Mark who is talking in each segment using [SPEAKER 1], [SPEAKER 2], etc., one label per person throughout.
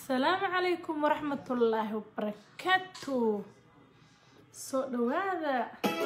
[SPEAKER 1] asalaamu calaykum waraxmatullaahi wabarakaatu soo dhawaada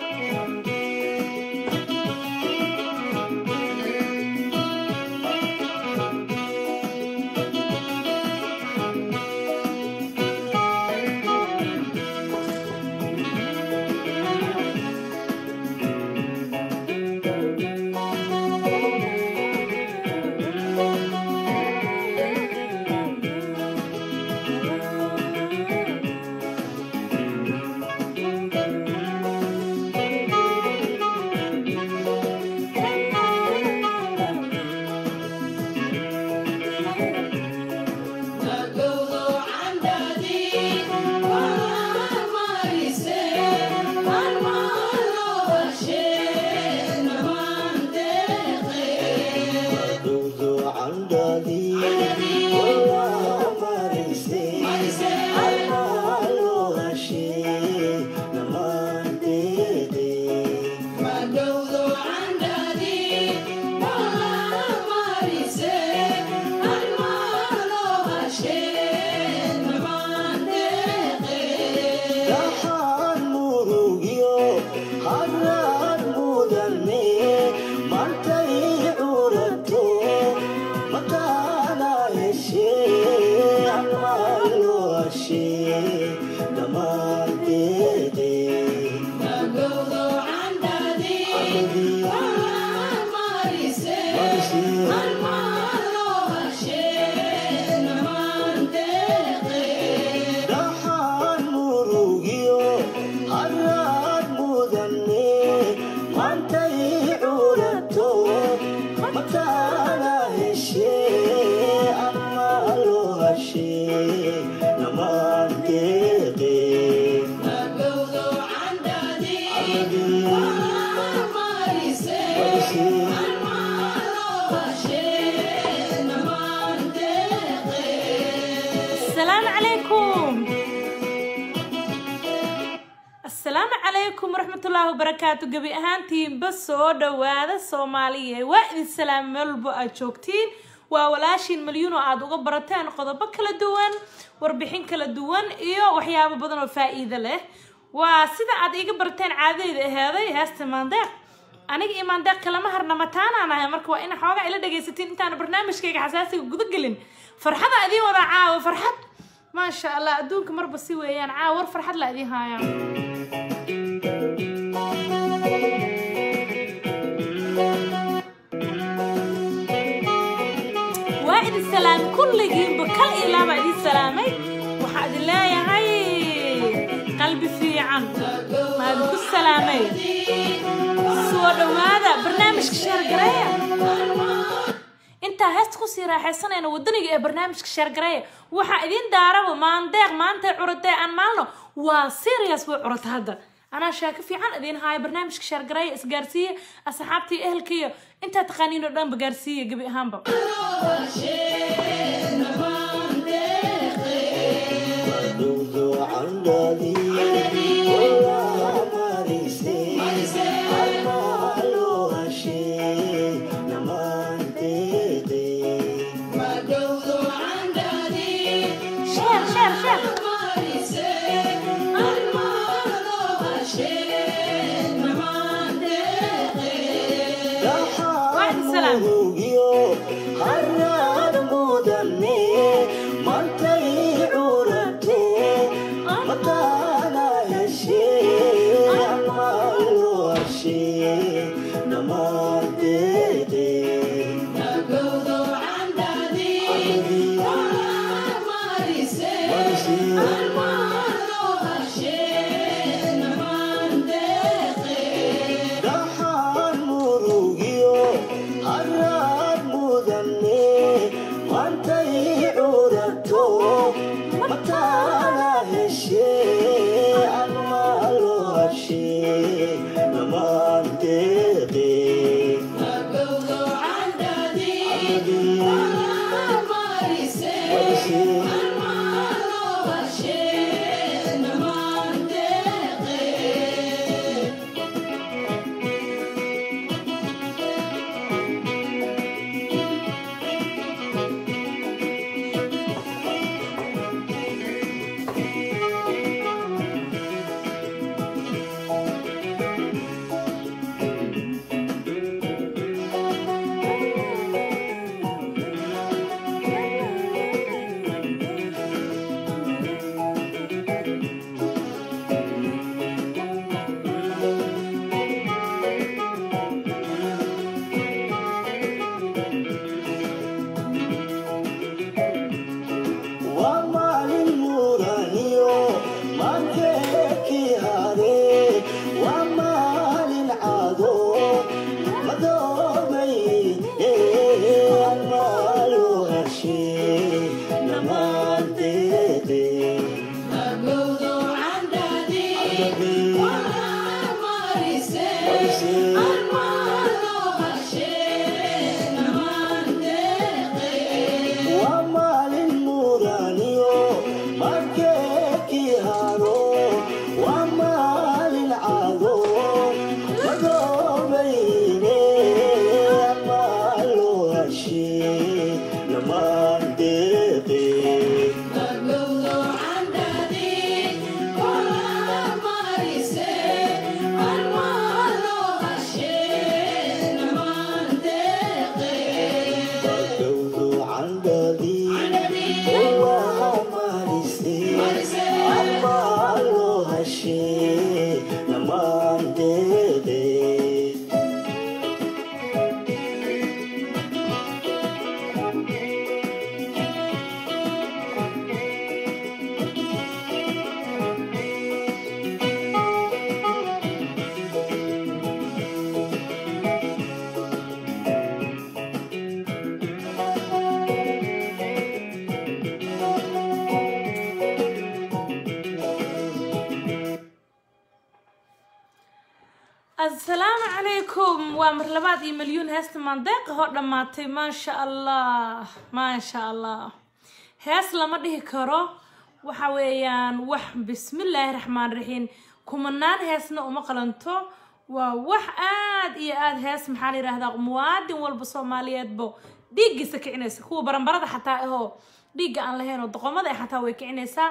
[SPEAKER 1] asalaamu calaykum waraxmatullaahi wabarakaatu gebi ahaantiinba soo dhawaada soomaaliya waa idin salaam meel walbo aad joogtiin waa walaashiin malyuun oo aada uga barateen qodobo kala duwan warbixin kala duwan iyo waxyaabo badan oo faa-iido leh waa sida aad iiga barateen caadadeyda aheeday heesta maandeeq aniga iyo maandeeq kalama harna mataanaan ahay marka waa ina xoogaa ila dhagaysatiin intaan barnaamijkayga xasaasiga guda gelin farxada idiin wadaa caawa farxad maasha allah adduunka marba si weeyaan caawa war farxad la idiin haayaan waa idin salaamay kulligiinba kal iyo laabaa idin salaamay waxaa idin leeyahay qalbi fiican maa idinku salaamay soo dhawaada barnaamijka sheergareeya intaa heesta kusii raaxaysanayna wadaniga ee barnaamijka sheergareeya waxaa idiin daaraba maandeeq maantay curatee aan maalno waa serious way curata hadda anaa sheeko fiican idiin haayo barnaamijka sheergareeya isgaarsiiya asxaabtii ehelkiiyo intaa taqaaniin oo dhanba gaarsiiya gebi ahaanba sheer sheer sheer waa idin salaam
[SPEAKER 2] Dahan murugiyo harra
[SPEAKER 1] asalaamu calaykum waa mar labaad iyo milyuun heesta maandeeqa hoo dhammaatay maasha allah maasha allah hees lama dhihi karo waxa weeyaan wax bismillaahi raxmaan raxiim kumanaan heesna uma qalanto waa wax aad iyo aad hees maxaa la yidhahdaa muwaadin walba soomaaliyeedbo dhiiggiisa kicinaysa kuwa baranbarada xataa ahoo dhiigga aan lahayn oo doqomada xataa way kicinaysaa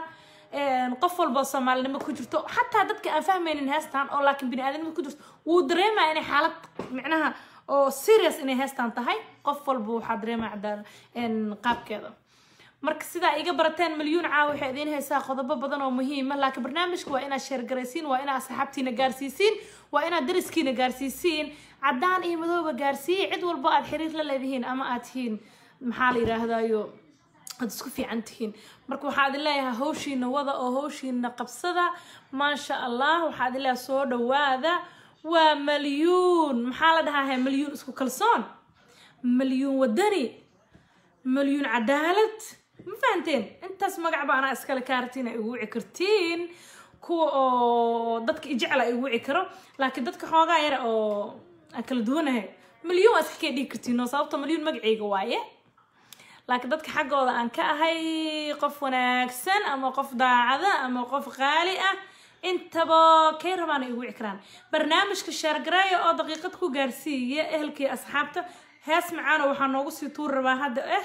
[SPEAKER 1] qof walba soomaalinimo ku jirto xataa dadka aan fahmaynin heestan oo laakiin bini-aadanimo ku jirto wuu dareemaya inay xaalad micnaha oo serious inay heestan tahay qof walba waxaa dareemaya cadaan qaabkeeda marka sidaa iga barateen milyuun caawa waxay idiin haysaa qodobo badan oo muhiima laakiin barnaamijka waa inaad sheergaraysiin waa inaad asxaabtiina gaarsiisiin waa inaad dariskiina gaarsiisiin cadaan iyo madooba gaarsiiye cid walba aad xiriir la leedihiin ama aad tihiin maxaa la yidhaahdayo aad isku fiican tihiin marka waxaa idin leeyahay hawshiina wada oo hawshiina qabsada maasha allah waxaa idin leeyahay soo dhawaada waa malyuun maxaa la dhahaa malyuun isku kalsoon malyuun wadani malyuun cadaalad ma fahanteen intaas magacba anaa iskale kaartiin ay igu wici kartiin kuwa oo dadka ijecla ay igu wici karo laakiin dadka xoogaa yara oo aan kala duwanahay malyuun waa iska kee dhigi kartiin oo sababta malyuun magacayga waaye laakiin dadka xaggooda aan ka ahay qof wanaagsan ama qof daacada ama qof qaali ah intaba kay rabaan ay igu wici karaan barnaamijka sheergareeya oo daqiiqad ku gaarsiiya ehelkii asxaabta hees macaano waxaa noogu sii tuur rabaa hadda ah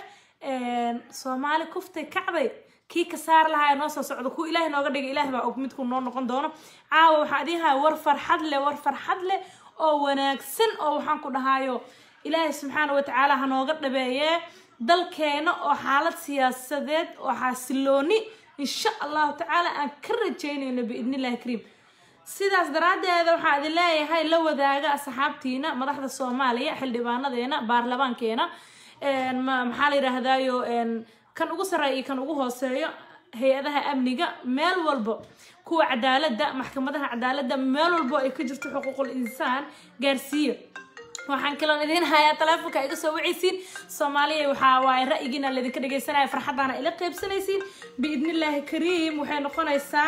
[SPEAKER 1] soomaali kuftay kacday kii ka saar lahaa noo soo socdo kuwa ilaahay nooga dhigay ilaah baa og midku noo noqon doono caawa waxaa idiin haya war farxad leh war farxad leh oo wanaagsan oo waxaan ku dhahaayo ilaahay subxaana watacaala ha nooga dhabeeyee dalkeena oo xaalad siyaasadeed oo xasilooni insha allahu tacaala aan ka rajeynayno biidnillahi kariim sidaas daraaddeeda waxaa idin leeyahay la wadaaga asxaabtiina madaxda soomaaliya xildhibaanadeena baarlamaankeena maxaa la yidhaahdayo kan ugu sarreeya iyo kan ugu hooseeyo hay-adaha amniga meel walba kuwa cadaaladda maxkamadaha cadaaladda meel walbo ay ka jirto xuquuqul insaan gaarsiiya waxaan kaloon idiin hayaa taleefonka iga soo wacaysiin soomaaliya waxaa waaye ra'yigiina laydinka dhegaysanaya farxaddaana ila qaybsanaysiin biidnillaahi kariim waxay noqonaysaa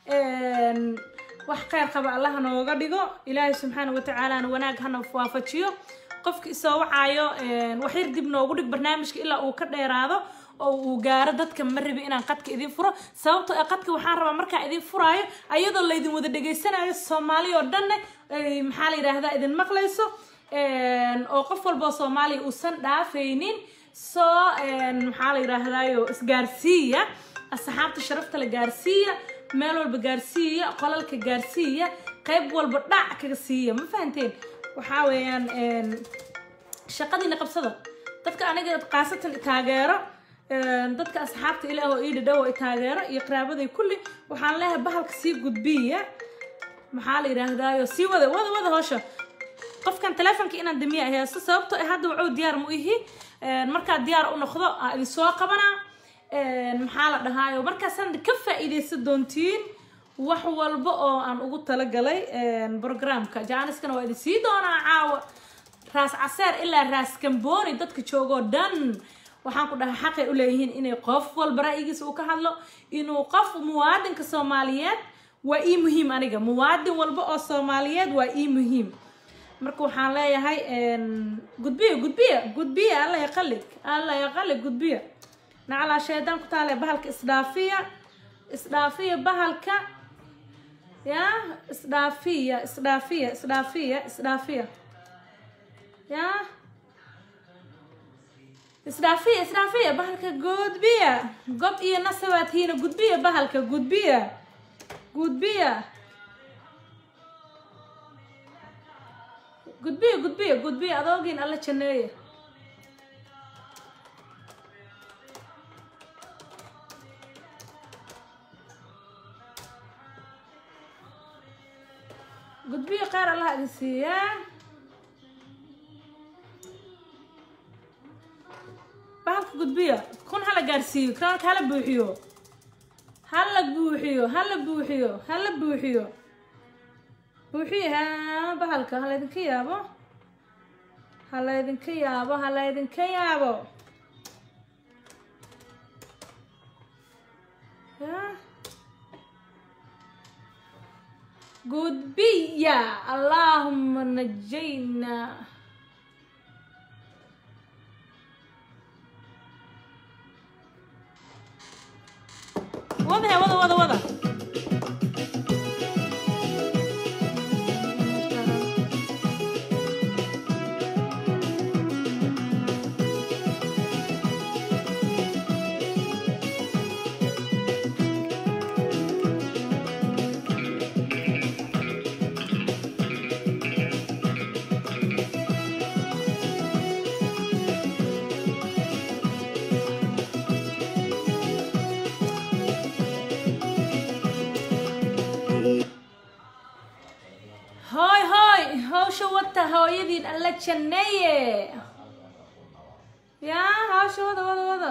[SPEAKER 1] wax kheyr qaba allaha nooga dhigo ilaahay subxaana watacaalana wanaag hana waafajiyo qofka isoo wacaayo waxyar dib noogu dhig barnaamijka ilaa uu ka dheeraado oo uu gaaro dadka ma rabi inaan qadka idin furo sababtoo ee qadka waxaan rabaa markaan idin furaayo ayadoo laydin wada dhegaysanayo soomaali oo dhanne maxaa la yidhaahdaa idin maqlayso oo qof walboo soomaaliya uusan dhaafaynin soo maxaa la yidhaahdayo isgaarsiiya asxaabta sharafta la gaarsiiya meel walba gaarsiiya qolalka gaarsiiya qayb walba dhac kaga siiya ma fahanteen waxaa weeyaan shaqadiina qabsada dadka aniga qaasatan taageero dadka asxaabta ilaah oo ii dhadhow i taageero iyo qaraabaday kulli waxaan leeyahay bahalka sii gudbiya maxaa la yidhaahdaayo sii wada wada wada howsha qofkan teleefonka inaan damiya heeso sababtoo ah hadda wacow diyaar mu ihi markaa diyaar u noqdo aa idin soo qabanaa maxaa la dhahaayo markaasaan ka faa-iideysan doontiin wax walba oo aan ugu talagalay programka jaaniskana waa idin sii doonaa caawa raas caseer ilaa raas kambooni dadka joogoo dhan waxaan ku dhahay xaqay u leeyihiin inay qof walba ra'yigiisa uu ka hadlo inuu qof muwaadinka soomaaliyeed waa ii muhiim aniga muwaadin walba oo soomaaliyeed waa ii muhiim marka waxaan leeyahay gudbiya gudbiya gudbiya alla yaqalig alla yaqalig gudbiya nacalaa shaydaan ku taale bahalka isdhaafiya isdhaafiya bahalka ya isdhaafiya isdhaafiya isdhaafiya isdhaafiya ya isdhaafiya isdhaafiya bahalka gudbiya gob iyo nasabaadkiina gudbiya bahalka gudbiya gudbiya gudbiya gudbiya gudbiya adoogiin alla janeeya gudbiya qaar allah idin siiyaa bahalka gudbiya kun hala gaarsiiyo kroonka hala buuxiyo hala buuxiyo hala buuxiyo hala buuxiyo buuxiyo ha bahalka halaydinka yaabo halaydinka yaabo halaydinka yaabo ya gudbiya allahuma najayna wada he wada wada wada hooy hooy hawsha wata hooyadiin alla janneeye yaa hawsha wada wada wada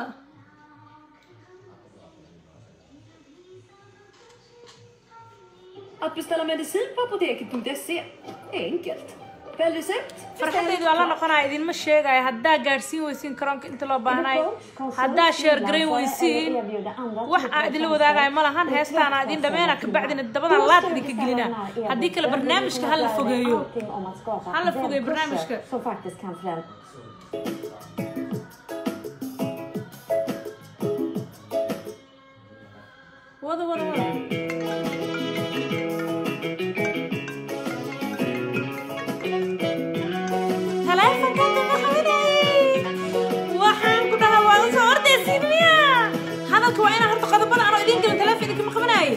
[SPEAKER 2] Att beställa medicin på apoteket.se är enkelt. Välj recept,
[SPEAKER 1] farxadaydu alla noqonaya idinma sheegaya haddaa gaadhsiin weysiin karoonka inta loo baahnay haddaa sheergarayn weysiin wax aan idinla wadaagaya ma lahan heestaana idin dhameena kabacdina dabadan laad idinka gelina haddii kale barnaamijka hala fogeeyo hala fogeeyo barnaamijka
[SPEAKER 2] Som faktiskt kan förändra.
[SPEAKER 1] wada wada wada taleefanka madaxweyne waxaan ku dhahaa waa la soo ordaysiin miya hadalka waa inaan horta qodobada anoo idin gelin taleefon idinkama qabanaaye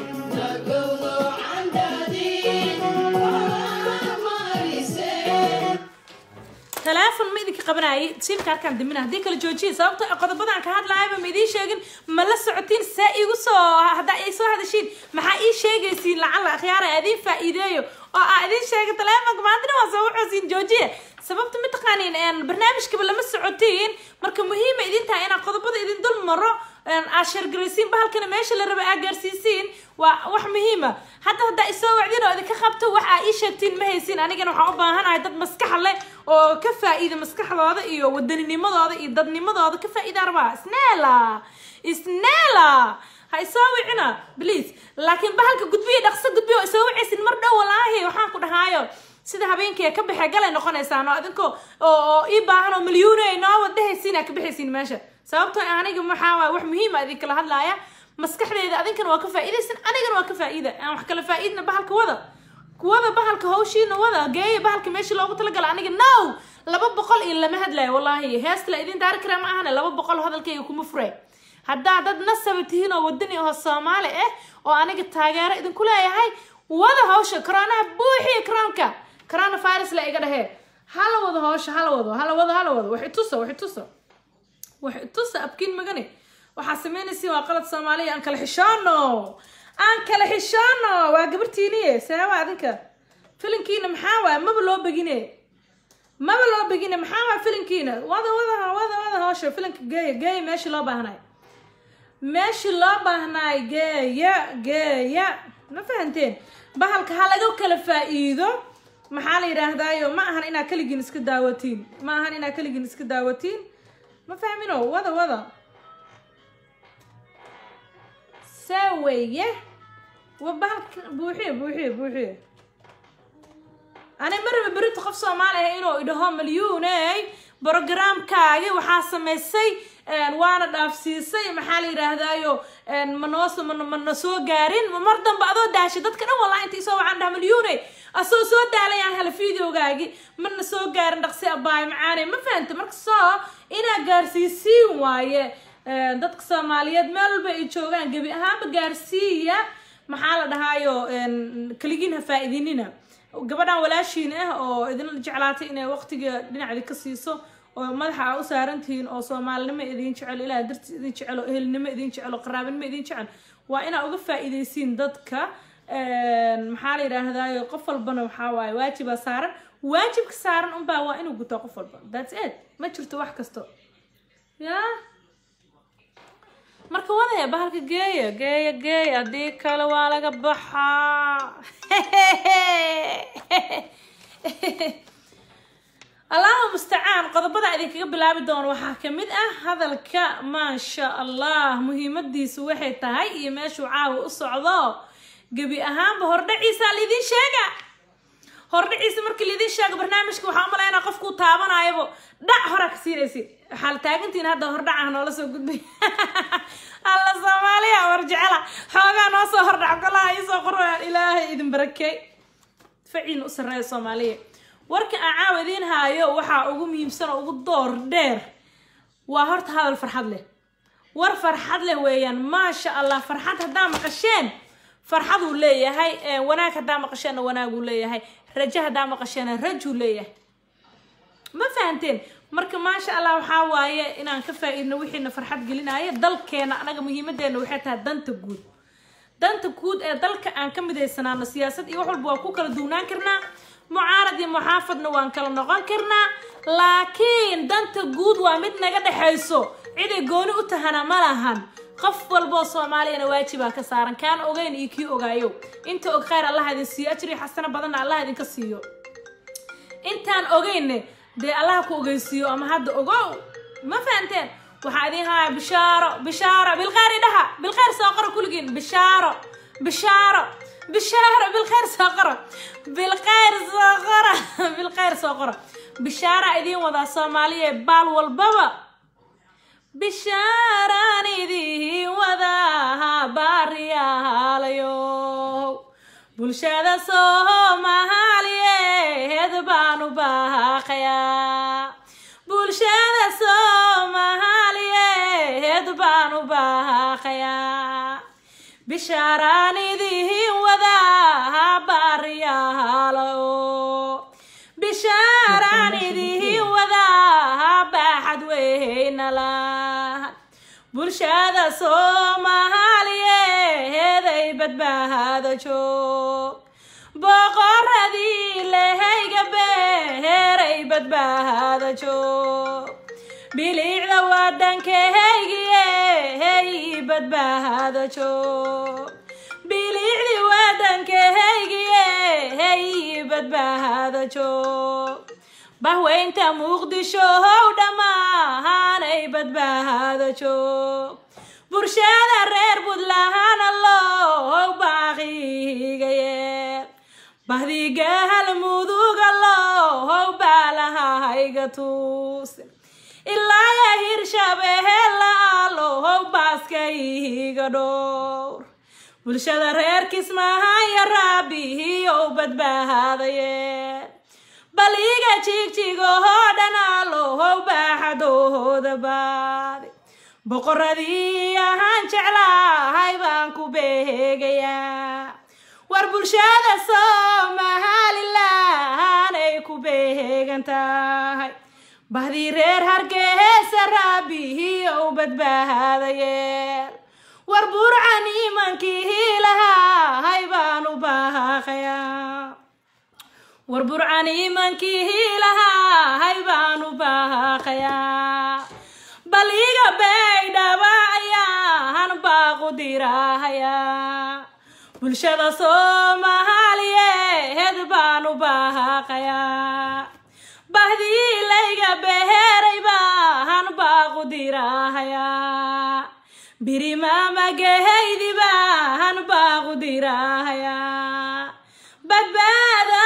[SPEAKER 1] taleefon ma idinka qabanaaye siimka halkaan dimina haddii kala joojiya sababto qodobadaan ka hadlaayaba ma idiin sheegin ma la socotiin see igu soo haddaa ay soo hadashiin maxaa ii sheegaysiin lacala akhyaara idiin faa'iideeyo oo aa idiin sheega taleefonka maantina waa soo wuxuusiin joojiya sababta mataqaaniin een barnaamijkaba lama socotiin marka muhiima idin tahay inaan qodobada idin dul maro aad sheergaraysiin bahalkana meesha la raba aad gaarsiisiin waa wax muhiima hadda haddaa isoo wacdin oo idinka qabto wax aa ii sheegtiin ma haysiin anigana waxaan u baahanahay dad maskax leh oo ka faa'iida maskaxdooda iyo waddaninimadooda iyo dadnimadooda ka faa'iida rabaa isneela isneela ha isoo wicina please laakiin bahalka gudbiya dhaqso gudbiya oo isoo wicaysin mar dhow walaahi waxaan ku dhahaayo sida habeenkii ka baxee galay noqonaysaan oo adinkoo oo oo ii baahan oo milyuune ay noo wadahaysiin aa ka baxaysiin meesha sababtoo ah aniga maxaa waay wax muhiima idin kala hadlaaya maskaxdeeda adinkana waa ka faa'iidaysan anigana waa ka faa'iida aan wax kala faa'iidna bahalka wada kuwada bahalka hawshiina wada geeya bahalka meeshii loogu talagala aniga now laba boqol iyo lama hadlayo wallaahi heesta la idin daari karaa ma ahane laba boqol hadalkayga kuma fure haddaa dad nasaba tihiin oo wadani oo soomaali ah oo aniga taageero idinku leeyahay wada hawsha koronaha buuxiya koroonka corona virus la iga dhahee hala wado hawsha hala wado hala wado hala wado wax itusa wax itusa wax itusa abkiin magane waxaa sameynaysiin waa qalad soomaaliya aan kala xishoono aan kala xishoono waa gabartiiniye seewa adinka filinkiina maxaa waay maba loo begine maba loo begine maxaa waay filinkiina wada wada wada wada hawsha filinka geeya geeya meeshii loo baahnay meeshii loo baahnaay geeya geeya ma fahanteen bahalka ha laga kala faa'iido maxaa la yidhaahdaayo ma ahan inaa keligiin iska daawatiin ma ahan inaa keligiin iska daawatiin ma fahmino wada wada saa weeye wa bahalka buuxiye buuxiye buuxiye ani maraba berito qof soomaali ah inuu idhaho malyuuney brogramkaagi waxaa samaysay waana dhaafsiisay maxaa la yidhaahdaayo manoos mana soo gaarin mar dambe adoo daashay dadka dhan wallahi inta isoo waxaan dhaha malyuune asoo soo daalayaan hela videogaagi mana soo gaarin dhaqsi abaay macaane ma fahanta marka soo inaa gaarsiisiin waaye dadka soomaaliyeed meel walba ay joogaan gebi ahaanba gaarsiiya maxaa la dhahaayo keligiin ha faa-idinina gabadhan walaashiin ah oo idin jeclaatay inay waqtiga dhinacdi ka siiso oo madaxa a u saarantihiin oo soomaalinimo idin jecel ilaah darti idin jecel oo ehelnimo idin jecel oo qaraabinimo idin jecel waa inaa uga faa-iideysiin dadka maxaa la yidhaahdayo qof walbana waxaa waaye waajibaa saaran waajibka saaran unbaa waa inuu gutaa qof walba thats it ma jirto wax kasto ya marka wadaya bahalka geeya geeya geeya haddii kale waa laga baxaa allahu mustacaan qodobada idinkaga bilaabi doono waxaa kamid ah hadalka maasha allah muhiimadiisu waxay tahay iyo meeshuu caawa u socdo gebi ahaanba hordhaciisa laydin sheega hordhaciisa markii laydin sheego barnaamijka waxaa umalaynaa qofkuu taabanayabo dhac horaa ka siinaysid waxaa la taagantihiin hadda hordhacaha noola soo gudbay alla soomaaliya war jecela xoogaa noo soo hordhac golaha iisoo qorayaan ilaahay idin barakey faciin u sarreeya soomaaliya warka aan caawa idiin haayo waxaa ugu muhiimsan oo ugu door dheer waa horta hadal farxad leh war farxad leh weeyaan maasha allah farxad haddaa maqasheen farxaduu leeyahay wanaag haddaa maqasheenna wanaaguu leeyahay rajo haddaa maqasheenna rajuu leeyahay ma fahanteen marka maasha allah waxaa waaye inaan ka faa-iidno wixiina farxad gelinaayo dalkeena anaga muhiimadeena waxay tahay danta guud danta guud ee dalka aan ka midaysanaano siyaasad iyo wax walba waa ku kala duwnaan karnaa mucaarad iyo muxaafadna waan kala noqon karnaa laakiin danta guud waa mid naga dhexayso ciday gooni u tahana ma lahan qof walboo soomaaliyana waajibaa ka saaran kaan ogeyn iyo kii ogaayo inta og khayr allah idin siiyo ajri xasano badanna allah idinka siiyo intaan ogeyne dee allah ku ogeysiiyo ama hadda ogow ma fahanteen waxaa idin haya bishaaro bishaaro bilkhayr idhaha bilkhayr soo qoro kulligiin bishaaro bishaaro bishaaro bilkhayr soo qoro bilkhayr soo qoro bilkhayr soo qoro bishaara idiin wadaa soomaaliya baal walbaba bishaaraan idiin wadaa baariyaalayo bulshada soomaaliyeed baan u baaqayaa bulshada soomaaliyeed baan u baaqayaa bishaaraan idiin wadaa baariyaalayo bishaaraan idiin wadaa baaxad weynala bulshada soomaaliyeed ay badbaado joog boqoradii lehayga beeray badbaado joog bilicda wadhankahaygiye hey badbaado joog bilicdi wadhankahaygiye hey badbaado joog bahweynta muqdisho how dhammaanay badbaado joog bulshada reer buntlandna loo baaqigaye bahdiga halmuduga loo baalahayga tuuse ilaaya hirshabeella loo baaskayga dhowr bulshada reer kismahaya raabihiyow badbaadaye baliga jigjigahoo dhana loo baaxadooda baadi boqoradii ahaan jeclahay baan ku beegayaa war bulshada somalilan ay ku beegan tahay bahdii reer hargeysa raabihiyow badbaadayeel war burcan imankii lahay baan u baaqayaa war burcan imankii lahay baan u baaqayaa bal iga baydhaba ayaan baaqu dirahayaa bulshada soomaaliyeed baan u baaqayaa bahdii layga beheray baan baaqu dirahayaa birimamagahaydi baan baaqu dirahayaa badbaada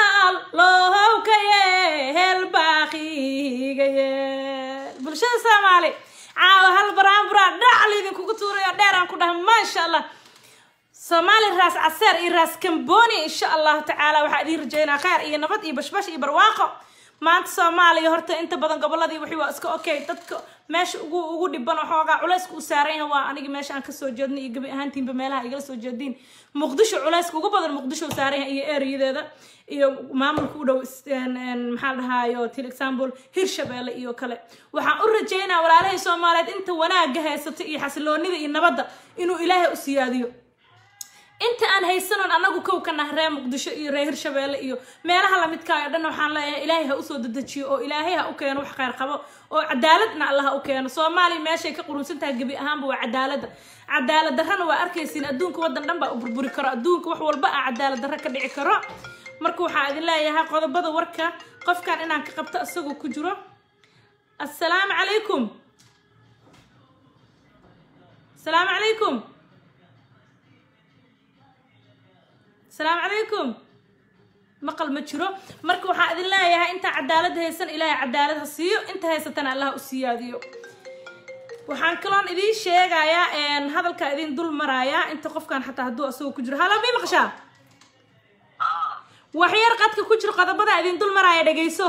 [SPEAKER 1] lohowka yeel baaqiga yeel bulshada soomaali caawa hal baraanburaa dhacal idinkugu tuurayo dheeraan ku dhaha maasha allah soomaali raas caseer iyo raas kamboni insha allahu tacaala waxaa idiin rajeynaa kheyr iyo nabad iyo bashbash iyo barwaaqo maanta soomaaliya horta inta badan goboladii wixii waa iska okay dadka meesha ugu ugu dhiban oo xoogaa culayska u saaran yahay waa aniga meesha aan kasoo jeedno iyo gabi ahaantiinba meelaha igala soo jeediin muqdisho culayska ugu badan muqdisho u saaran yahay iyo ereyadeeda iyo maamulka u dhow maxaa dhahaayo til example hirshabeelle iyo kale waxaan u rajeynaa walaalahay soomaaliyeed inta wanaaga haysata iyo xasiloonida iyo nabadda inuu ilaahay u siyaadiyo inta aan haysanoon anagu kow ka nah reer muqdisho iyo reer hirshabeelle iyo meelaha lamidkaayo dhan waxaan leeyahay ilaahay ha usoo dedejiyo oo ilaahay ha u keeno wax kheyr qabo oo cadaaladna allah ha u keeno soomaaliya meeshay ka qurunsan tahay gebi ahaanba waa cadaaladda cadaalad darrana waa arkaysiin adduunka waddan dhan baa u burburi karo adduunka wax walba ah cadaalad darro ka dhici karo marka waxaa idin leeyahay qodobada warka qofkan inaan ka qabto isagoo ku jiro assalaamu calaykum assalaamu calaykum asalaamu calaykum maqal ma jiro marka waxaa idin leeyahay intaa cadaalad haysan ilaahay cadaalad ha siiyo inta haysatana allah u siyaadiyo waxaan kaloon idiin sheegayaa hadalkaa idin dul marayaa inta qofkan xataa hadduu asagoo ku jiro halo mii maqashaa waxyar qadka ku jiro qodobada idin dul maraaya dhegayso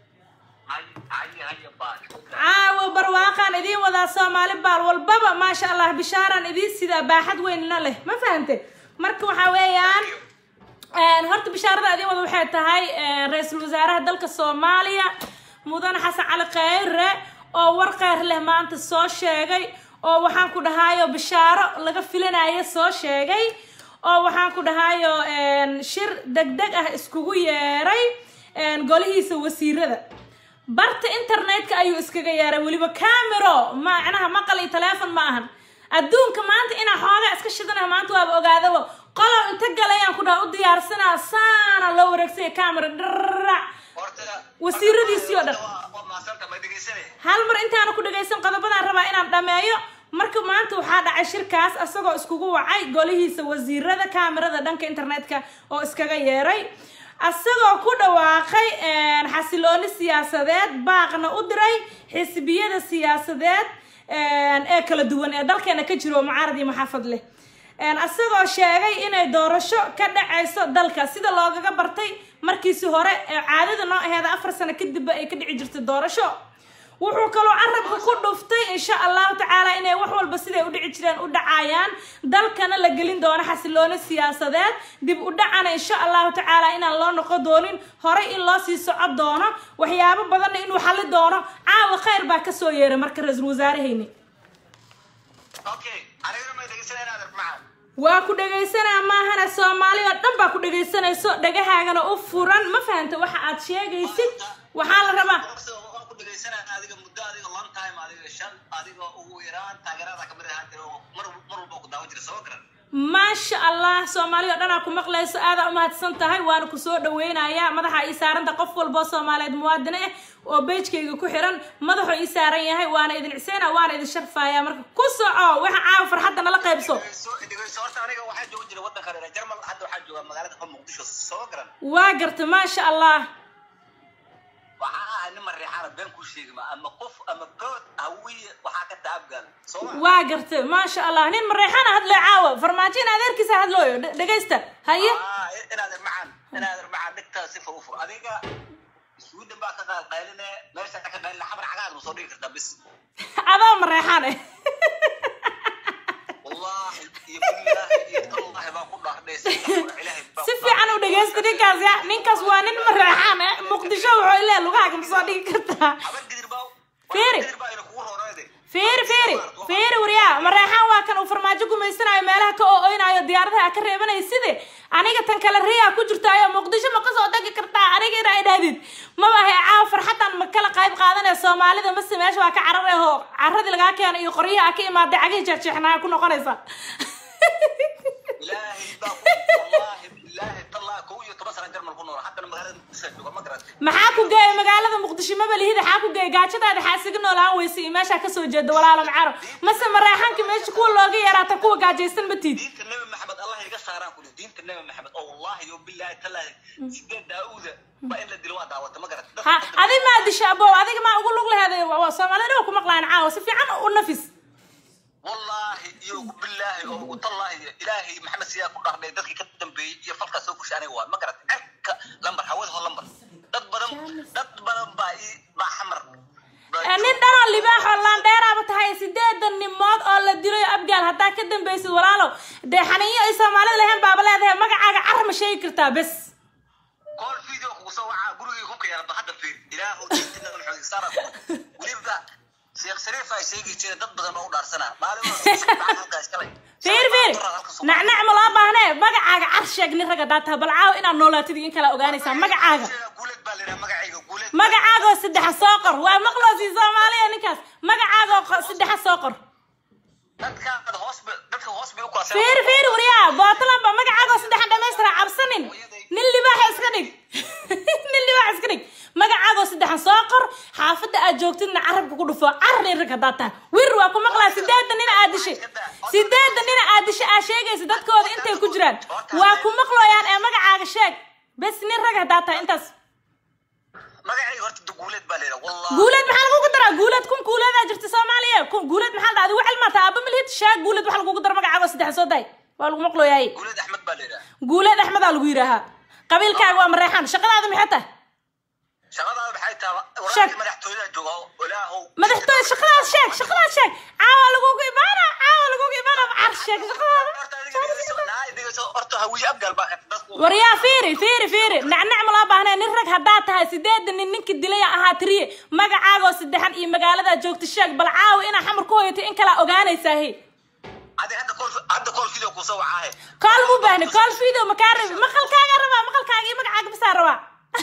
[SPEAKER 1] caawo barwaaqaan idiin wadaa soomaali baal walbaba maasha allah bishaaraan idiin sidaa baaxad weynna leh ma fahante marka waxaa weeyaan horta bishaarada idin wada waxay tahay ra-iisul wasaaraha dalka soomaaliya mudane xasan cali kheyre oo war kheyr leh maanta soo sheegay oo waxaan ku dhahayo bishaaro laga filanayo soo sheegay oo waxaan ku dhahayo shir deg deg ah iskugu yeeray golihiisa wasiirada barta internetka ayuu iskaga yeeray weliba camero macnaha maqal iyo teleefon ma ahan adduunka maanta inaa xoogaa iska shidanaha maanta waaba ogaadaba qolow inta galayaan ku dhaha u diyaarsanaa saana loo wareegsanya camera dharac wasiiradiisii oo dhan hal mar intaana ku dhagaysan qodobadaan rabaa inaan dhameeyo marka maanta waxaa dhacay shirkaas asagoo iskugu wacay golihiisa wasiirada kamerada dhanka internetka oo iskaga yeeray asagoo ku dhawaaqay xasilooni siyaasadeed baaqna u diray xisbiyada siyaasadeed ee kala duwan ee dalkeena ka jiro mucaarad iyo maxaafad leh asagoo sheegay inay doorasho ka dhacayso dalka sida loogaga bartay markiisi hore ee caadada noo aheeda afar sano kadibba ay ka dhici jirtay doorasho wuxuu kaloo carabka ku dhuftay insha allahu tacaala inay wax walba siday u dhici jireen u dhacayaan dalkana la gelin doono xasilooni siyaasadeed dib u dhacana insha allahu tacaala inaan loo noqon doonin horey in loo sii socon doono waxyaabo badanna inuu xali doono caawa kheyr baa kasoo yeeray marka ra-iisul wasaarahayni waa ku dhagaysanaa maahana soomaali oo dhan baa ku dhagaysanayso dhagahaagana u furan ma fahanta waxa aad sheegaysid waxaa la rabaa maasha allah soomaali oo dhanaa ku maqlayso aadaa umahadsan tahay waana kusoo dhaweynayaa madaxa ii saaranta qof walboo soomaaliyeed muwaadine ah oo beejkayga ku xiran madaxuu ii saaran yahay waana idin ciseyna waana idin sharfaya marka ku soco waxa caawa farxadda nala qaybso waa garta maasha allah
[SPEAKER 3] waxaa ahay nin mareexaana been kuu sheegima ama qof ama good hawiye waxaa ka taabgaal sooma
[SPEAKER 1] waa garta maasha allah nin mareexana hadlay caawa farmaajo in adeerkiisa hadlooyo dhe- dhegaysta haye
[SPEAKER 3] inaad irmacaan inaad irmacaan dhigtaa si fur u fur adiga suudan baa ka qaal qayline meesha ka qaylina xabar cagaad ma soo dhigi kartaa bis
[SPEAKER 1] adoo mareexan eh
[SPEAKER 3] wallahi iyo billaahi iyo tallahi baa ku dhaardhaysa ilaahay baa
[SPEAKER 1] si fiican u dhegaysta ninkaas ya ninkaas waa nin mareexan eh muqdisho wuxuu ileh lugahaaga ma soo dhigi kartaa
[SPEAKER 3] habar gidir baa
[SPEAKER 1] Fiiri.
[SPEAKER 3] gidir baa ina kugu roorayde
[SPEAKER 1] fiiri fiiri fiiri waryaa mareexaan waa kan uu farmaajo gumaysanayo meelaha ka oo-oynayo diyaaradaha ka reebanaya side aniga tan kale riyaa ku jirtaayo muqdisho ma kasoo degi kartaa aniga inaa idhahdid maba ahe caawa farxadan ma kala qayb qaadanaya soomaalida mase meesha waa ka carar ahoo caradii lagaa keena iyo qoryaha ka imaaday cagihii jeexjeexnaa ku noqonaysa
[SPEAKER 3] ilaahay baa ku wallahi billaahi tallahi kow iyo toban sana jarmal ku nool haddana magaalada muqdisho jooga ma garatay
[SPEAKER 1] maxaa ku geeya magaalada muqdisho maba lihida xaa ku geeya gaajadaada xaasiga noolaan weysa iyo meeshaa kasoo jeeda walaalo macaro mase mareexanka meesha kuwa looga yaraata kuwa gaajaysan matiid
[SPEAKER 3] diinta nabi maxamed allah iga saaraan kuli diinta nabi maxamed oo wallahi yo billahi tallahi sideed daauuda baa in la dilo waa daawata ma garat
[SPEAKER 1] ha adi maa disha abow adiga maa ugu lug leheeday waa soomaalida dhan ku maqlaan caawa si fiican u nafis
[SPEAKER 3] wallahi iyo billahi oo tallahi ilaahay maxamed siyaa ku dhaarnay dadkii ka dambeeyey iyo falkaa soo kushay aniga waa ma garat cerka lambar hawada ho lambar dad badan dad badan baa ii baa xamar
[SPEAKER 1] Ee, nin dhanoo libaaxoo laandheeraaba tahay sideedan nimood oo la dilayo abgaal haddaa ka dambaysid walaalow dee xaniinyo ay soomaalida lahayn baaba leedahay magacaaga car ma sheegi kartaa bes
[SPEAKER 3] kool video kugu soo wacaa gurigii hubka yaala hadda fiir ilaahu diintina maxamed saara weliba sheekh shariif ay sheegi jireen dad badan oo u dhaarsanaa maalin walba iskalay
[SPEAKER 1] fiir fiir nacnac ma loo baahnee magacaaga car sheeg nin rag haddaa tahay bal caawa inaad noolaatid iyo in kala ogaanaysaa magacaaga
[SPEAKER 3] guuled baa layidhaha magacayga guuled
[SPEAKER 1] magacaagoo saddexa soo qor waa maqloosii soomaaliya ninkaas magacaagoo qo- saddexa soo qor
[SPEAKER 3] dadka hoos bay dadka hoos bay u kala
[SPEAKER 1] fiir fiir wariyaa bootland ba magacaagoo saddexa dhamaystira cabsanin nin libaaxa iska dhig nin libaaxa iska dhig magacaagoo saddexa soo qor xaafadda aad joogtidna carabka ku dhufo car nin rag haddaa tahay wir waa ku maqlaa sideeda nin aad dishay sideeda nin aad dishay aad sheegaysa dadkooda intay ku jiraan waa ku maqlooyaan ee magacaaga sheeg bes nin rag haddaa tahay intaas
[SPEAKER 3] magacayga horta guuled baa layidhaha wallahi
[SPEAKER 1] guuleed maxaa lagugu daraa guuleed kun guuleedaa jirta soomaaliya kun guuleed maxaa la dhahda wacel maata aaba milhid shaag guuleed waxa lagugu dara magacaago saddex soo day waa lagu maqlooyahay
[SPEAKER 3] guuled axmed baa layidhaha
[SPEAKER 1] guuleed axmedaa lagu yidhaahaa qabiilkaaga waa mareexaan shaqadaada maxay tahay
[SPEAKER 3] shaqadaada maxay tahay
[SPEAKER 1] Sheeg.
[SPEAKER 3] walaal madaxtooyada jooga oo ilaahow
[SPEAKER 1] madaxtooy shaqadaas sheeg shaqadaas sheeg caawa lagugu imaana caawa lagugu imaana car sheeg shaqadaada
[SPEAKER 3] horta adiga dhegeyso naa dhegeyso horta hawiye abgaal baa ka dadku
[SPEAKER 1] waryaa fiiri fiiri fiiri nacnac ma loo baahnee nin rag haddaa tahay sideeda nin ninkii dilay ahaa tiriye magacaagoo saddexan iyo magaalada joogta sheeg bal caawa inaa xamar ku hoyatay in kalaa ogaanaysaahe
[SPEAKER 3] adiga hadda kool hadda kool video kuu soo wacaahe
[SPEAKER 1] kool mu baahni kool video makaa rabi maqalkaaga rabaa maqalkaaga iyo magacaaga bisaa rabaa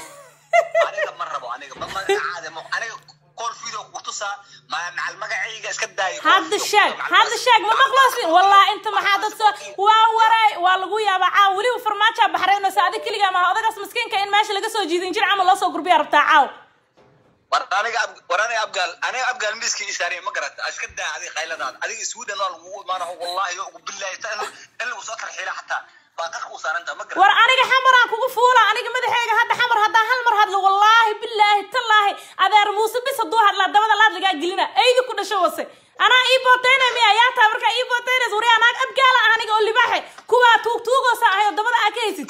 [SPEAKER 3] aniga ma rabo aniga ma magacaada ma aniga kool video ku tusaa ma macal magacayga iska daayo
[SPEAKER 1] hadda sheeg hadda sheeg ma maqloosin wallahi inta maxaa dad soo waa waray waa lagu yaabaa caaw weliba farmaajaa baxraynaysa adig keligaa maaha odagaas maskiinka in meesha laga soo jiidin jir camal loo soo gurbiyaa rabtaa caaw
[SPEAKER 3] war aniga ab- war aniga abgaal aniga abgaal miiskii isaariya ma garata iska daa adiga qayladaada adiga sweden waa lagugu imaanaho wallahi ugu billahi ta in in lagu soo kala xiila xataa baa qarka u saarantaa ma garata
[SPEAKER 1] war aniga xamaraan kugu fuula aniga madaxeyga hadda xamar haddaa hal mar hadlo wallaahi bilaahi tallaahi adeer muuse bis hadduu hadlaa dabada laad lagaa gelina eydi ku dhasho wase anaa ii bootaynay miya yaa taa markaa ii bootaynaysa wari anaag abgaala ah aniga oo libaaxe kuwaa tuug tuugoosa ahay oo dabada aa ka haysid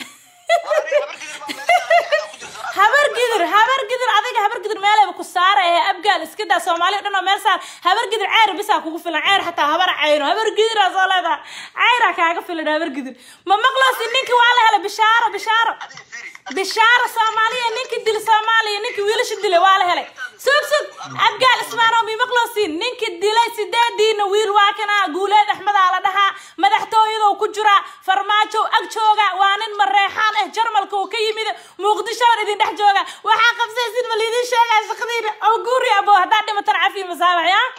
[SPEAKER 3] War aniga habar gidir baa meesha ku jirto.
[SPEAKER 1] habar gidir habar gidir adiga habar gidir meelaba ku saara ee abgaal iska daa soomaaliya dhan oo meel saar habar gidir ceer bisaa kugu filan ceer xataa habar cayno habar gidiraa soo leedaha ceyraa kaaga filan habar gidir ma maqloosi ninki waa la helay bishaaro bishaaro
[SPEAKER 3] adiga fiiri
[SPEAKER 1] bishaaro soomaaliya ninkii dil soomaaliya ninkii wiilasha dilay waa la helay sug sug abgaal ismaanow mi maqloosin ninkii dilay sideediina wiil waa kana guuleed axmedaa la dhahaa madaxtooyadoo ku jira farmaajo ag jooga waa nin mareexaan ah jarmalka uu ka yimid muqdisho oo idin dhex jooga waxaa qabsaysin ma liidin sheegaa shaqadiina oo guuri abo haddaa dhimatan cafi masaabax ya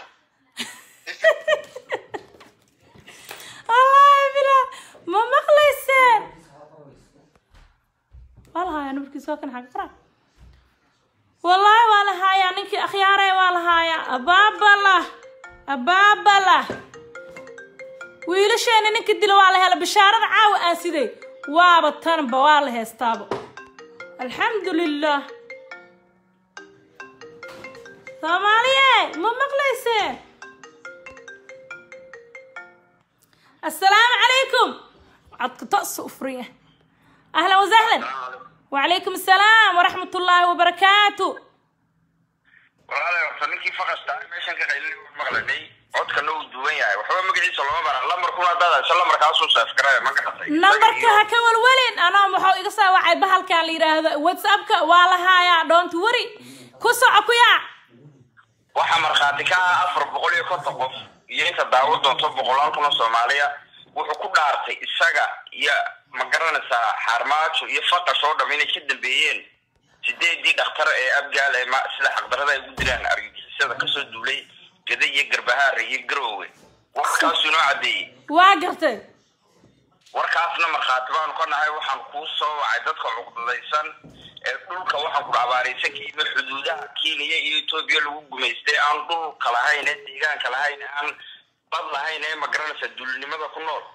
[SPEAKER 1] wallaahi bilaa ma maqlayseen waa la haayaa numarkiisa waa kan xaga qara wallaahi waa la haayaa ninkii akhyaarey waa la haayaa abaabala abaabala wiilasheena ninkii dila waa la hela bishaarada caawa aan siday waaba tanba waa la heestaaba alxamdu lilah soomaaliye ma maqlayseen assalaamu calaykum codka toos u furan yahay ahlan wasahlan وعليكم السلام ورحمة الله وبركاته
[SPEAKER 4] walaalahay horta ninkii faqasta meeshan ka qaylin maqlanay codkana uu duwan yahay waxba magaciisa lama bara lambarkuna haddaad hayso lambarkaasuu saafgaraya ma garatay
[SPEAKER 1] نمبرك هكا والولين أنا محو إقصى وعي بهالك اللي يراهد واتسابك والها يا دونت وري كسو أكويا
[SPEAKER 4] waxaa markhaati ka ah afar boqol iyo konton qof iyo inta daawad doonto boqolaal kuna soomaaliya wuxuu ku dhaartay isaga iyo ma garanaysaa xaarmaajo iyo faqash oo dham inay ka dambeeyeen sideedii dhakhtar ee abgaal ee ma- sida xaqdarada ay ugu dilaan argagixisada kasoo duulay gada iyo garbahaare iyo garoowe warkaasuu inoo caddeeyey
[SPEAKER 1] واقرتي
[SPEAKER 4] warkaasna markhaati baanu ka nahay waxaan kuu soo wacay dadka cuqdadaysan ee dhulka waxaan ku dhabaaraysan ka yimid xuduudaha kenya iyo etoobiya lagu gumaystay aan dhulka lahayn ee deegaanka lahayn aan bad lahayn ee magaranaysa duulinimada ku nool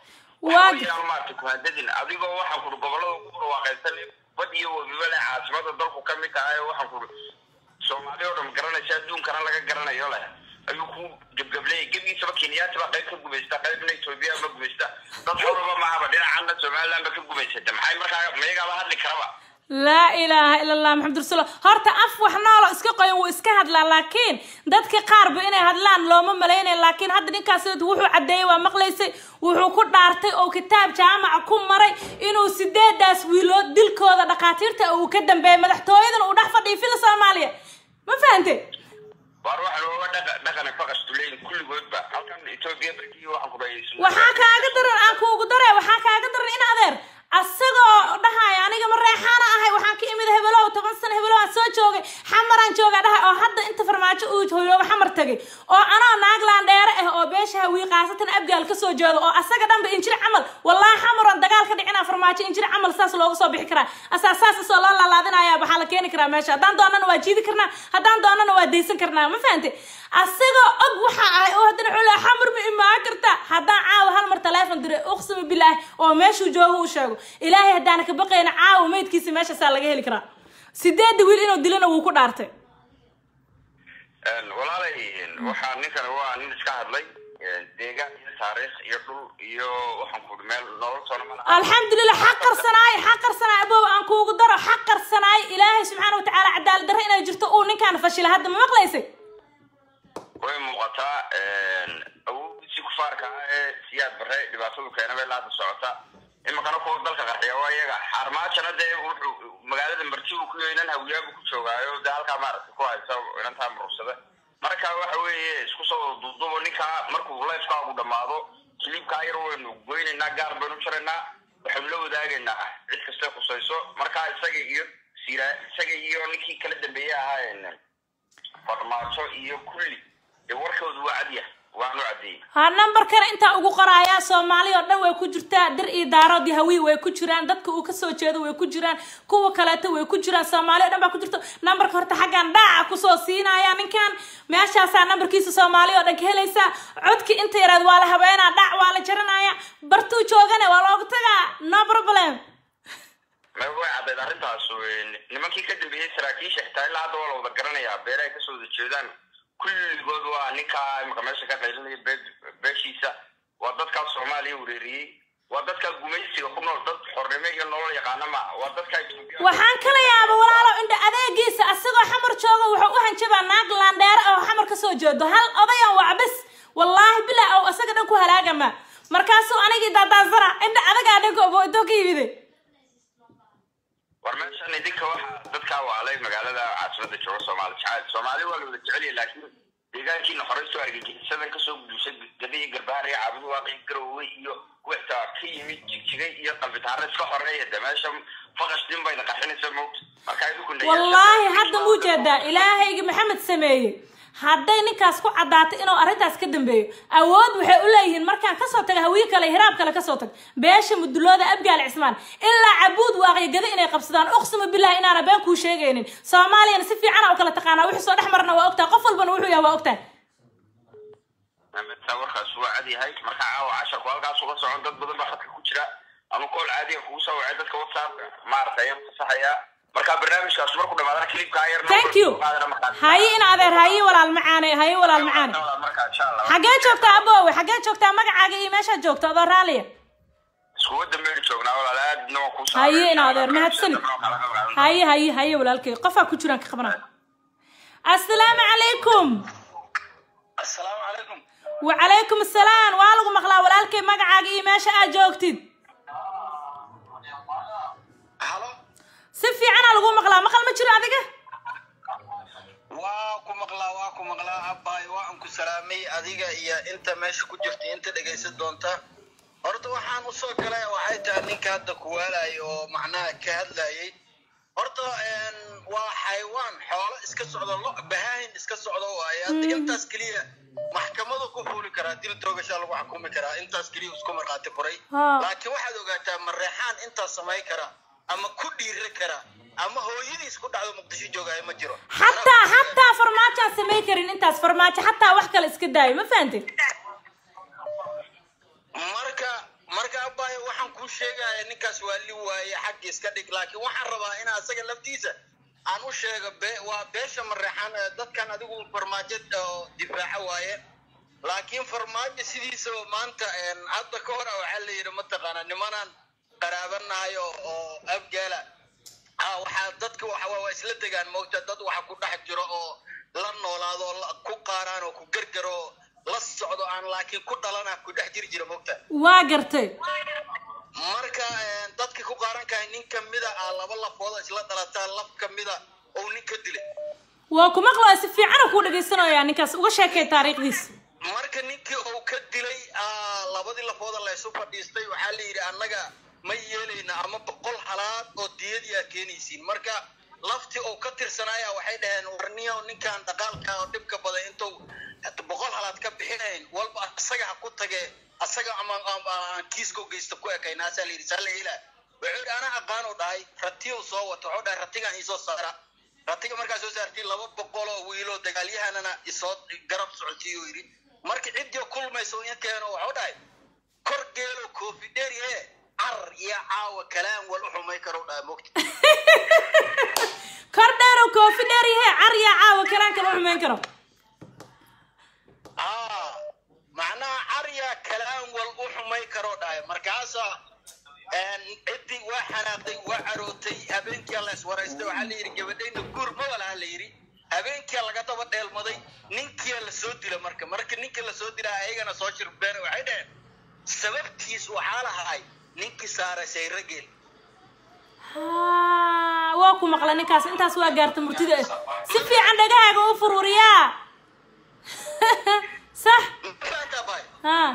[SPEAKER 1] Waa-
[SPEAKER 4] waxaweyaan maarata kuhadadin adigoo waxaan kuri gobolada ku barwaaqaysan bad iyo webiba leh caasimada dalku ka mid tahay waxaan kuri soomaali oo dhan garanaysa adduunkana laga garanayo leh ayuu ku gebgableeyay gebigiisaba kenyaati baa qayb ka gumaysta qaybna etoobiya ma gumaysta dad xoraba mahaba dhinacana somaliland ba ka gumaysata maxay markaa mayagaaba hadli karaba
[SPEAKER 1] laa ilaaha ila allah maxamud rasuul horta af wax noolo iska qoyan wuu iska hadlaa laakiin dadka qaarba inay hadlaan looma malaynaya laakiin hadda ninkaas wuxuu caddeeyey waa maqlaysay wuxuu ku dhaartay oo kitaab jaamaca ku maray inuu sideedaas wiilood dilkooda dhakhaatiirta uu ka dambeeyay madaxtooyadan uu dhex fadhiyo fila soomaaliya ma fahante
[SPEAKER 4] waar waxa looga dhaqa dhaqana faqastuleyn kulligoodba halkan etoobiya barkii waxaan ku dhahay
[SPEAKER 1] waxaa kaaga daran aan kuugu dare waxaa kaaga daran in adeer asagoo dhahaya aniga ma reexaana ahay waxaan ka imid hebelow toban sano hebelow aan soo joogay xamaraan jooga dhahay oo hadda inta farmaajo uu hoyooga xamar tagay oo anoo naaglaan dheere ah oo beesha hawii qaasatan abgaal kasoo jeedo oo asaga dhanba injir camal wallaahi xamaroon dagaal ka dhicina farmaajo injir camal saas looga soo bixi karaa asaa saas isoo loo laalaadinaya waxaa la keeni karaa meesha haddaan doonana waa jiidi karnaa haddaan doonana waa daysan karnaa ma fahante asagoo og waxa ahay oo haddana wuxuu leeyahay xamar ma imaan karta haddaan caawa hal mar taleefon diray uqsimi bilaahi oo meeshuu joogo u sheego ilaahay haddaana ka baqayna caawa meydkiisa meeshaasaa laga heli karaa sideedda wiil inuu dilana wuu ku dhaartay
[SPEAKER 4] walaalay waxaa ninkan waa nin iska hadlay deegaan iyo taariikh iyo dhul iyo waxaan kuri meel nolol toona ma laha
[SPEAKER 1] alxamdulilah xaq qarsanaay xaq qarsanaay abow aan kuugu daro xaq qarsanaay ilaahay subxaana watacaala cadaalad darre inay jirto uu ninkaan fashila hadda ma maqlaysay
[SPEAKER 4] way muuqataa awoodiisii kufaarka ah ee siyaad bare dhibaatadu keena bay laada socota imikana kuwa dalka qarxiya waa iyaga xaarmaajana dee wuxuu magaalada marti uu ku yeynan hawiyaabu ku joogaayo dee halkaa maaragtay ku haysa inantaa murugsada marka waxa weeye isku soo duudubo ninkaa markuu lifekaagu dhamaado kiliibkaa yar waynu goynaynaa gaar baynu jaraynaa waxaynu la wadaagaynaa cid kastay khusayso marka isaga iyo sira isaga iyo ninkii kala dambeeye ahaa farmaajo iyo kulli dee warkoodu waa cadya waanu caddeeyey
[SPEAKER 1] ha nambarkana intaa ugu qoraaya soomaali oo dhan way ku jirtaa dir iyo daarood iyo hawiy way ku jiraan dadka uu kasoo jeedo way ku jiraan kuwa kaleeto way ku jiraan soomaali oo dhan baa ku jirto nambarka horta xaggan dhaaca kusoo siinaya ninkan meeshaasaa nambarkiisa soomaali oo dhan ka helaysaa codki inta yaraad waa la habeynaa dhac waa la jaranaya bartuu joogane waa loogu tagaa no problem
[SPEAKER 4] ma way caddayd arrintaas nimankii ka dambeeyey saraakiisha xitaa ilaa hadda waa la wada garanayaa beerahay kasoo wada jeedaan kulligood waa ninkaa imika meesha ka qaylinaya bee- beeshiisa waa dadkaa soomaaliya wereeriyey waa dadkaa gumaysiga ku nool dad xornimo iyo nolol yaqaana ma waa dadkaa Ethiopia-
[SPEAKER 1] waxaan kala yaaba walaalo indha adeegiisa asagoo xamar jooga wuxuu u hanjabaa naag laandheere oo xamar kasoo jeedo hal odayan wacbis wallaahi bilaa oo asaga dhan ku halaagama markaasuu anigii daadaasana indha adagaa dhanka oboodoo ka yimide
[SPEAKER 4] war meeshan idinka waxa dadkaa waalay magaalada caasimada jooga soomaali jacayl soomaali waa la wada jecel yahay laakiin deegaankiina horey soo argagixisadan kasoo gudusay gada iyo garbaar iyo caabud waaqi garowe iyo wixtaa ka yimid jigjigay iyo qalbitaare iska horeeya de meesha faqash din bayna qarxinaysa mowt marka idinku na
[SPEAKER 1] wallaahi hadda muu jeedaa ilaahayga maxamed sameeyey hadday ninkaas ku caddaatay inuu arrintaas ka dambeeyo awood waxay u leeyihiin markaan kasoo taga hawiye kale iyo hiraab kale kasoo tag beesha mudulooda abgaal cismaan ilaa cabuud waaqiyo gada inay qabsadaan uqsima billahi inaana been kuu sheegaynin soomaaliyana si fiicana u kala taqaanaa wixii soo dhex marna waa ogtahay qof walbana wuxuu yahay waa ogtahay
[SPEAKER 4] taa warkaas waa cad yahay marka caawa casharku halkaas uga socon dad badan baa khadka ku jira ama kool caadiga kugu soo wacay dadka whatsapp maaragtay ayaan fasaxayaa marka barnaamijkaas markuu dhamaadana clipkaa yar
[SPEAKER 1] thank you haye in adeer haye walaal macaane haye walaal macaane
[SPEAKER 4] marka insha allah
[SPEAKER 1] xaggee joogtaa aboowe xaggee joogtaa magacaaga iyo meeshaad joogta adoo raaliya
[SPEAKER 4] iskugu dambeyn joognaa walaal aadna waan kuu
[SPEAKER 1] haye in adeer mahadsanid haye haye haye walaalkay qofaa ku jiraan ka qabanaa assalaamu calaykum
[SPEAKER 3] assalaamu calaykum
[SPEAKER 1] wacalaykum assalaam waa lagu maqlaa walaalkay magacaaga iyo meesha aad joogtid
[SPEAKER 3] halo
[SPEAKER 1] si fiicanaa lagu maqlaa maqal ma jiro adiga
[SPEAKER 3] waa ku maqlaa waa ku maqlaa abbaay waan ku salaamay adiga iyo inta meesha ku jirta inta dhegaysan doonta horta waxaan usoo galay waxay tahay ninka hadda ku waalay oo macnaha ka hadlayay horta een, waa xayawaan xoolo iska socdo lo bahaahin iska socdo waaye hadda intaas keliya maxkamadu ku fuuli karaa dil toogashaa lagu xukumi karaa intaas keliya isku markhaati furay
[SPEAKER 1] Haa.
[SPEAKER 3] laakiin waxaad ogaataa mareexaan intaas samay kara ama ku dhiiri kara ama hooyadiis ku dhacdo muqdisho joogaayo ma jiro
[SPEAKER 1] xataa xataa farmaajaan samay karin intaas farmaajo xataa wax kale iska daayo ma fahantay
[SPEAKER 3] marka marka abba sheegaya ninkaas waa li waaye xagga iska dhig laakiin waxaan rabaa in asaga laftiisa aan u sheego be waa beesha mareexan ee dadkan adigu farmaajo oo difaaca waaye laakiin farmaajo sidiisaba maanta een, hadda ka hor waxaa la yidhi mataqaanaa nimanaan qaraabanahay oo oo abgaala ah waxaa dadka waxa waa waa isla degaan moogta dad waxa ku dhex jiro oo la noolaado oo la- ku qaaraan oo ku gargaro oo la socdo aan laakiin ku dhalana ku dhex jiri jira moogta
[SPEAKER 1] waa gartay
[SPEAKER 3] marka een, dadka ku qaaran kahay nin kamida ah laba lafooda isla dhalataa laf kamida oo nin ka dilay
[SPEAKER 1] waa ku maqlaya si fiicana kuu dhagaysanayaa ninkaas uga sheekay taariikhdiisa
[SPEAKER 3] marka ninkii uu ka dilay ah, labadii lafooda la isu fadhiistay waxaa la yidhi annaga ma yeelayna ama boqol halaad oo diyadii aad keenaysiin marka laftii uu ka tirsanaya waxay dhaheen warniyo ninkan dhaqaalka oo dhibka badan intuu boqol halaad ka bixinayn walba asaga ha ku tage asaga ama ama aan kiiska geysta ku ekayna asaa la yidhi saa la yeelaa wuxuu yidhi anaa aqaan u dhahay ratiyu soo wato wuxuu dhahay ratigaan iisoo saara ratiga markaa soo saartay laba boqol oo wiiloo dagaalyahanana isoo garab socotiyo yidhi marka ciddii kulmayso in keeno waxuu dhahay kor geelo koofi dheeri ee car iyo caawa kalaan wal u xumay karo dhahay mogta
[SPEAKER 1] kor dheerow koofi dheer yahe carya caawa kalaan kala xumeyn karo
[SPEAKER 3] aa macnaha carya kalaan wal u xumay karo dhahay markaasa een, ciddii waa xanaaqday waa carootay habeenkii la iswaraystay waxaa la yidhi gabadhayna guur ma walaha la yidhi habeenkia laga daba dheelmaday ninkia la soo dila marka marka ninka la soo dila ayagana soo shirbeen waxay dhaheen sababtiis waxaa lahay ninkii saaray sayrageel
[SPEAKER 1] Haa, waa ku maqla ninkaas intaas waa gaarta murtida eh. si fiican dhagahaaga u fururiyaa sax
[SPEAKER 3] mafahantaa bay
[SPEAKER 1] haa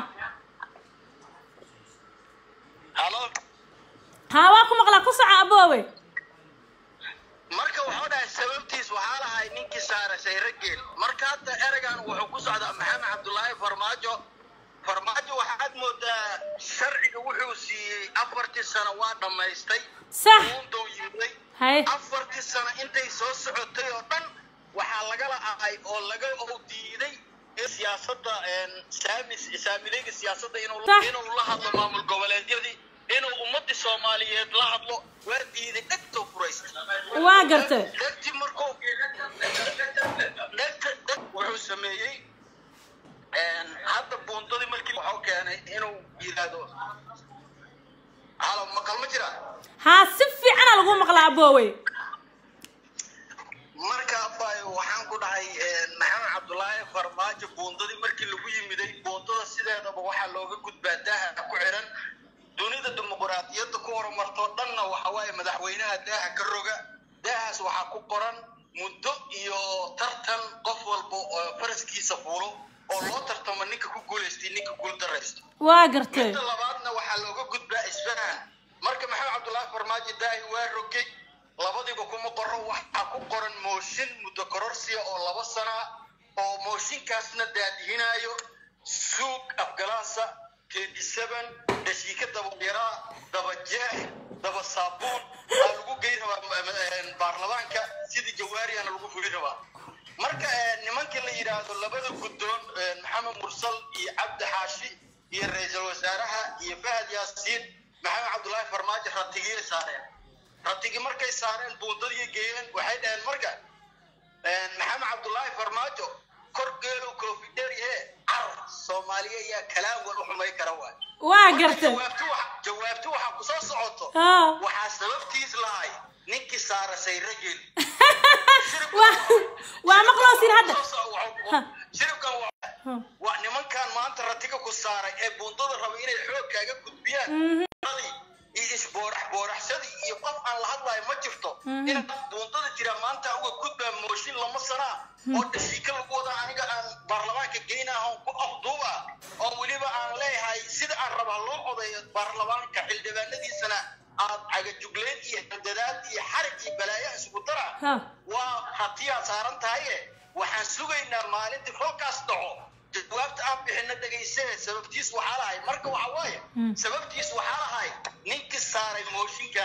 [SPEAKER 3] halo
[SPEAKER 1] haa waa ku maqlaa ku soco aboowe
[SPEAKER 3] marka wuxuu dhahay sababtiis waxaa lahay ninkii saaray sayrageel marka hadda ereygan wuxuu ku socdaa maxamed cabdulaahi farmaajo farmaajo waxaad moodaa sharciga wuxuu siiyey afartii sano waa dhammaystay
[SPEAKER 1] sax
[SPEAKER 3] uundow yimiday
[SPEAKER 1] haye
[SPEAKER 3] afartii sano intay soo socotay oo dhan waxaa lagala ahay oo laga oo diiday in siyaasadda een, saamis saamilayga siyaasadda inuu
[SPEAKER 1] Sax.
[SPEAKER 3] inuu la hadlo maamul goboleedyadii inuu ummadii soomaaliyeed la hadlo waa diiday dhegtoo furaysta
[SPEAKER 1] waa gartay
[SPEAKER 3] dhegti markuu dhegta dheg wuxuu sameeyey een, hadda buundadii markii wuxuu keenay inuu yidhaahdo halo maqal ma jira
[SPEAKER 1] haa si fiicana lagu maqlaa aboowe
[SPEAKER 3] marka abay waxaan ku dhahay een, maxamed cabdulaahi farmaajo buundadii markii lagu yimiday buundada sideedaba waxaa looga gudbaa daaha ku xiran dunida dimuquraadiyadda ku horumartoo dhanna waxa waaye madaxweynaha daaha ka roga daahaas waxaa ku qoran muddo iyo tartan qof walba oo faraskiisa fuulo oo loo tartamo ninka ku guulaystay ninka guuldaraysto
[SPEAKER 1] waa gartay
[SPEAKER 3] midda labaadna waxaa looga gudbaa isfahan marka maxamed cabdulaahi farmaajo daahi waa rogay labadiiba kuma qoro waxaa ku qoran mooshin muddo kororsiya oo laba sana ah, oo mooshinkaasna daadihinaayo suug afgalaasa tedi seven dhashiika dabayaraa daba jeex daba saabuun aa lagu geyn rabaa ma- ma- baarlamaanka sidii jawaariyana lagu fuli rabaa marka eh, nimanka la yidhaahdo labada guddoon eh, maxamed mursal iyo cabdi xaashi iyo ra-iisul wasaaraha iyo fahad yaasiin maxamed cabdulaahi farmaajo ratigiyay saareen ratigii markay saareen buundadii geeyeen waxay dhaheen marka eh, maxamed cabdulaahi farmaajo kor geelow koofidheer yahe car soomaaliya ayaa kalaan wal u xumay kara waay
[SPEAKER 1] waa gartay
[SPEAKER 3] jawaabtu waxa- jawaabtu waxaa ku soo socoto
[SPEAKER 1] haa
[SPEAKER 3] waxaa sababtiis lahay ninkii saara sayragel
[SPEAKER 1] waa waa maqloosin hadda
[SPEAKER 3] shiribkan waa- waa nimankan maanta ratiga ku saaray ee buundada raba inay xoog kaaga gudbiyaan buundadii iyo isboorax booraxsadii iyo qof aan la hadlayo ma jirto in buundada jira maanta uga gudbaa mooshin lama sanaa oo dhashiika lagu wada aniga aan baarlamaanka geynaa oon ku afduuba oo weliba aan leeyahay sida aan rabaa loo odayo baarlamaanka xildhibaanadiisana aad cagajugleyn iyo handadaad iyo xarig iyo balaayo isugu dara
[SPEAKER 1] Ha.
[SPEAKER 3] waa hatiyaa saaran tahaye waxaan sugaynaa maalintii roolkaas dhaco jawaabta aan bixina dhegaysane sababtiis waxaa lahay marka waxa waaye sababtiis waxaa lahay ninkii saaray mooshinkan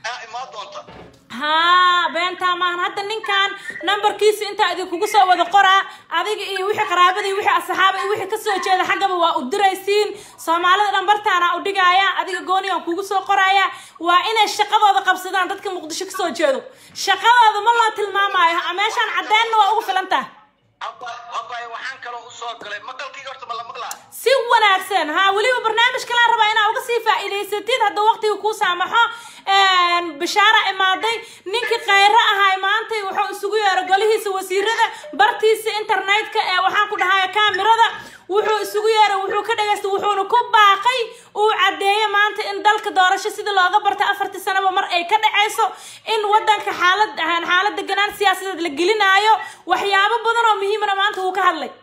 [SPEAKER 3] aa imaan doonta
[SPEAKER 1] haa beentaa maahan hadda ninkan nambarkiisa intaa idinkugu soo wada qoraa adiga iyo wixii qaraabada iyo wixii asxaaba iyo wixii kasoo jeeda xaggaba waa u diraysiin soomaalida dhan bartaana u dhigaya adiga gooni aan kugu soo qoraya waa inay shaqadooda qabsadaan dadka muqdisho kasoo jeedo shaqadooda ma loo tilmaamayo meeshaan caddeynna waa ugu filan tahay
[SPEAKER 3] abay waxaan kaloo usoo galay maqalkayga horta ma la maqlaa
[SPEAKER 1] si wanaagsan haa weliba barnaamij kalaa rabaa inaa uga sii faa'iidaysatid hadda waqtiga kuu saamaxo bishaara imaaday ninkii khayro ahay maanta wuxuu isugu yeeray golihiisa wasiirada bartiisa internetka ee waxaan ku dhahay kaamirada wuxuu isugu yeeray wuxuu ka dhagaystay wuxuuna ku baaqay uu caddeeyay maanta in dalka doorasho sidii looga bartay afartii sanaba mar ay ka dhacayso in wadanka xaalad xaalad deganaan siyaasadeed la gelinaayo waxyaabo badan oo muhiimana maanta wuu ka hadlay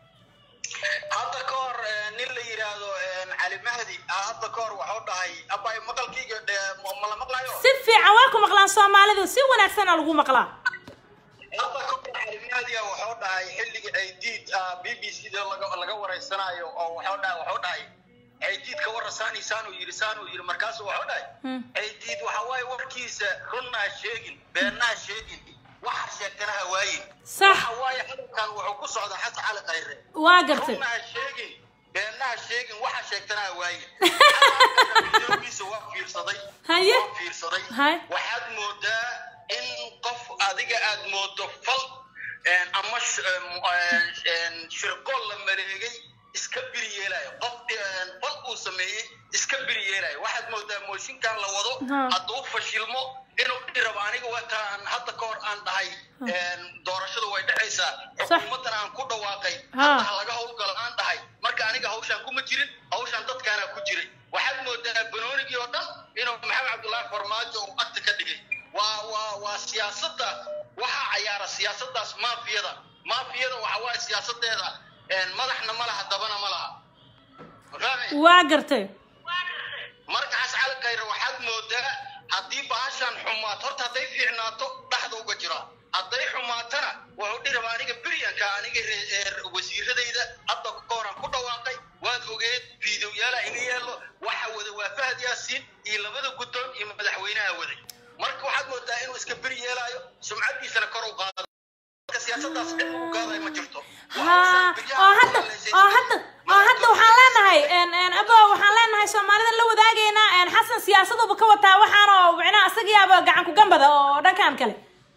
[SPEAKER 3] hadda ka hor nin la yidhaahdo cali mahdi hadda ka hor waxuu dhahay abay maqalkayga ma la maqlayo
[SPEAKER 1] si fiican waa ku maqlaan soomaalidu si wanaagsana lagu maqlaa
[SPEAKER 3] hadda ka hor cali mahdiga wuxuu dhahay xilliga aydiid b b c da laga laga wareysanayo oo wuxuu dhahay wuxuu dhahay aydiid ka warra saani saanuu yidhi saanuu yidhi markaasu wuxuu dhahay aydiid waxa waaye warkiisa runnaa sheegin beennaa sheegin waxa sheegtana ha waayin
[SPEAKER 1] Sax.
[SPEAKER 3] waxa waaye hadalkan wuxuu ku socdaa xasan cali khayre
[SPEAKER 1] waa gartay
[SPEAKER 3] runnaha sheegin beennaha sheegin waxa sheegtana ha waayin videogiisa waa fiirsaday
[SPEAKER 1] Haye.
[SPEAKER 3] waa fiirsaday
[SPEAKER 1] Haye.
[SPEAKER 3] waxaad moodaa in qof adiga aad moodo fal een, ama sh- een, een, shirqool la mareegay iska biri yeelayo qof een, fal uu sameeyey iska biri yeelayo waxaad moodaa mooshinkan la wado
[SPEAKER 1] Ha.
[SPEAKER 3] hadduu fashilmo inuu dhihi rabo aniga wataan hadda ka hor aan dhahay een, doorashadu way dhexaysaa
[SPEAKER 1] Sax.
[SPEAKER 3] xukuumaddan aan ku dhawaaqay
[SPEAKER 1] Ha.
[SPEAKER 3] hadda ha laga howlgalo aan dhahay marka aniga hawshaan kuma jirin hawshaan dadkaana ku jiray waxaad moodaa banoonigii oo dhan inuu maxamed cabdullaahi farmaajo uu agta ka dhigay waa waa waa siyaasadda waxaa cayaara siyaasaddaas maafiyada maafiyada waxa waaye siyaasadeeda een, madaxna ma laha dabana ma laha Ma fahmay?
[SPEAKER 1] waa gartay
[SPEAKER 3] markaas cali khayre waxaad moodaa haddii bahashan xumaato horta hadday fiicnaato dhaxda uga jira hadday xumaatana wuxuu dhihi rabaa aniga beryanka aniga re- ee wasiiradayda hadda ka horan ku dhawaaqay waad ogeed fiidowyaala iga yeelo waxa wada waa fahad yaasiin iyo labada guddoon iyo madaxweynaha waday marka waxaad moodaa inuu iska beri yeelaayo sumcadiisana kor u qaado marka siyaasadaas cid ugu gaaday ma jirto
[SPEAKER 1] haa oo hadda oo hadda oo hadda waxaan leenahay en en abo waxaan leenahay soomaalida la wadaagaynaa en xasan siyaasaduba ka wataa waxaan oo micnaha isagiyaaba gacan ku gambada oo dhankan kale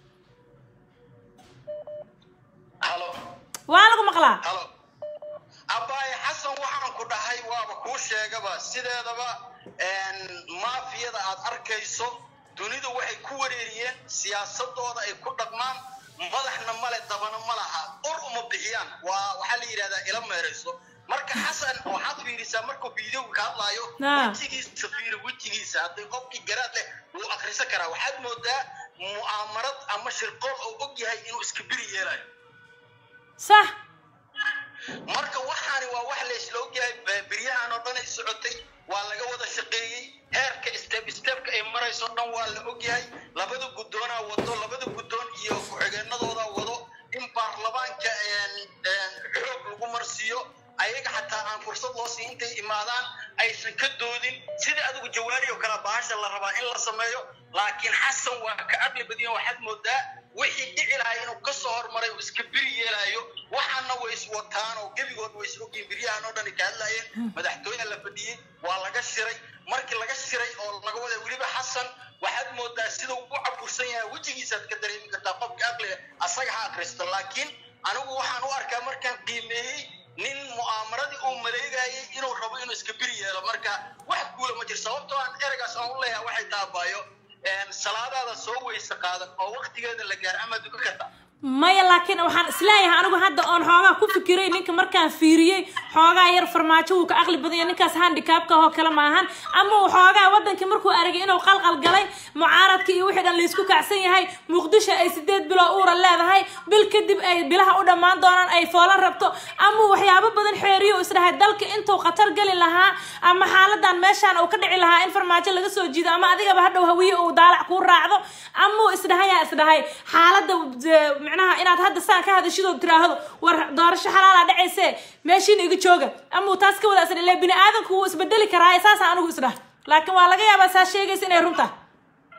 [SPEAKER 3] halo
[SPEAKER 1] waa lagu maqlaa
[SPEAKER 3] halo abaaye xasan waxaan ku dhahay waaba kuu sheegaba sideedaba een, maafiyada aad arkayso dunidu waxay ku wareeriyeen siyaasadooda ay ku dhaqmaan madaxna male dabana ma laha ur uma bixiyaan waa waxaa la yidhahdaa ila meerayso marka xasan waxaad fiirisaa markuu fiidowga ka hadlaayo
[SPEAKER 1] Ah.
[SPEAKER 3] wejigiisa fiiri wejigiisa haddii qofkii garaad leh wuu akrisan karaa waxaad moodaa mu'aamarad ama shirqool oo og yahay inuu iska biri yeelayo
[SPEAKER 1] sax
[SPEAKER 3] marka waxaani waa wax la isla ogyahay be- beryahan oo dhan ay socotay waa laga wada shaqeeyey heerka step stepka ay marayso dhan waa la ogyahay labada guddoonaa wado labada guddoon iyo ku-xigeenadooda wado in baarlamaanka een, een, xoog lagu marsiiyo ayaga xataa aan fursad loo siin intay imaadaan aysan ka doodin sida adigu jawaari oo kale bahasha la rabaa in la sameeyo laakiin xasan waa ka aqli badiyan waxaad moodaa wixii dhici lahaa inuu ka soo hormaray uu iska biri yeelaayo waxaana way iswataan oo gebigood way isogyiin biryahan oo dhan ay ka hadlaayeen madaxtooyaha la fadhiyey waa laga shiray markii laga shiray oo laga wada weliba xasan waxaad moodaa sida uu u cabursan yahay wejigiisaad ka dareemi kartaa qofka aqliga asaga ha akristo laakiin anigu waxaan u arkaa markaan qiimeeyey nin mu'aamaradii uu maleegayay inuu rabo inuu iska biri yeelo marka wax guula ma jiro sababtoo aan ereygaas aan u leeyahay waxay taabaayo salaadaada soo weyse qaadan oo waqtigeeda la gaar ama duka karta
[SPEAKER 1] maya laakiin waxaan isleeyahay anigu hadda oon xoogaa ku fikiray ninka markaan fiiriyey xoogaa yar farmaajo wuu ka aqli badan yahay ninkaas handicapka oo kale maahan ama uu xoogaa wadankii markuu aragay inuu qalqal galay mucaaradkii iyo wixii dhan laysku kacsan yahay muqdisho ay sideed bilo uura leedahay bil kadib ay bilaha u dhammaan doonaan ay foolan rabto ama waxyaabo badan xeeriyo isdhahay dalka intuu khatar geli lahaa ama xaaladan meeshaan uu ka dhici lahaa in farmaajo laga soo jiido ama adigaba hadhow hawiye uu daalac kuu raacdo ama uu isdhahayaa isdhahay xaaladda eh, micnaha inaad hadda saan ka hadashidoo tiraahdo war doorasho xalaala dhacayse meeshiina iga jooga ama uu taas ka wada isdha ile bini aadanku wuu isbedeli karaa saasa anigu isdhaha laakiin waa laga yaabaa saa sheegaysa inay runta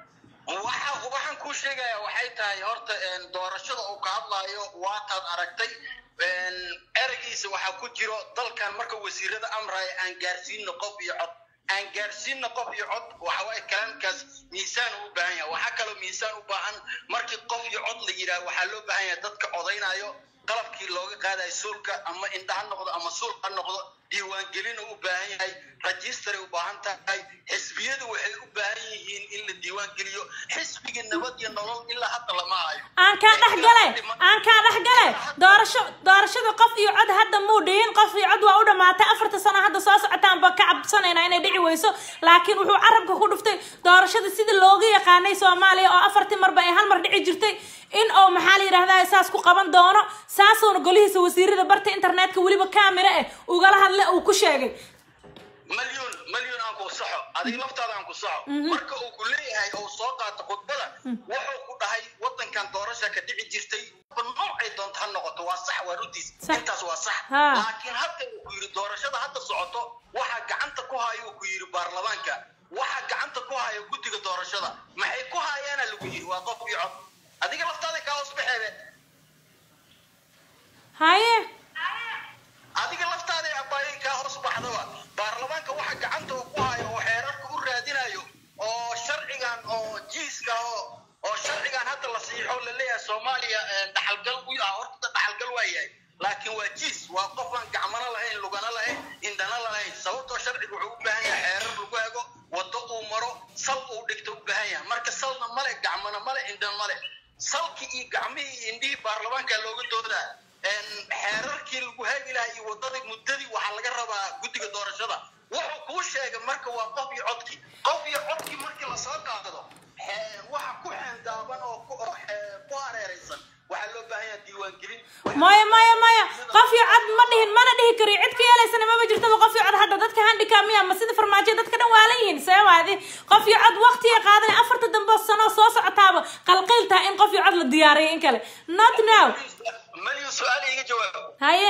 [SPEAKER 3] waxa waxaan kuu sheegayaa waxay tahay horta een, doorashada uu ka hadlaayo waataad aragtay een, ereygiisa waxaa ku jiro dalkan marka wasiirada amraya aan gaarsiino qof iyo cod aan gaarsiino qof iyo cod waxa waaye kalaamkaas miisaan u baahan yahay waxaa kaloo miisaan u baahan markii qof iyo cod la yidhaah waxaa loo baahan yahay dadka codaynayo qalabkii looga qaadayo suulka ama indha ha noqdo ama suul ha noqdo diiwaangelin u baahan yahay rajistaray u baahan tahay xisbiyadu waxay u baahan yihiin in la diiwaangeliyo xisbiga nabad iyo nolol ilaa hadda lama hayo
[SPEAKER 1] aan kaa dhex gale aan kaa dhex gale doorasho doorashada qof iyo cod hadda muu dhihin qof iyo cod waa u dhammaatay afarta sano hadda soo socotaan baa ka cabsanaynaa inay dhici weyso laakiin wuxuu carabka ku dhuftay doorashada sidii looga yaqaanay soomaaliya oo afartii marba ay hal mar dhici jirtay in oo maxaa la yidhahdaa saas ku qaban doono saasuuna golihiisa wasiirada barta internetka weliba kaamira eh ugala hadle uu ku sheegay
[SPEAKER 3] مليون مليون أنكو صحو هذه لفتة أنكو صحو مركا أو كلية هاي أو سوقات خطبة وحو كده هاي وطن كان دورشة كدعي جرتي بالنوع أي دون تهنقط وصح ورديس
[SPEAKER 1] صح.
[SPEAKER 3] انت وصح
[SPEAKER 1] ها.
[SPEAKER 3] لكن حتى وكيري دورشة حتى صعوتو waxa gacanta ku hayo ku yiri baarlamaanka waxa gacanta ku hayo guddiga doorashada maxay ku hayaana lagu yiri waa qof iyo cod adiga laftaada kaa hoos baxeebe
[SPEAKER 1] haye
[SPEAKER 3] adiga laftaada ee abbaayay kaa hoos baxdaba baarlamaanka waxa gacanta uu ku hayo oo xeerarka u raadinayo oo sharcigan oo jiiska oo oo sharcigan hadda la siixo la leeyahay soomaaliya ee, dhaxalgal u ah horta dhaxalgal waa yahay laakiin waa jiis waa qof aan gacmana lahayn lugana lahayn indhana lahayn sababtoo sharciga wuxuu u baahan yahay xeerar lagu ego waddo uu maro sal uu dhigto u baahan yahay marka salna male gacmana male indhan male salkii iyo gacmihii iyo indhihii baarlamaanka looga doodaa een, xeerarkii lagu hagi lahaa iyo waddadii muddadii waxaa laga rabaa guddiga doorashada wuxuu kuu sheegay marka waa qof iyo codkii qof iyo codkii markii lasoo qaado xee- waxa ku xeendaaban oo ku oo xee- ku hareeraysan waxaa loo baahan yahay diiwaangelin
[SPEAKER 1] maya maya maya qof iyo cod ma dhihin mana dhihi kariyo cid ka yeelaysana maba jirtaba qof iyo cod hadda dadka handicap miya ma sida farmaajo dadka dhan waalan yihiin see waadi qof iyo cod waqtiga qaadanay afarta dambe sano soo socotaaba qalqiil tahay in qof iyo cod la diyaariyo in kale not now
[SPEAKER 3] malyu su-aal iga jawaabo
[SPEAKER 1] haye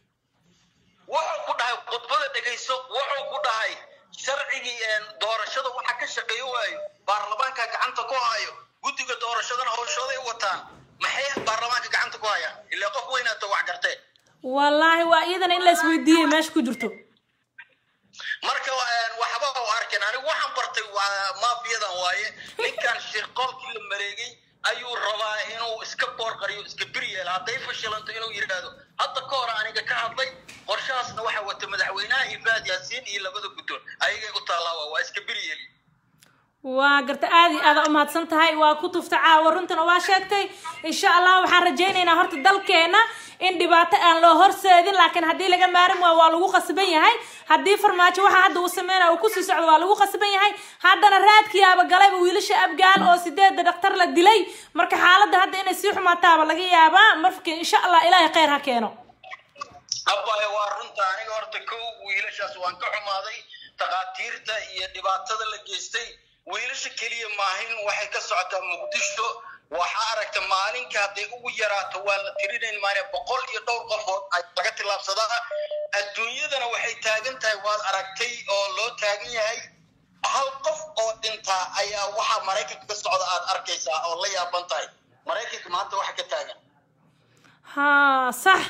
[SPEAKER 3] wuxuu ku dhahay khudbada dhegayso wuxuu ku dhahay sharcigii een, doorashada waxa ka shaqeeyo waayo baarlamaanka gacanta ku hayo guddiga doorashadana howshooday wataan maxay baarlamaanka gacanta ku hayaan ilaa qof weynaata wax gartee
[SPEAKER 1] wallaahi waa iyadana in la isweydiiyey meesha ku jirto
[SPEAKER 3] marka een, waxba u arkin anigu waxaan bartay waa maafiyadan waaye ninkan shirqoolkii la mareegay ayuu rabaa inuu iska boorqariyo iska bir yeelo hadday fashilanto inuu yidhaahdo hadda ka hor aniga ka hadlay qorshahaasna waxaa wata madaxweynaha ifaad yaasiin iyo labada guddoon ayagay u taallaa waa iska bir yeeli
[SPEAKER 1] waa garta aad iyo aada umahadsan tahay waa ku tufta caawa runtana waa sheegtay insha allah waxaan rajaynaynaa horta dalkeena in dhibaato aan loo horseedin laakiin haddii laga maarin waayo waa lagu qasban yahay haddii farmaajo waxa hadda uu sameynaya uu kusii socdo waa lagu qasban yahay haddana raadkiyaaba galayba wiilasha abgaal oo sideeda dhaktar la dilay marka xaaladda hadda inay sii xumaataaba laga yaabaa marka insha allah ilaahay kheyr ha keeno
[SPEAKER 3] abbaye waa runta aniga horta kow wiilashaas waan ka xumaaday takhaatiirta iyo dhibaatada la geystay wiilasha keliya maahin waxay ka socotaa muqdisho waxaa aragta maalinka hadday ugu yaraato waa la tirinayn maane boqol iyo dhowr qofood ay laga tillaabsadaa adduunyadana waxay taagan tahay waad aragtay oo loo taagan yahay hal qof oo dhintaa ayaa waxaa maraykanka ka socda aad arkaysaa oo la yaaban tahay maraykanka maanta waxa ka taagan
[SPEAKER 1] haa sax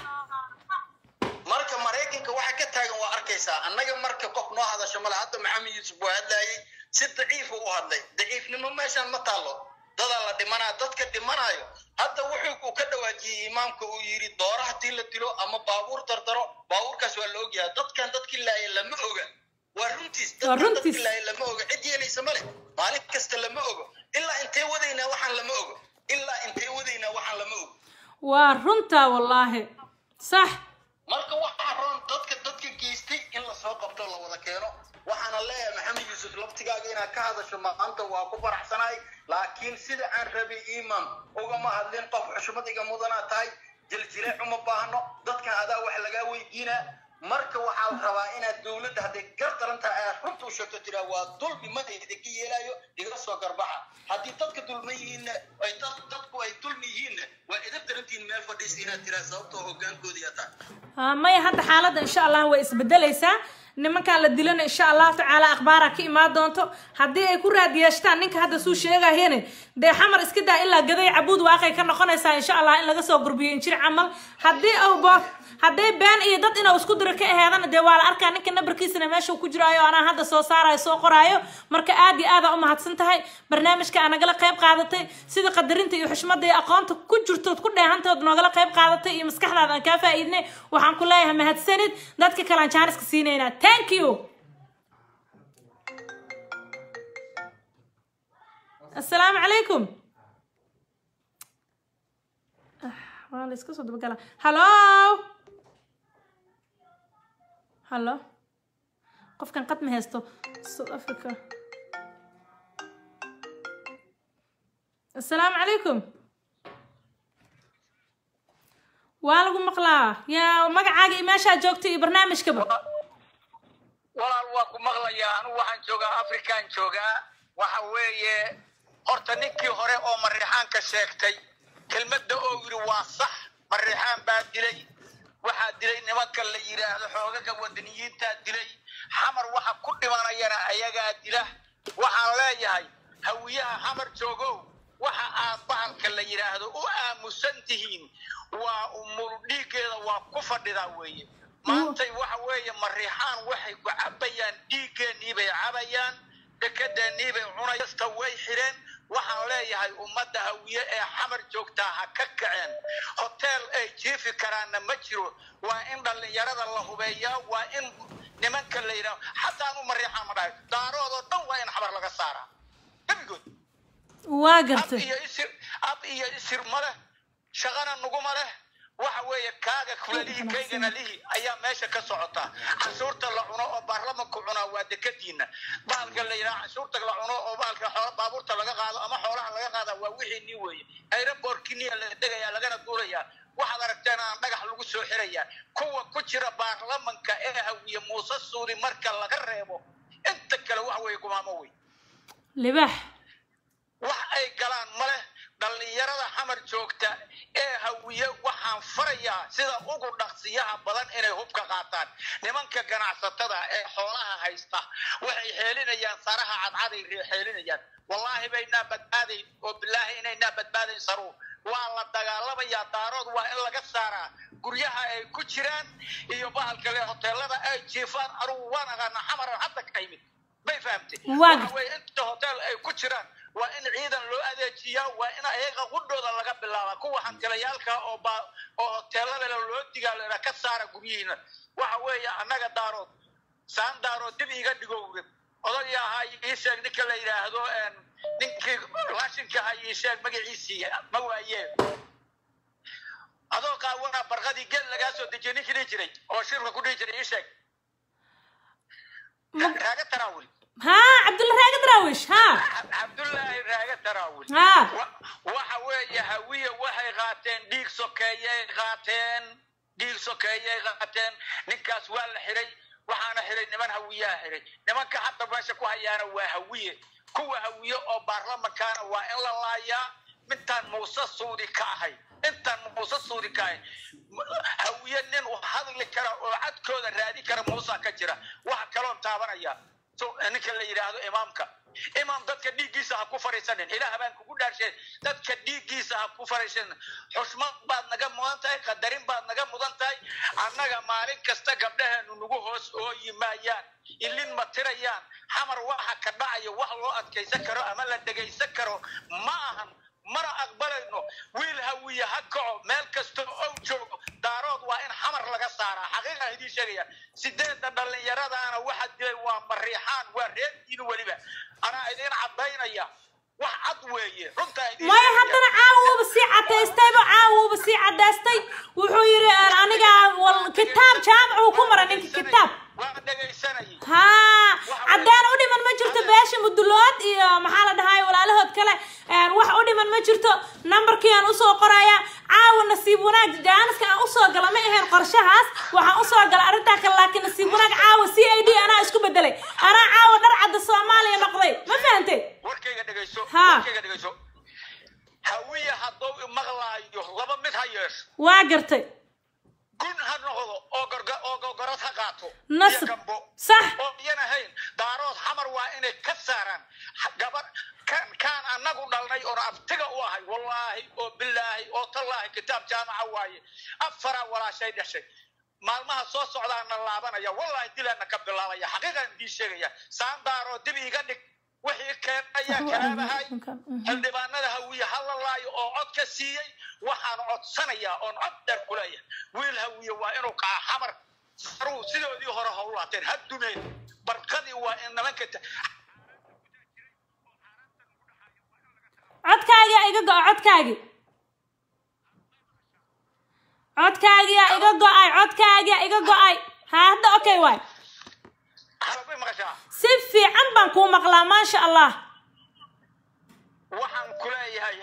[SPEAKER 3] marka maraykanka waxa ka taagan waa arkaysaa annaga marka qof noo hadasho male hadda maxamed yuusuf waa hadlayay si daciifu u hadlay daciifnimo meeshaan ma taallo dadaa la dhimanaa dadka dhimanayo hadda wuxuu uu ka dhawaajiyey imaamka uu yidhi dooro haddii la dilo ama baabuur dardaro baabuurkaas waa la ogyahay dadkan dadkii laaya lama oga waa runtiis
[SPEAKER 1] Waa
[SPEAKER 3] dadkan
[SPEAKER 1] runtiis.
[SPEAKER 3] dadkii laaya lama oga cid yeelaysa male maalin kasta lama ogo ilaa intee wadaynaa waxaan lama ogo ilaa intee wadaynaa waxaan lama ogo
[SPEAKER 1] waa runta wallaahi sax
[SPEAKER 3] marka waxaa roon dadka dadka geystay in lasoo qabto la wada keeno waxaana leeyahay maxamed yuusuf laftigaaga inaad ka hadasho maanta waa ku faraxsanahay laakiin sida aan rabay iman ugama hadlin qof xushmad iga mudanaa tahay jiljileec uma baahno dadkan adaa wax lagaa weydiinaa marka waxaa la rabaa inaad dowladda hadday gar daran tahay aad runta u sheegto tiraa waa dulmi ma idinka yeelaayo iga soo garbaxa haddii dadka dulman yihiinna ay dad dadku ay dulmi yihiinna waa idab darantihiin meel fadhiisa inaad tiraa sababtoo hogaankooda yaa tahay
[SPEAKER 1] Ah, maya hadda xaaladda insha allah way isbedelaysaa nimankan la dilana insha allahu tacaala akhbaara ka imaan doonto haddii ay ku raad yeeshtaan ninka hadda suu sheegayene dee xamar iska daa ilaa gaday cabuud waaqay ka noqonaysaa insha allah in laga soo gurbiyo injir camal haddii awbo hadday been iyo dad inuu isku diro ka aheedana dee waa la arkaa ninka nabarkiisana meesha ku jiraayo anaa hadda soo saarayo soo qoraayo marka aad iyo aada u mahadsan tahay barnaamijka aa nagala qayb qaadatay sida qadarinta iyo xushmada iyo aqoonta ku jirtood ku dheehantood noogala qayb qaadatay iyo maskaxdaada aan kaa faa'iidnay waxaan ku leeyahay mahadsanid dadka kale aan jaaniska siinaynaa thank you السلام عليكم waa la iska soo dabagala hallo hallo qofkan qad ma haysto south africa assalaamu calaykum waa lagu maqlaa yaa magacaaga iyo meeshaa joogta iyo barnaamijkaba
[SPEAKER 5] walaal waa ku maqlayaa anigu waxaan joogaa afrikaan joogaa waxa weeye horta ninkii hore oo mariixaanka sheegtay kelmadda oo yidhi waa sax mariixaan baa dilay waxaa dilay nimanka la yidhaahdo xoogaga wadaniyiintaa dilay xamar waxa ku dhimanayana ayagaa dila waxaan leeyahay hawiyaha xamar joogow waxa aad bahalka la yidhaahdo u aamusan tihiin waa umul dhiiggeeda waa ku fadhidaa weeye maantay waxa weeye mariixaan waxay ku cabayaan dhiiggeennii bay cabayaan dekedeennii bay cunayasta way xidheen waxaan leeyahay ummadda hawiye ee xamar joogtaa ha ka kaceen hoteel ay jiifi karaanna ma jiro waa in dhallinyarada la hubeeyaa waa in nimanka la yidhaho xataa anu mariixaan ma dhahay daaroodoo dhan waa in xamar laga saaraa gebigood
[SPEAKER 1] waa
[SPEAKER 5] ab
[SPEAKER 1] gartay
[SPEAKER 5] iyo isir ab iyo isir ma leh shaqana nuguma leh waxa weeye kaaga kulalihi kaygana lihi ayaa meesha ka socota canshuurta la cuno oo baarlamanku cunaa waa dekadiina bahalka la yidhaha canshuurta la cuno oo bahalka xoola baabuurta laga qaado ama xoolaha laga qaada waa wixii nii weeye aerobortkiniya la degaya lagana duulaya waxaad aragteen aan dhagax lagu soo xiraya kuwa ku jira baarlamanka ee hawiye muuse suudi marka laga reebo inta kale waxa weeye gumaamo wey
[SPEAKER 1] libax
[SPEAKER 5] wax ay galaan ma leh dhallinyarada xamar joogta ee hawiye waxaan farayaa sida ugu dhaqsiyaha badan inay hubka qaataan nimanka ganacsatada ee xoolaha haysta waxay xeelinayaan saraha cadcaday xeelinayaan wallaahi baynaa badbaadayn oo bilaahi inaynaa badbaadayn saruur waa la dagaalamayaa daarood waa in laga saaraa guryaha ay ku jiraan iyo bahalka le hoteelada ay jiifaan anugu waan aqaanaa xamaran hadda ka yimid may fahamtay
[SPEAKER 1] Waa
[SPEAKER 5] waxa weeye inta hotel ay ku jiraan waa in ciidan loo adeejiyaa waa in ayaga qudhooda laga bilaabaa kuwa hantilayaalka oo ba oo hoteelada le loo digaaleena ka saara guryihiina waxa weeye annaga daarood saan daarood dib iga dhigowrib odagii ahaa ii sheeg ninka la yidhaahdo een, ninkii raashinka ahaa ii sheeg magaciisii ma waayee adoo qaawana barqadii gel lagaa soo dejiyay ninkii dhihi jiray oo shirka ku dhihi jiray ii sheeg raaga taraawil
[SPEAKER 1] haa cabdulla raaga daraawish haa
[SPEAKER 5] cabdullaahi raaga taraawil
[SPEAKER 1] haa
[SPEAKER 5] Wa- waxa weeye hawiye waxay qaateen dhiig sokeeyay qaateen dhiig sokeeyay qaateen ninkaas waa la xiray waxaana xiray niman hawiyaha xiray nimanka hadda meesha ku hayaana waa hawiye kuwa hawiye oo baarlamankaana waa in la laayaa mintaan muuse suudi ka ahay intaan muuse suudi ka ahay M- hawiye nin u hadli kara oo cadkooda raadi kara muusa ka jira waxa kaloon taabanaya so ninka la yidhaahdo imaamka imaam dadka dhiiggiisa ha ku fariisanin ilaah baan kugu dhaarshay dadka dhiiggiisa ha ku fariisanin xushmad baad naga mudan tahay qadarin baad naga mudan tahay annaga maalin kasta gabdhaheenu nagu hoos ooyi maayaan ilin ma tirayaan xamar waxa ka dhacayo wax loo adkaysan karo ama la dhegaysan karo ma ahan mana aqbalayno wiil hawiye ha kaco meel kasta oo joogo daarood waa in xamar laga saaraa xaqiiqaan idiin sheegaya sideedda dhallinyaradaana waxa dilay waa mariixaan waa reerkiina weliba anaa idiin cadaynaya wax cad weeye runtaa idiin
[SPEAKER 1] maya
[SPEAKER 5] sheegaya.
[SPEAKER 1] haddana caawuuba sii cadaystayba caawuuba sii cadaystay wuxuu yidhi aniga wal kitaab jaamac uu ku mara ninka kitaab
[SPEAKER 5] waa dhegaysanayay
[SPEAKER 1] haa caddaan u dhiman ma jirto beesha mudulood iyo maxaa la dhahay walaalahood kale een, wax u dhiman ma jirto nambarkii aan usoo qoraya caawa nasiib wanaag jaaniska aan usoo gala ma ahayn qorshahaas waxaan usoo gala arrintaa kale laakiin nasiib wanaag caawa c i d anaa isku bedelay anaa caawa dhar cadda soomaaliya noqday ma fahantay
[SPEAKER 5] warkayga dhegayso
[SPEAKER 1] Ha.
[SPEAKER 5] warkayga dhegayso hawiye hadduu imaqlaayo laba mid ha yeesho
[SPEAKER 1] waa gartay
[SPEAKER 5] gun ha noqdo noqdo oo gorga oo gogorad ha qaato
[SPEAKER 1] Nasr.
[SPEAKER 5] iyo gambo
[SPEAKER 1] Sax.
[SPEAKER 5] oo iyan ahayn daarood xamar waa inay ka saaraan Ha- gabar kan kaan annagu dhalnay oon abtiga u ahay wallaahi oo bilaahi oo tallaahi kitaab jaamaca waaye afaraa walaashay dhashay maalmaha soo socdaana laabanaya wallaahi dilaana ka bilaabaya xaqiiqaan idii sheegaya saan daaroo dib iga dhig wixii keenaya kalaabahay xildhibaanada hawiye hala laayo oo cod ka siiyey waxaan codsanayaa oon cod dheer ku leeyahay wiil hawiye waa inuu kaca xamar saruu sidoodii hore ha u laateen ha dumeen barqadii waa in nimanka ta-
[SPEAKER 1] codkaagii aa iga go- codkaagii codkaagii aa iga go-ay codkaagii aa iga go-ay ha hadda okay waay
[SPEAKER 5] halabay maqashaa
[SPEAKER 1] si fiican baan kuu maqlaa maasha allah
[SPEAKER 5] waxaan ku leeyahay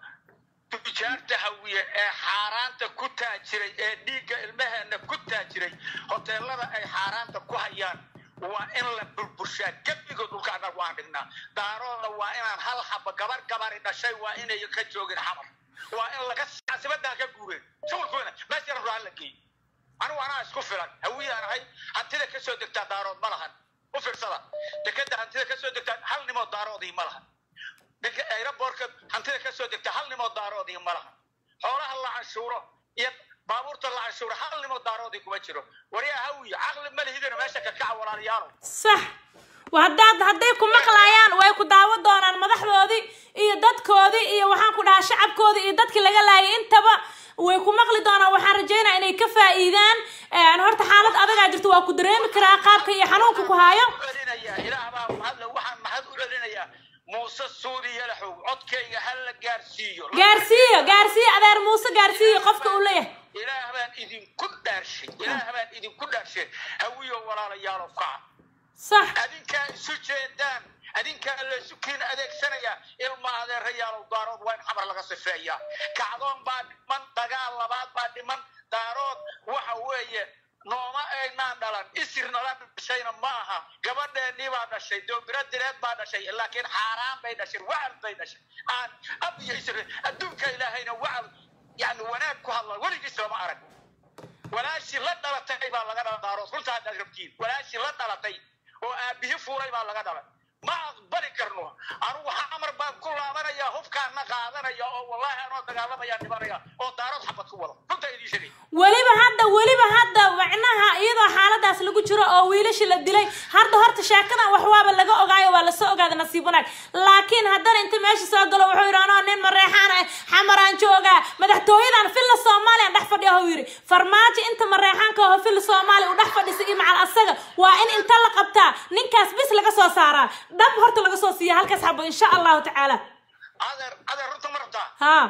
[SPEAKER 5] tujaarta hawiye ee xaaraanta ku taajiray ee dhiigga ilmaheena ku taajiray hoteelada ay xaaraanta ku hayaan waa in la burburshaa gebigood dhulka annagu aan dhignaa daarooda waa inaan hal xaba gabar gabari dhashay waa inay ka joogin xamar waa in laga caasimadaa ka guureen shughulkooda meesha ruaan la geey anigu anaa isku filan hawiyaan ahay hantida ka soo degtaa daarood ma lahan u fiirsada dekeda hantida ka soo degtaa hal nimood daaroodii ma lahan dadka aerobortka hantida ka soo degta hal nimood daaroodii ma laha xoolaha la canshuuro iyo baabuurta la canshuuro hal nimood daaroodii kuma jiro waryaa hawiye caqli ma lihidina meesha ka kaca walaalayaalo
[SPEAKER 1] sax wa haddaad hadday ku maqlayaan way ku daawo doonaan madaxdoodii iyo dadkoodii iyo waxaan ku dhahaa shacabkoodii iyo dadkii laga laayay intaba way ku maqli doonaan waxaan rajeynaa inay ka faa'iidaan Een, horta xaalad adagaa jirto waa ku dareemi karaa qaabka iyo xanuunka ku haayo
[SPEAKER 5] u celinayaa ilaah baa mahadle waxaan mahad u celinayaa muuse suudi yalaxow codkayga ha la gaarsiiyo
[SPEAKER 1] gaarsiiyo gaarsiiyo adeer muuse gaarsiiyo qofka uu leeyahay
[SPEAKER 5] ilaah baan idinku dhaarshay ilaah baan idinku dhaarshay hawiyo walaalayaalo kaca
[SPEAKER 1] sax
[SPEAKER 5] adinkaa isu jeedaan adinkaa laysu kiin adeegsanayaa ilma adeerayaalow daarood waa in xamar laga sifeeyaa kacdoon baa dhiman dagaal labaad baa dhiman daarood waxa weeye nooma aynaan dhalan isir nala dhashayna ma aha gabadheennii baa dhashay doobiro direed baa dhashay laakiin xaaraan bay dhashay wacal bay dhashay aan ab iyo isir adduunka ilaahayna wacal yani wanaag ku hadla weligiis lama arag walaashii la dhalatay baa laga dhala daarood runta haddaad rabtiin walaashii la dhalatay oo aabihi fuulay baa laga dhalay ma aqbali karno anugu xamar baan ku laabanaya hubkaana qaadanaya oo wallahi anoo dagaalamaya dhimanaya oo daarood xabad ku wado runta idiin sheegay
[SPEAKER 1] weliba hadda weliba hadda macnaha iyadoo xaaladaas lagu jiro oo wiilashii la dilay hadda horta sheekadan wax waaba laga ogaayo waa lasoo ogaaday nasiib wanaag laakiin haddana inta meesha soo galo wuxuu yidhi anoo nin mareexaan ah xamaraan joogaa madaxtooyadan filla soomaaliya dhex fadhiya huu yidhi farmaajo inta mareexaanka oo filla soomaaliya uu dhex fadhisay iyo macal asaga waa in inta la qabtaa ninkaas bis laga soo saaraa dhab horta laga soo siiya halkaas xabo insha allahu tacaala
[SPEAKER 5] adeer adeer runta ma rabtaa
[SPEAKER 1] haa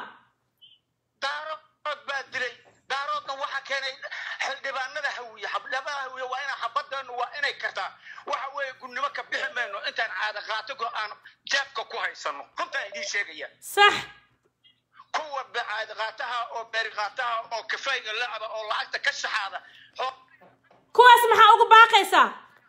[SPEAKER 5] daarood baa dilay daaroodna waxaa keenay xildhibaanada hawiye xildhibaanada hawiye waa inay xabadeenu waa inay kartaa waxa weeye gudnimo ka bixi mayno intaan caada qaato aan jeebka ku haysano runtaan idiin sheegaya
[SPEAKER 1] sax
[SPEAKER 5] kuwa caada qaataha oo beeri qaataha oo kafayga lacaba oo lacagta ka shaxaada oo
[SPEAKER 1] kuwaas maxaa ugu baaqaysaa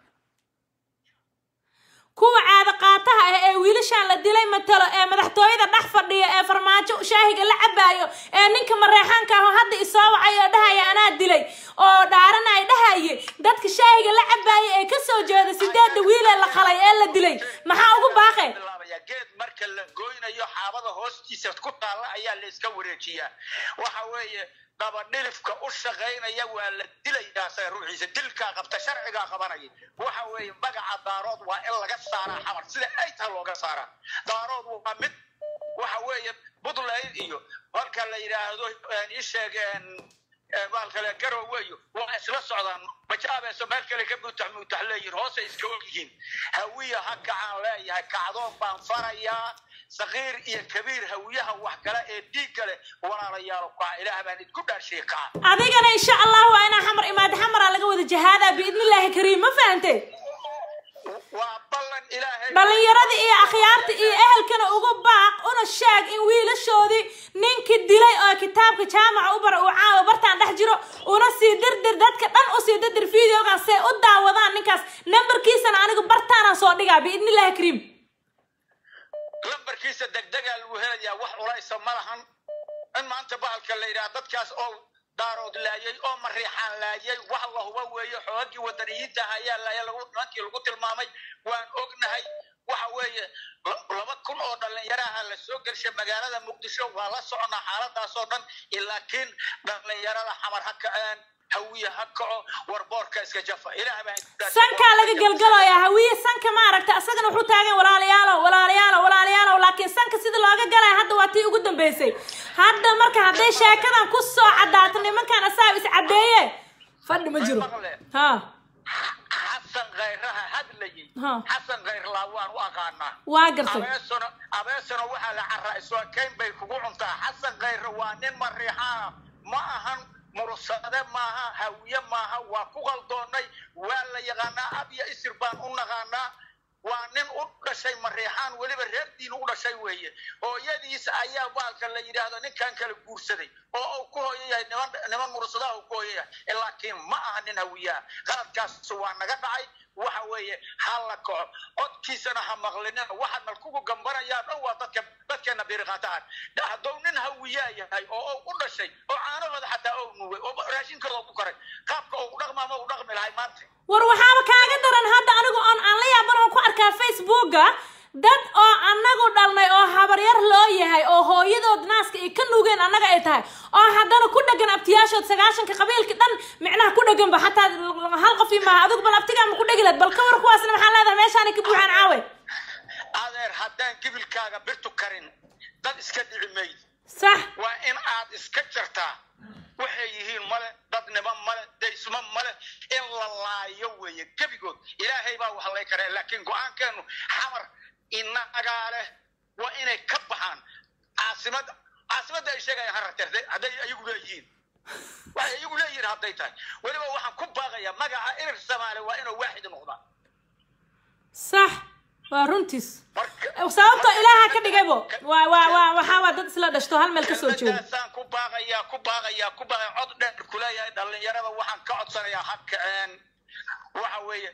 [SPEAKER 1] kuwa caada qaataha ah ee wiilashaan la dilay matalo ee madaxtooyada dhex fadhiya ee farmaajo shaahiga la cabaayo ee ninka mareexaanka ah oo hadda isoo wacay oo dhahaya anaa dilay oo dhaaranay dhahaye dadka shaahiga la cabaayo ee kasoo jeeda sideeda wiilee la qalay ee la dilay maxaa ugu baaqay
[SPEAKER 5] bilaabaya geed marka la goynayo xaabada hoostiisa ku taalla ayaa la iska wareejiyaa waxa weeye dabadhilifka u shaqaynaya waa la dilayaa say ruuxiisa dilkaa qabta sharcigaa qabanaya waxa weeye magaca daarood waa in laga saaraa xamar sida ay tahay looga saaraa daarood waa mid waxa weeye puntland iyo marka la yidhaahdo ii sheeg baalkale garoweyo waa isla socdaan majaabeeso meel kale ka muutax muutax leeyihin hoose iska og yihiin hawiya ha kacaan leeyahay kacdoon baan farayaa sakiir iyo kabiir hawiyaha wax kale ee dhiigga leh walaalayaalo kaca ilaah baan idku dhaarshay kaca
[SPEAKER 1] adigana insha allah waa inaa xamar imaada xamaraa laga wada jahaadaa biidnillaahi kariim ma fahante
[SPEAKER 5] waa ballan ilaahay
[SPEAKER 1] dhallinyaradii iyo akhyaarta iyo ehelkana uga baaq una sheeg in wiilashoodii ninkii dilay oo kitaabka jaamaca u bara uu caawa bartaan dhex jiro una sii dirdir dadka dhan u sii dirdir videogaas see u daawadaan ninkaas nambarkiisana anigu bartaanaan soo dhigaa biidnillaahi kariim
[SPEAKER 5] lambarkiisa degdegaa lagu helayaa wax culaysa ma lahan in maanta bahalka la yidhaha dadkaas oo daarood laayay oo mariixaan laayay wax la huba weeye xoogagii wadaniyiinta ayaa laaya lagu nimankii lagu tilmaamay waan ognahay waxa weeye la- laba kun oo dhalinyaraha la soo gelshay magaalada muqdisho waa la soconaa xaaladaas oo dhan laakiin dhalinyarada xamar ha kaceen hawiye ha kaco warboorka iska jafa ilaah baa
[SPEAKER 1] sankaa laga galgalaya hawiye sanka ma aragta asagana wuxuu taagan walaalayaalow walaalayaalow walaalayaalow laakiin sanka sida looga galaya hadda waa tii ugu dambeysay hadda marka hadday sheekadan ku soo cadaato nimankan asaab is caddeeye fadhi ma jiro ha
[SPEAKER 5] xasan khayraha hadlayay
[SPEAKER 1] Ha.
[SPEAKER 5] xasan khayrlaa waan u aqaanaa
[SPEAKER 1] waa gartay
[SPEAKER 5] abeesona abeesona waxaa la carraa iswaakayn bay kugu cuntaa xasan khayre waa nin mariixaana ma ahan mursade maaha hawiye maaha waa ku qaldoonnay waa la yaqaanaa ab iyo isir baan u naqaanaa waa nin u dhashay mariixaan weliba reer diin u dhashay weeye hooyadiis ayaa baalka la yidhaahdo ninkan kala guursaday oo uu ku hooyo yahay niman niman mursadaha uu ku hooyo yahay laakiin ma aha nin hawiyaha qaladkaas waa naga dhacay waxa weeye ha la kaco codkiisana ha maqlinina waxa nalkugu gambanayaa dhan waa dadka dadkeena biriqaatahan hadduu nin hawiyaa yahay oo uu u dhashay oo caanahooda xataa ou nuugay oo raashinkooda ku koray qaabka uu dhaqmaama u dhaqmi lahay maanta
[SPEAKER 1] war waxaaba kaaga daran hadda anigu oon aan la yaaban oo ku arkaa facebooka dad oo anagu dhalnay oo habaryar loo yahay oo hooyadood naaska ay ka nuugeen annaga ay tahay oo haddana ku dhegan abtiyaashood sagaashanka qabiilka dhan micnaha ku dheganba xataa hal qof maaha adigu bal abtigaa ma ku dhegi lahayd bal ka war kuwaasna maxaa leedahay meeshaanay ka buuxaan caawe
[SPEAKER 5] adeer haddaan gibilkaaga birtu karin dad iska dhici mayd
[SPEAKER 1] sax
[SPEAKER 5] waa in aad iska jartaa waxay yihiin male dadnimo male daysmo male in la laayo weeye gebigood ilaahay baa wax lay karee laakiin go-aankeenu xamar inagaa leh waa inay ka baxaan caasimada caasimadda ay sheegayaan hararteer hadday ayagu leeyihiin waxay ayagu leeyihiin hadday tahay weliba waxaan ku baaqayaa magaca irir soomaali waa inuu waaxid noqdaa
[SPEAKER 1] sax waa runtiis
[SPEAKER 5] marka
[SPEAKER 1] sababtoo ilaaha ka dhigaybo waa waa waa waxaa waa dad isla dhashto hal meel ka soo jeedo
[SPEAKER 5] kelmadaasaan ku baaqayaa ku baaqayaa ku baaqaya cod dheer kuleeyahay dhalinyarada waxaan ka codsanayaa ha kaceen waxa weeye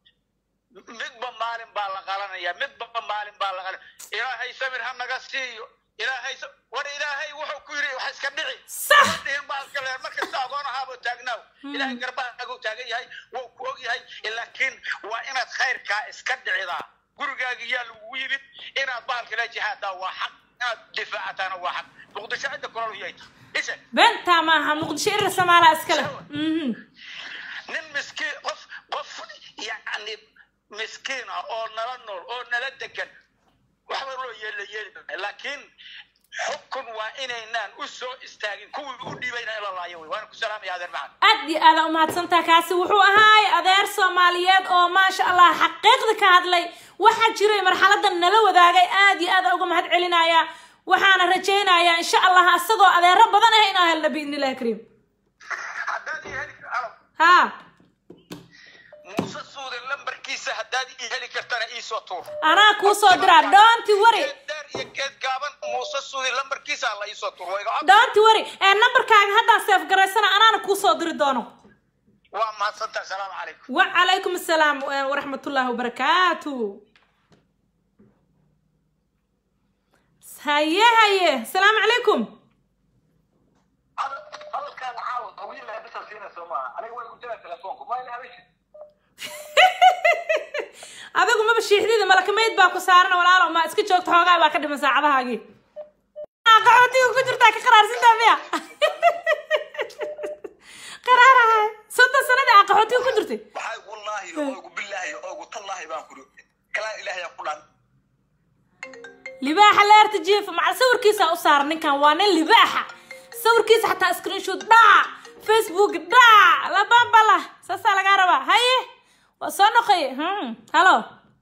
[SPEAKER 5] midba maalin baa la qalanaya midba maalin baa la qalan ilaahay samir ha naga siiyo ilaahay sa- war ilaahay wuxuu ku yidhi wax iska dhici
[SPEAKER 1] Sax.
[SPEAKER 5] Ma dhihin baa iska leer markasta agoon ahaaboo taagnaaw ilaahay garbahaagu taagan yahay wuu ku og yahay laakiin waa inaad khayrkaa iska dhicidaa gurigaaga yaa lagugu yimid inaad baalka la jihaadaa waa xaq inaad difaacataana waa xaq muqdisho cidda kulol yay tahay ishe
[SPEAKER 1] beentaa maaha muqdisho irir samaala iskale mhm
[SPEAKER 5] nin miskiin qof qof yacni miskiin ah oo nala nool oo nala degan waxba loo yeela yeeli maayo. laakiin xukun waa inaynaan u soo istaagin kuwii u dhiibayna in la laayo wey waana ku salaamaya adeer macad
[SPEAKER 1] aad iyo aada umahadsantaha kaasi wuxuu ahaay adeer soomaaliyeed oo maasha allah xaqiiqda ka hadlay waxaa jiray marxaladan nala wadaagay aad iyo aad uga mahad celinaya waxaana rajaynayaa insha allah asagoo adeero badan ah inaa helna biidni illahi kariim
[SPEAKER 5] haddaad ii heli alo
[SPEAKER 1] ha
[SPEAKER 5] muuse suude lambarkiisa haddaad ii heli kartana iisoo tuur
[SPEAKER 1] anaa kuu soo diraa doonti wari
[SPEAKER 5] geed dheer iyo geed gaaban muuse suude lambarkiisa la iisoo tuur wayga cod
[SPEAKER 1] doonti wari ee nambarkaaga haddaan seef garaysana anaana kuu soo diri doono
[SPEAKER 5] waa mahadsantaha asalaamu calaykum
[SPEAKER 1] وعليكم السلام ورحمة الله وبركاته هيا هيا السلام عليكم
[SPEAKER 3] hadalkaan caawa qabiilaa bisa siina soo maaha aniga way ku jiraa telefoonku ma ina habesha
[SPEAKER 1] adigu maba shiixdida malakamayd baa ku saaran walaalo ma iska joogto xoogaa baa ka dhiman saacadahaagii qaxootiga ku jirtaa ka qaraarsintaa miya qaraaraha soddon sanadii aa qaxootiga ku jirtay
[SPEAKER 3] waxay wallaahi oogu billaahi oogu tallaahi baan kuri kalaa ilaahay ku dhan
[SPEAKER 1] libaaxa leerta jiifa macal sawirkiisa u saaran ninkan waa nin libaaxa sawirkiisa xataa screenshot dhac facebook dhac labambala saasaa lagaa rabaa haye waa soo noqoye hmm halo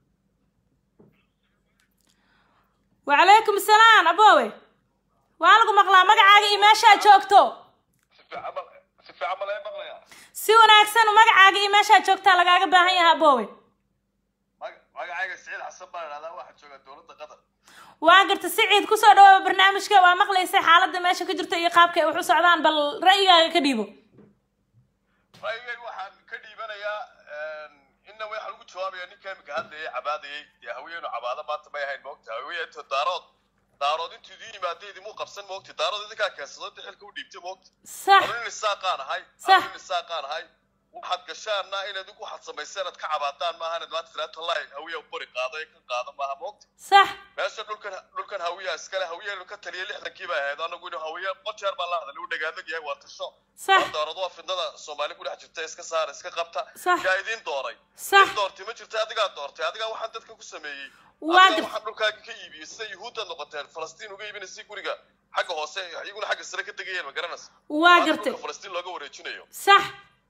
[SPEAKER 1] wacalaykum asalaam aboowe waa lagu maqlaa magacaaga iyo meeshaa joogto
[SPEAKER 3] si fiican ma laga maqlayaa
[SPEAKER 1] si wanaagsan magacaaga iyo meeshaa joogtaa lagaaga baahan yahay aboowe
[SPEAKER 3] magacayga siciid xasan baan idhahdaa waxaa jooga dowladda qatar
[SPEAKER 1] waa garta siciid kusoo dhawaaba barnaamijka waa maqlaysay xaaladda meesha ka jirta iyo qaabka ay wax u socdaan bal ra'yigaaga ka dhiibo
[SPEAKER 3] ra'yigayga waxaan ka dhiibanayaa inna waxa lagu jawaabaya ninka imika hadlayay cabaadayay dee haweenu cabaado maanta may ahayn moogta haweentu daarood
[SPEAKER 6] daarood intuu idin yimaada idimuu qabsan moogti daarood idinkaa keensado inta xilka u dhiibtay moogti
[SPEAKER 1] sax
[SPEAKER 6] anu nin isaaqaan ahay
[SPEAKER 1] Sax.
[SPEAKER 6] anu nin isaaqaan ahay waxaad gashaana inaad idinku waxaad samayseen aad ka cabaadaan maaha inaad maanta tiraad tallahi hawiya u bari qaado ee ka qaado maaha moogti
[SPEAKER 1] sax
[SPEAKER 6] meesha dhulkan dhulkan hawiya iskale hawiya ka taliya lixdankii baa ahayd anagu inuu hawiya qojeer baa la hadlay u dhagaadag yahay waa tasho
[SPEAKER 1] Sax.
[SPEAKER 6] daarood waa fidnada soomaali ku dhex jirta iska saara iska qabta
[SPEAKER 1] Sax.
[SPEAKER 6] yaa idiin dooray
[SPEAKER 1] Sax.
[SPEAKER 6] Cid doortay ma jirta adigaa doortay adigaa waxaan dadka ku sameeyey
[SPEAKER 1] Waa
[SPEAKER 6] adigaa
[SPEAKER 1] gart-
[SPEAKER 6] waxaan dhulkaaga ka iibiyey sida yuhuuddaad noqoteen falastiin uga iibinaysay guriga xagga hoose iyaguna xagga sare ka tegayeen ma garanaysa
[SPEAKER 1] waa
[SPEAKER 6] Maanta
[SPEAKER 1] gartay
[SPEAKER 6] dhulka falastiin looga wareejinayo
[SPEAKER 1] sax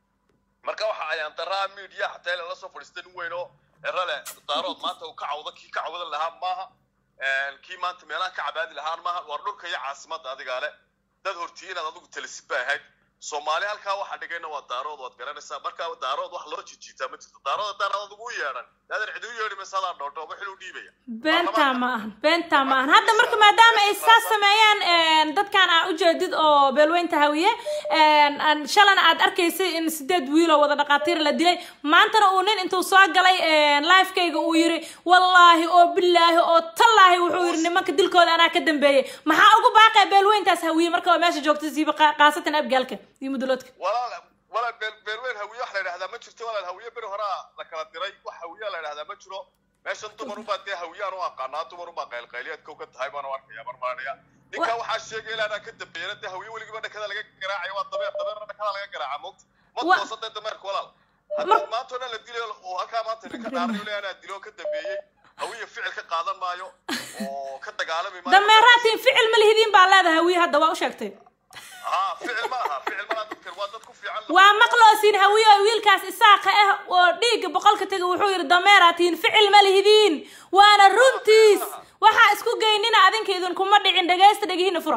[SPEAKER 6] marka waxa ayaan daraa media xataa ila la soo fadhiistay nin weyn oo erale daarood maanta uu ka cawdo kii ka cawdan lahaa maaha Een, kii maanta meelaha ka cabaadi lahaan maaha war dhulka iyo caasimadda adigaa le dad hortiyi inaad adigu talisid ba ahayd soomaali halkaa waxaa dhigayna waa daarood waad garanaysaa marka daarood wax loo jijiitaa ma jirto daarood haddaan adigu u yeedhan daadan cidi u yeedhi maysa adaa dhoodhooba xil u dhiibaya
[SPEAKER 1] beentaa ma ahan beentaa ma ahan hadda marka maadaama ay saas sameeyaan een, dadkan aa ujeedid oo beelweynta hawiye een, aan- shalana aad arkaysay in sideed wiil oo wada dhaqaatiir la dilay maantana uu nin intuu soo galay een, lifekayga uu yiri wallaahi oo bilaahi oo tallaahi wuxuu yiri nimanka dilkooda anaa ka dambeeyey maxaa ugu baaqaya beelweyntaas hawiye marka waa meesha joogta siiba qa- qaasatan abgaalka iyo muduloodka
[SPEAKER 6] walaal walaal beel beelweyn hawiye wax la yidhahdaa ma jirto walaal hawiye beri horaa la kala diray wax hawiye la yidhahdaa ma jiro meeshan dumar ubaa dee hawiyaan u aqaanaa dumar ubaa qaylqayliyaad kow ka tahay baan u arkaya marmaanaya ninkaa waxaa sheegaya ilaa anaa ka dambeeyana dee hawiye weligiiba dhakada laga garaacayo waa dabeer dabeerna dhakada laga garaaca moogta ma
[SPEAKER 1] Wa-
[SPEAKER 6] toosa dee dameerka walaal haddii maanta o dhan la dilayo oo halkaa maanta ninka dhaarayo le anaa dilo ka dambeeyey hawiye ficil ka qaadan maayo oo ka dagaalami maayo
[SPEAKER 1] dameeraatiin ficil ma lihidiin baa leedahay hawiye hadda waa u sheegtay
[SPEAKER 6] haa ficil ma aha ficil ma laha dadkan waa dad ku fiican
[SPEAKER 1] waa maqloosiin hawiye oo wiilkaas isaaqa ah oo dhiigga boqolka tega wuxuu yidhi dameeraatiin ficil ma lihidiin waana runtiis waxaa isku geynina adinka idinkuma dhicin dhegaysta dhegihiina fura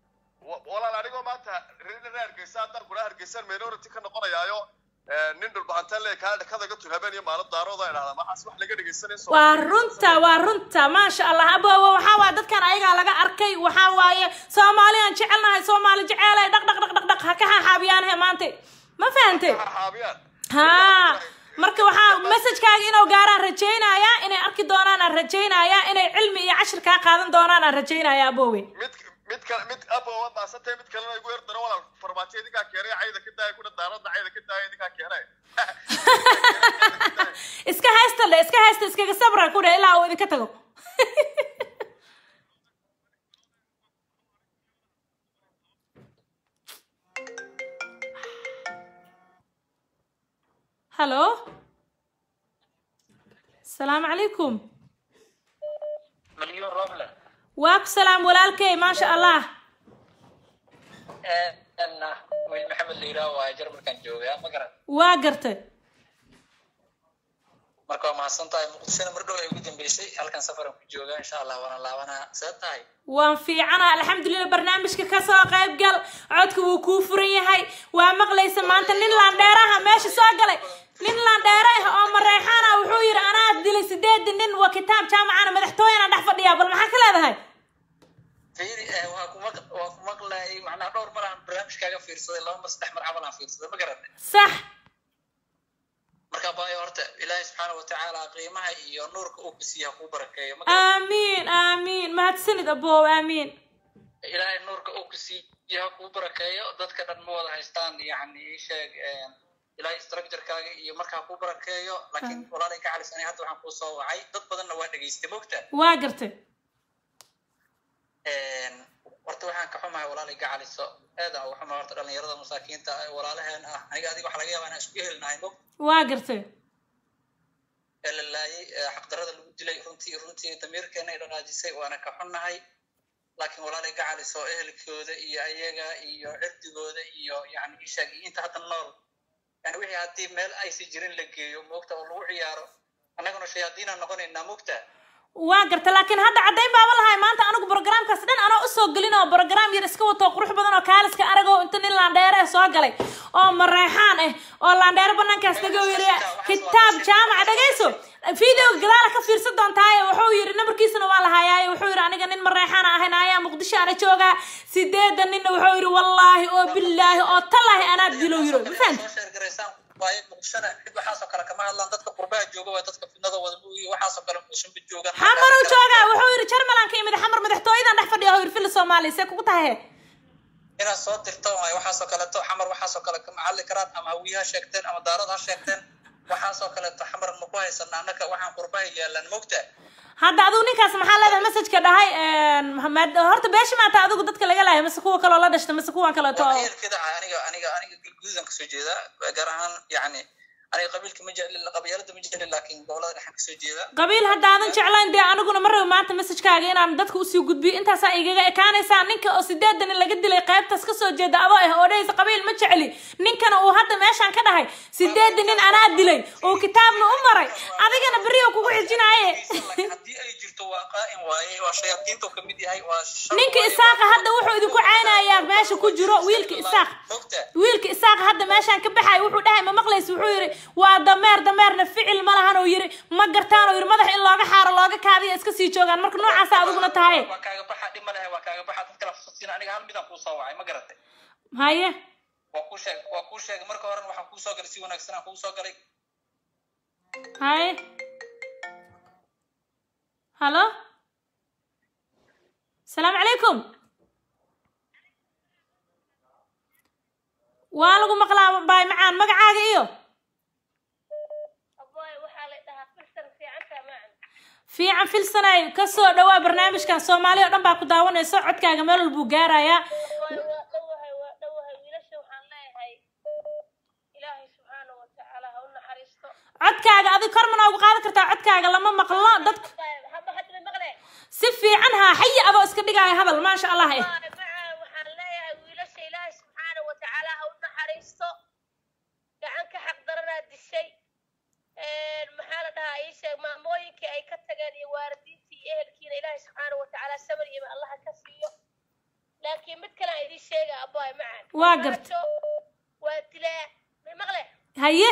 [SPEAKER 6] Wa- walaal anigoo maanta reer hargeysa haddaan kula hargeysan minority ka noqonayaayo nin dhulbahantaan le kaa dhakada ga tur habeen iyo maalin daarooda idhahda maxaas wax laga dhegeysanay
[SPEAKER 1] waa runta waa runta maasha allah abowa waxaa waaya dadkan ayagaa laga arkay waxaa waaye soomaaliyaan jecelnahay soomaali jeceelay dhaq dhaq dhaq dhaq dhaq ha ka xaaxaabiyaanahe maanta ma fahantay
[SPEAKER 6] xaabiyaan
[SPEAKER 1] haa marka waxaa messajkaaga inuu gaaraan rajaynayaa inay arki doonaan aan rajaynayaa inay cilmi iyo cashir kaa qaadan doonaan aan rajaynayaa abowe
[SPEAKER 6] mid mid kale mid abo waa maasantay mid kalena igu yar daro walaal farmaajo idinkaa keenay cayda ka daaya kuna daarada cayda ka daaya idinkaa keenay
[SPEAKER 1] iska haysta le iska haysta iskaga sabra ku dhe ilaa uu idinka tago halo asalaamu calaykum
[SPEAKER 7] مليون روبله
[SPEAKER 1] waaku salaam walaalkey maasha allah
[SPEAKER 7] أنا ويل محمد ليرا واجر مركان جوجا ما قرأت
[SPEAKER 1] waa gartay
[SPEAKER 7] marka waa mahadsan tahay muqdishona mar dhow ay ugu dambeysay halkan safaran ku jooga insha allah waana laabanaa see tahay
[SPEAKER 1] waan fiicana alxamdulilah barnaamijka kasoo qayb gal codka wuu kuu furan yahay waa maqlaysa maanta nin laandheeraha meesha soo galay nin laandheere ah oo mareexaana wuxuu yidhi anaa dilay sideedii nin waa kitaab jaamacana madaxtooyana dhex fadhiyaa bal maxaa ka leedahay
[SPEAKER 7] fiiri eh, waa ku maq waa ku maqlayay macnaha dhowr mar aan barnaamijkaaga fiirsaday laba mar saddex mar camal aan fiirsaday ma garanay
[SPEAKER 1] sax
[SPEAKER 7] marka baayo horta ilaahay subxaana watacaala qiimaha iyo nuurka uu ku siiya kuu barakeeyo ma garanay
[SPEAKER 1] aamiin aamiin mahadsanid aboow aamiin
[SPEAKER 7] ilaahay nuurka uu ku siiya kuu barakeeyo dadka dhan ma wada haystaan yacni ii sheeg eh, ilaahay structurekaaga iyo markaa kuu barakeeyo laakiin walaalay ka calisanay hadda waxaan kuu soo wacay dad badanna waa dhegaystay mogta
[SPEAKER 1] waa gartay
[SPEAKER 7] horta waxaan ka xumahay walaalay gacaliso aad aan uga xumahay horta dhalinyarada masaakiinta ah, walaalaheen ah aniga adiga waxa laga yaabaa inaan isku helinahay mog
[SPEAKER 1] waa gartay
[SPEAKER 7] ee la laayay ee xaqdarada lagu dilay runtii runtii damiirkeena ay dhaqaajisay waana ka xunnahay laakiin walaalay gacaliso ehelkooda iyo ayaga iyo cirdigooda iyo yani ishaag iyo inta hadda nool yani wixii haddii meel aysi jirin la geeyo moogta oo lagu ciyaaro annaguna shayaadiinaan noqonaynaa mogta
[SPEAKER 1] waa garta laakiin hadda caddayn baaba lahay maanta anigu brogramkaas dhan anoo usoo gelin oo brogram yar iska wato qurux badan oo kaaliska aragoo inta nin laandheere ah soo galay oo mareexaan ah oo laandheere banaankaas tago yiri kitaab jaamaca dhagayso videoga gadaala ka fiirsan doontaaye wuxuu yiri nambarkiisana waa lahayaaye wuxuu yiri aniga nin mareexaan ahayn ayaa muqdisho ana joogaa sideedan ninna wuxuu yiri wallaahi oo bilaahi oo tallaahi anaa dilo yiro ma fahamti
[SPEAKER 7] soo sheergaraysaan waaye muqdishona cid waxaasoo kale kama hadlaan dadka qurbaha jooga waa dadka fidnada wada iyo waxaasoo kale muqdishonba joogaan
[SPEAKER 1] xamar uu joogaa wuxuu yidhi jarmalan ka yimid xamar madaxtooyadan dhex fadhiya oo yidhi fili soomaaliya see kugu tahay
[SPEAKER 7] inaad soo dirto waaye waxaasoo kaleeto xamar waxaasoo kale kama hadli karaan ama hawiye ha sheegteen ama daarad ha sheegteen waxaasoo kaleeto xamar ma ku haysana annaka waxaan qurbaha yaalaan mogtaa
[SPEAKER 1] hadda adigu ninkaas maxaa leedahay messajka dhahay maad- horta beesha maata adigu dadka laga laaya mase kuwa kaloo la dhashta mase kuwan kaleeto oo
[SPEAKER 7] eerkeda aniga aniga aniga galgududan kasoo jeedaa gaar ahaan yacni aniga qabiilka ma jecli qabyaalada ma jecli laakiin gobolada dhexan kasoo jeeda
[SPEAKER 1] qabiil haddaadan jeclayn dee aniguna ma rabo maanta messajkaaga inaan dadka usii gudbiyo intaasaa igaga ekaanaysaa ninka oo sideedan in laga dilay qaybtaas kasoo jeeda adoo ah oo dhahaysa qabiil ma jecli ninkana uu hadda meeshaan ka dhahay sideedan nin anaa dilay oo kitaabna u maray adigana berri oo kugu xijinaaye
[SPEAKER 7] laakiin haddii ay jirto waa qaa'in waaye waa shayaadiinta uu kamid yahay waa shar
[SPEAKER 1] ninka
[SPEAKER 7] waaye,
[SPEAKER 1] isaaqa
[SPEAKER 7] waa-
[SPEAKER 1] hadda wuxuu idinku caynayaa meesha ku jiro wiilka isaaq
[SPEAKER 7] mogtaa
[SPEAKER 1] wiilka isaaqa hadda meeshaan ka baxay wuxuu dhahay ma maqlaysa wuxuu yidhi waa dameer dameerna ficil ma lahan oo yidhi ma gartaan oo yidhi madax in looga xaaro looga kaadiya iska sii joogaan marka noocaasa adiguna tahay
[SPEAKER 7] waa kaaga baxa dhib ma lehe waa kaaga baxa dad kale fasiina aniga hal midaan kuu soo wacay ma garatay
[SPEAKER 1] haye
[SPEAKER 7] waa kuu sheeg waa kuu sheegay marka horena waxaan kuu soo galay si wanaagsan aan kuu soo galay
[SPEAKER 1] haye halo asalaamu calaykum waa lagu maqlaa baay macaan magacaaga iyo
[SPEAKER 8] aboy waxaa la dhahaa filsan fiicanta macan
[SPEAKER 1] fiican filsanay kasoo dhawaa barnaamijkan soomaali oo dhan baa ku daawanayso codkaaga meel walbuu gaarayaa
[SPEAKER 8] waa waa dhowahay waa dhowahay wiilasha waxaan leeyahay ilaahay subxaana wa tacaala ha u naxariisto
[SPEAKER 1] codkaaga adig kor ma noogu qaadan kartaa codkaaga lama maqlo dadka
[SPEAKER 8] hadda hadda ma maqle
[SPEAKER 1] si fiican haa xayi adoo iska dhigaayo hadal maasha allah eh
[SPEAKER 8] Waa macaan waxaan leeyahay wiilasha ilaahay subxaana wa tacaala ha u naxariisto gacan ka xaq daranaa dishay maxaa la dhahaa ii sheeg maamooyinkii ay ka tageen iyo waalidiintii iyo ehelkiina ilaahay subxaana wa tacaala sabar iyo allaha ka siiyo laakiin mid kale aan idiin sheega aboy macaan
[SPEAKER 1] Waa gartay.
[SPEAKER 8] Farmaajo waa dilaa ma maqle
[SPEAKER 1] haye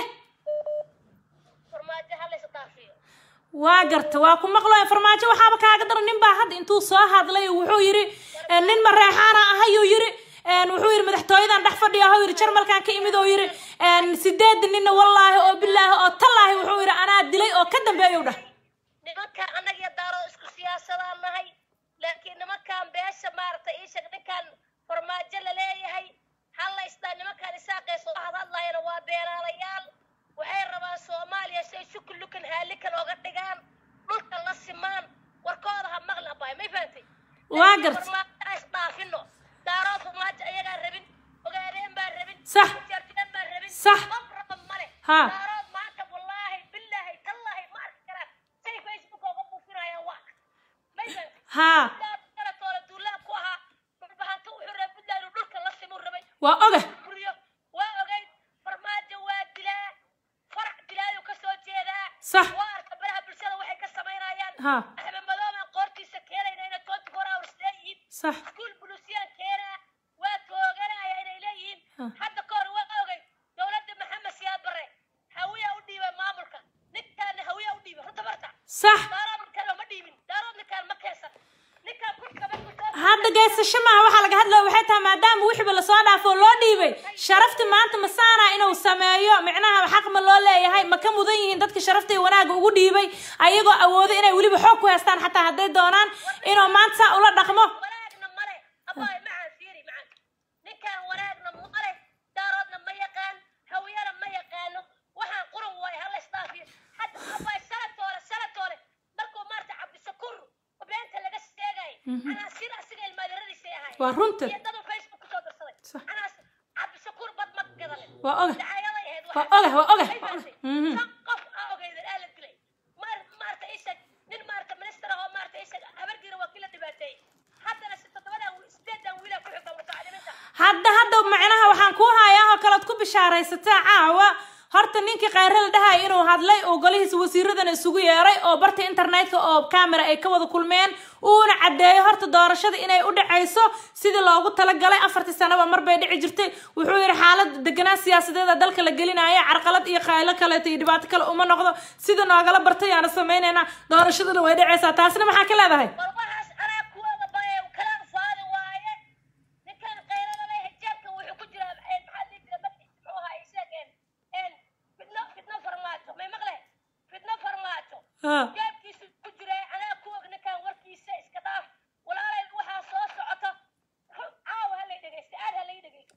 [SPEAKER 8] farmaajo ha laysa dhaafiyo
[SPEAKER 1] waa garta waa ku maqlo farmaajo waxaaba kaaga daran nin baa hadda intuu soo hadlay wuxuu yidhi eh, nin mareexaana ahayuu yidhi eh, wuxuu yidhi madaxtooyadan dhex fadhiya ahuu yidhi jarmalkan ka imid oo yidhi eh, sideed ninna wallaahi oo bilaahi oo tallaahi wuxuu yidhi anaa dilay oo ka dambeeyuu dhah
[SPEAKER 8] nimankaan annaga iyo daaro isku siyaasadaan nahay laakiin nimankaan beesha maaragtay ii sheeg ninkaan farmaajo la leeyahay hallaystaa nimankaan isaaqeysoo hadhadlayana waa beeraalayaal waxay rabaan soomaaliya si ay sukulukan haalikan oga dhigaan dhulka la simaan warkooda ha maqli abay may fahantay
[SPEAKER 1] Waa gartay.
[SPEAKER 8] farmaajo is dhaafino daarood farmaajo ayagaa rabin ogaadeen baan rabin
[SPEAKER 1] Sax.
[SPEAKER 8] jarjeen baan rabin
[SPEAKER 1] Sax.
[SPEAKER 8] qof raba male
[SPEAKER 1] Ha.
[SPEAKER 8] daarood maanta wallaahi billaahi tallaahi ma arki karaan say facebook oga buufinayaan waa may fahantay
[SPEAKER 1] haa
[SPEAKER 8] kalatoole duulaab ku ahaa dhulbahanta wuxuu rabay puntland inuu dhulka la simuu rabay
[SPEAKER 1] waa oga
[SPEAKER 8] buriyo waa ogeyd farmaajo waa dilaa farac dilaayuu ka soo jeedaa
[SPEAKER 1] Sax.
[SPEAKER 8] waa arka baraha bulshada waxay ka samaynayaan
[SPEAKER 1] Ha.
[SPEAKER 8] axmed madoobaan qoortiisa keenayna inay twenty four hours leeyihiin
[SPEAKER 1] sax
[SPEAKER 8] iskuul bulusiyaan keenaa waa tooganaya inay leeyihiin
[SPEAKER 1] Ha.
[SPEAKER 8] hadda ka hor waa ogey dowladda maxamed siyaad barre hawiyaa u dhiibay maamulka ninkaana hawiyaa u dhiibay runta barta
[SPEAKER 1] sax
[SPEAKER 8] daarood ninkaan ma dhiibin daarood ninkaan ma keensan ninkaan kurka markuu soo
[SPEAKER 1] hadda gaysasho maaha waxaa laga hadlaya waxay tahay maadaama wixiiba lasoo dhaafo oo loo dhiibay sharafti maanta masaana inuu sameeyo micnaha xaq ma loo leeyahay ma ka mudan yihiin dadka sharafta iyo wanaagga ugu dhiibay ayagoo awoodo inay weliba xoog ku haystaan xataa hadday doonaan inuu maanta saa ula dhaqmo
[SPEAKER 8] wanaagna male abaay macaan fiiri macaan ninkaan wanaagna male daaroodna ma yaqaan hawiyana ma yaqaano waxaan quran waaye hala isdhaafiyo hadda abaay salatoole salatoole markuu maarta cabdishakuur beenta laga sheegay anaa sida asiga ilmaadiradiisay ahay
[SPEAKER 1] waa runta
[SPEAKER 8] iyo dadu facebook kusoo darsaday
[SPEAKER 1] Sax.
[SPEAKER 8] anaa cabdishakuur bad ma gadalen
[SPEAKER 1] waa oga
[SPEAKER 8] dacayaday ahayd
[SPEAKER 1] Waa
[SPEAKER 8] waxaa.
[SPEAKER 1] oga, waa oga,
[SPEAKER 8] Ay
[SPEAKER 1] waa oga.
[SPEAKER 8] fahamtay?
[SPEAKER 1] Mhm.
[SPEAKER 8] Shan qof aa ogeydan aa la dilay maar maarta isag nin maarta minister ahoo maarta isag habargiira waa kila dhibaateeyey haddana si toddobadan wiil- sideedan wiilaa ku xigta mutacalimiinta
[SPEAKER 1] hadda hadda macnaha waxaan kuu hayaa oo kalead ku bishaaraysataa caawa horta ninkii khayre la dhahay inuu hadlay oo golihiisa wasiiradana isugu yeeray oo barta internetka oo camera ay ka wada kulmeen uuna caddeeyo horta doorashada inay u dhacayso sidii loogu talagalay afartii sanaba mar bay dhici jirtay wuxuu yidhi xaalada deganaa siyaasadeeda dalka la gelinaya carqalad iyo khaylo kaleeto iyo dhibaato kale uma noqdo sida noogala bartay aana samaynaynaa doorashadana way dhacaysaa taasna maxaa ka leedahay
[SPEAKER 8] bal waxaas anaa kuwada baye kala faadi waaye ninkan qayrada leh hijaabka wuxuu ku jiraa maxaa dhihi jira magciisa muxuu ahaa isageen en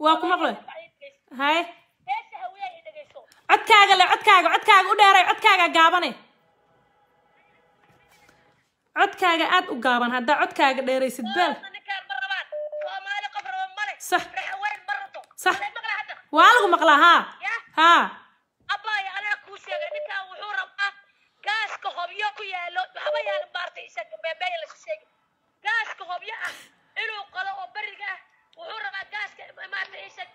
[SPEAKER 1] waa ku maqlay haye
[SPEAKER 8] beesha hawiya i dhegayso
[SPEAKER 1] codkaaga le codkaaga codkaaga u dheeray codkaaga gaabane codkaaga aad u gaaban haddaa codkaaga dheeraysid beel
[SPEAKER 8] ninkaan ma rabaan soomaali qof raba male
[SPEAKER 1] Sax.
[SPEAKER 8] raxaweyn ma rabto
[SPEAKER 1] Sax.
[SPEAKER 8] Waxay maqla hadda
[SPEAKER 1] waa lagu maqlaa haa
[SPEAKER 8] ya
[SPEAKER 1] haa
[SPEAKER 8] abbaaya anaa kuu sheegay ninkaan wuxuu rabaa gaaska hobyo ku yaalo waxba yaala maartay isaga beebeeya lasu sheegi gaaska hobyo ah inuu qalo oo beriga ah wuxuu rabaa gaaska maartay isag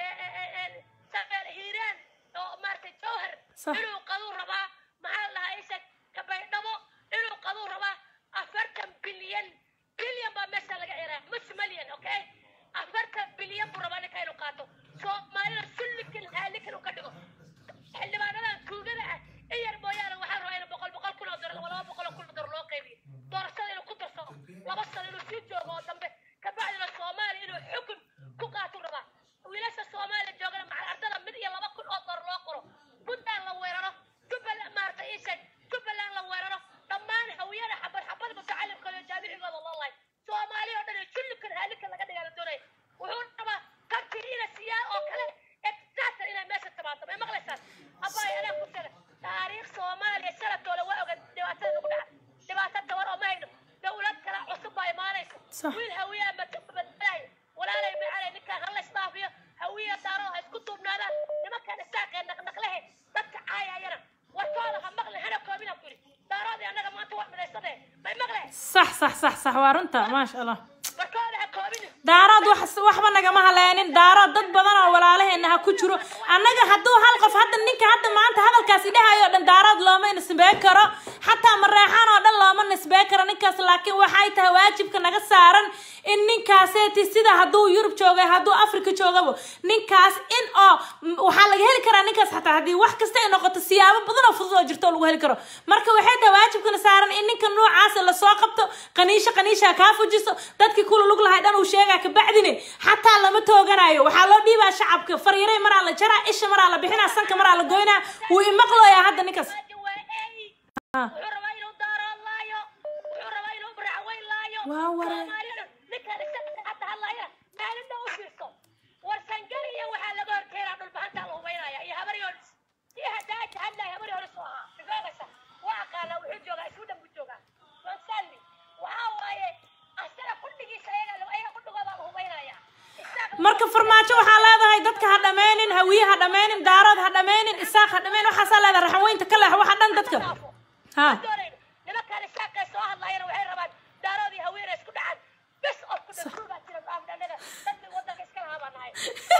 [SPEAKER 8] safeel hiiraan oo maartay jawhar
[SPEAKER 1] Sax.
[SPEAKER 8] inuu qaduu rabaa maxaa la dhahaa isag kabaydhabo inuu qaduu rabaa afartan bilyan bilyan baa meesha laga ciraa mus malyan okay afartan bilyan buu rabaa ninka inuu qaato soomaalida sullikan haalikan uu ka dhigo xildhibaanadan tuugada ah in yar mooyaane waxaa rabaa inuu boqol boqol kun oo dolar laba boqol oo kun oo dolar loo qaybiyo doorashada inuu ku darsado laba sano inuu sii joogo oo dambe kabacdina soomaaliya inuu xukun ku qaatuu rabaa wiilasha soomaaliya joogana macal ardada mid iyo laba kun oo dolar loo qoro puntland la weeraro jubbaland maaragtay ii sheeg jubbaland la weeraro dhammaan hawiyada xabad xabad mutacalimkooda iyo jaamicigooda loo lahay soomaaliya oo dhan iyo jullikan haalikan laga dhigaa la doonaya wuxuu rabaa kabtii ina siyaa oo kale exaatan inay meesha timaado may maqlaysaan abbaay anaa ku sheega taariikh soomaaliya sanadkooda waa oga dhibaatada nagu dhaca dhibaato tabar oo ma hayno dowlad kale cusub baa imaanaysa
[SPEAKER 1] Sax.
[SPEAKER 8] wiil hawiyaa badbadaayo walaalay macalay ninkaan hala isdhaafiyo hawiya daaro ha isku duubnaadaan nimankaan isaaqee naqnaqlehe dadka caayayana warkooda ha maqlin hana koobina ku yidhi daaroodii annaga maanta waa midaysadee may maqleen
[SPEAKER 1] sax sax sax sax waa runta maasha allah
[SPEAKER 8] warkooda ha koobina
[SPEAKER 1] daarood wax waxba nagama haleenin daarood dad badan oo walaalaheena ha ku jiro annaga hadduu hal qof hadda ninka hadda maanta hadalkaas idhahayo o dhan daarood looma nisbeen karo xataa mareexaan oo dhan looma nisbeen karo ninkaas laakiin waxay tahay waajibka naga saaran in ninkaaseeti sida hadduu yurub joogay hadduu afrika joogaba ninkaas in oo m- waxaa laga heli karaa ninkaas xataa haddii wax kasta ay noqoto siyaabo badan oo fudud oo jirto oo lagu heli karo marka waxay tahay waajibkana saaran in ninka noocaasa lasoo qabto qaniisho qaniisha kaa fujiso dadkii kula lug lahay dhan uu sheegaa kabacdine xataa lama tooganayo waxaa loo dhiibaa shacabka fariiray maraa la jaraa isha maraa la bixinaa sanka maraa la goynaa wuu imaqlooyaa hadda ninkaas
[SPEAKER 8] Maaji waa eey
[SPEAKER 1] Ah.
[SPEAKER 8] wuxuu rabaa inuu daarood laayo wuxuu rabaa inuu baracweyn laayo
[SPEAKER 1] Waa waray.
[SPEAKER 8] soomaaliyana ninkaan isaga hadda hadlaayana maalinta u fiirso war sangari iyo waxaa laga horkeenaa dhulbahantaa la hubaynaya iyo habar yoonis iyo hadaaja hadlaya habar yoonis oo ahaa mifaaqaysa waa aqaana wuxuu joogaa isudhan buu joogaa gonsalvi waxaa waaye asaga kudhigiisa ayaga ayaga kudhigoodaa la hubaynaya Isaga-
[SPEAKER 1] marka farmaajo waxaa leedahay dadka ha dhammaynin hawiye ha dhammaynin daarood ha dhammaynin isaaq ha dhammaynin waxaasaa leedahay raxaweynta ka leex waxa dhan dadka ha
[SPEAKER 8] doonayno nimankaan isaaqee soo hadlayana waxay rabaan daaroodii haweena isku dhacaan bes oo ku dhasuubaa jira maamdhanaga dadkii wadanka iska lahaa baan nahay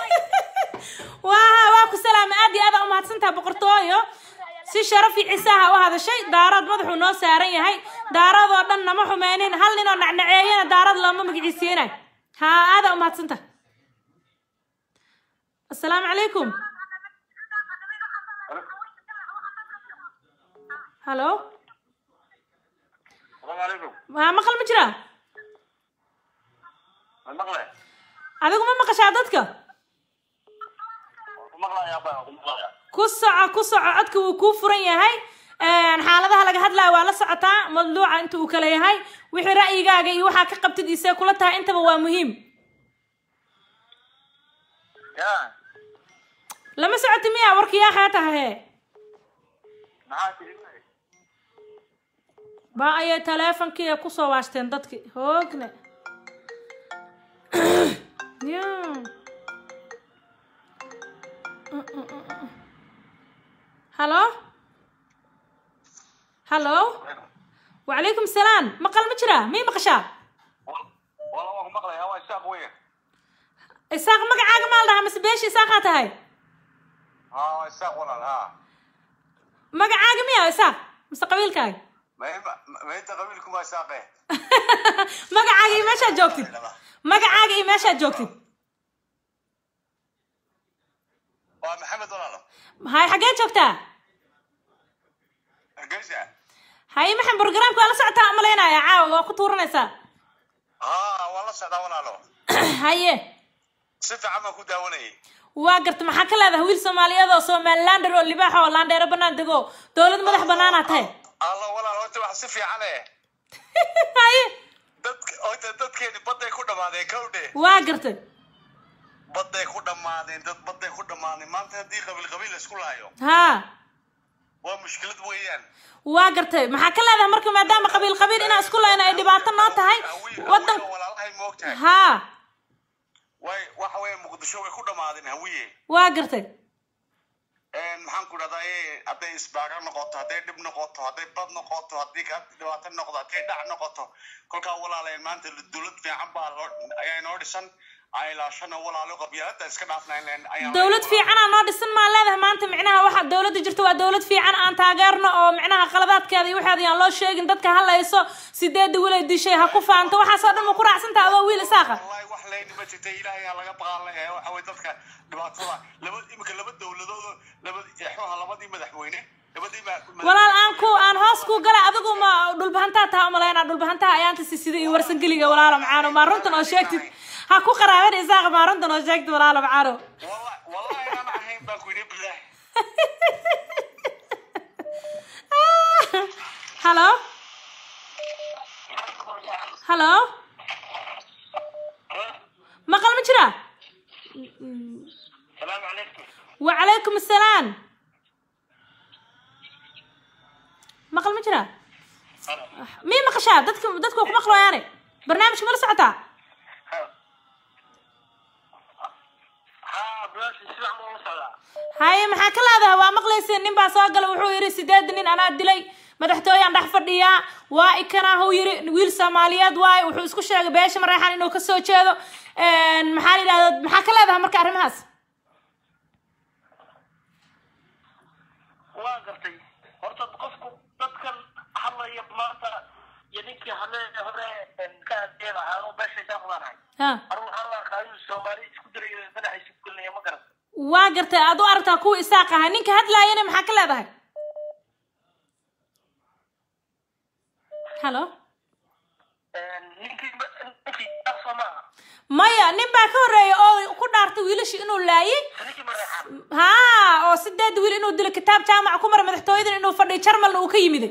[SPEAKER 1] waa waa ku salaamay aad iyo aad aa umahadsantaha boqortooyo si sharaf iyo cisaha u hadashay daarood madaxuu noo saaran yahay daarood oo dhan nama xumeynin hal nin oo nacnaceeyana daarood looma magiciisiinayo ha aada umahadsantaha asalaamu calaykum halo
[SPEAKER 4] salaamu calaykum
[SPEAKER 1] ha maqal ma jiraa
[SPEAKER 4] ma maqle
[SPEAKER 1] adigu ma maqashaa dadka
[SPEAKER 4] ku maqlayaa baa ku maqlayaa
[SPEAKER 1] ku soco ku soco codka wuu kuu furan yahay Een, xaaladaha laga hadlaya waa la socotaa madluuca inta uu kale yahay wixii ra'yigaaga iyo waxaa ka qabtid isee kula tahay intaba waa muhiim
[SPEAKER 4] ya
[SPEAKER 1] lama socoti miya warkiyaa xee tahay
[SPEAKER 4] maxaa tiri
[SPEAKER 1] ba ayay taleefonkii ay kusoo waashteen dadki hoogne ya halo halo wacalaykum salaam maqal ma jira mii maqashaa
[SPEAKER 4] wala waan ku maqlayaa waa isaaq weyn
[SPEAKER 1] isaaq magacaaga maa la dhahaa mise beesha isaaqaa tahay
[SPEAKER 4] haa waa isaaq walaal haa
[SPEAKER 1] magacaaga miya isaaq mise qabiilkaaga
[SPEAKER 4] maynta qabiilkuma isaaqe
[SPEAKER 1] magacaaga iyo meeshaad joogtid magacaaga iyo meeshaad joogtid
[SPEAKER 4] waa maxamed walaalo
[SPEAKER 1] hay xaggee joogtaa
[SPEAKER 4] hargeysa
[SPEAKER 1] hay maxan programka waa la socotaa umalaynaya caawa waa ku tuuranaysaa
[SPEAKER 4] haa waan la socdaa walaalo
[SPEAKER 1] haye
[SPEAKER 4] si fiican baan ku daawanayay
[SPEAKER 1] waa garta maxaa ka leedahay wiil soomaaliyeed oo somalilander oo libaax oo laandheero banaan dego dowlad madax banaanaa tahay
[SPEAKER 4] alla walaal horta wax si fiican eh
[SPEAKER 1] haye
[SPEAKER 4] dadk horta dadkeeni badday ku dhamaadeen kowdhe
[SPEAKER 1] waa gartay
[SPEAKER 6] badday ku dhammaadeen dad badday ku dhammaadeen maanta haddii qabiil qabiil la isku laayo
[SPEAKER 1] haa
[SPEAKER 6] waa mushkilad weeyaan
[SPEAKER 1] waa gartay maxaa ka leedahay marka maadaama qabiil qabiil inaan isku layno ay dhibaato noo tahay
[SPEAKER 6] Hawiye-
[SPEAKER 1] wadan
[SPEAKER 6] hawiye walaalahay moogtahay
[SPEAKER 1] haa
[SPEAKER 6] way waxa weeye muqdisho way ku dhammaadeen hawiye
[SPEAKER 1] waa gartay
[SPEAKER 6] maxaan ku dhahdaa hadday isbaaga noqoto hadday dhib noqoto hadday bad noqoto haddii ka dhibaato noqdo hadday dhac noqoto kolkaa walaaleen maanta dowlad fiican baa loo ayaa inoo dhisan ay ilaashana walaalo qabyaalada iska dhaafnayn ayaan
[SPEAKER 1] dowlad fiicanaa noo dhisan maa leedahay maanta micnaha waxa dowladda jirta waa dowlad fiican aan taageerno oo micnaha qaladaadkeeda iyo waxeeda yaan loo sheegin dadka halayso sideeda wilay dishay ha ku faanto waxaasoo dhan ma ku raacsantaha adoo wiil isaaqa
[SPEAKER 6] wallahi wax leyni ma jirta ilaahay aa laga baqaan leeyahay waxa weye dadka dhibaatada laba imika laba dowladood oo laba exuha labadii madaxweyne labadii ma-
[SPEAKER 1] walaal aan ku aan hoos ku gala adigu ma dhulbahantaa taha umalaynaa dhulbahantaha ayaanta sisida iyo warsangeliga walaalo macaano maa runtan oo sheegtid ha ku qaraaban isaaqa maa runtan oo sheegtid walaalo macaano
[SPEAKER 6] wallahi wallahi inaan ahayn baan ku yidhi bilaah
[SPEAKER 1] halo halo maqal ma jira
[SPEAKER 3] salaamu calaykum
[SPEAKER 1] وعليكم السلام مقل ما جرى مين مقشا دتك دتك ku maqlo yaani barnaamijka mala socotaa
[SPEAKER 3] haa bilaasi si fiican baan u socdaa
[SPEAKER 1] haye maxaa ka leedahay waa maqlayseen nin baa soo gala wuxuu yidhi sideed nin anaa dilay madaxtooyaan dhex fadhiyaa waa ikanaa huu yidhi wiil soomaaliyeed waaye wuxuu isku sheegay beesha mareexan inuu kasoo jeedo maxaa la yidhahda maxaa ka leedahay marka arrimahaas
[SPEAKER 3] waa gartay horta qofku dadkan hadlaya maanta iyo ninkii hadlaya hore ka hadleeda aanu beeshaysaa qudanahay
[SPEAKER 1] ha
[SPEAKER 3] anigu waxaan la arkaa inuu soomaali isku dirayo madaxa isu gelinaya ma garan
[SPEAKER 1] waa gartay aad u aragtaa kuwa isaaq ahay ninka hadlaayana maxaa ka leedahay halo
[SPEAKER 3] ninkii ninkii soo maaha
[SPEAKER 1] maya nin baa ka horreeya oo ku dhaartay wiilashii inuu laayay
[SPEAKER 3] ninkii mareexan
[SPEAKER 1] haa oo sideed wiil inuu dilo kitaab jaamac ku maray madaxtooyadan inuu fadhiyo jarmalna uu ka yimiday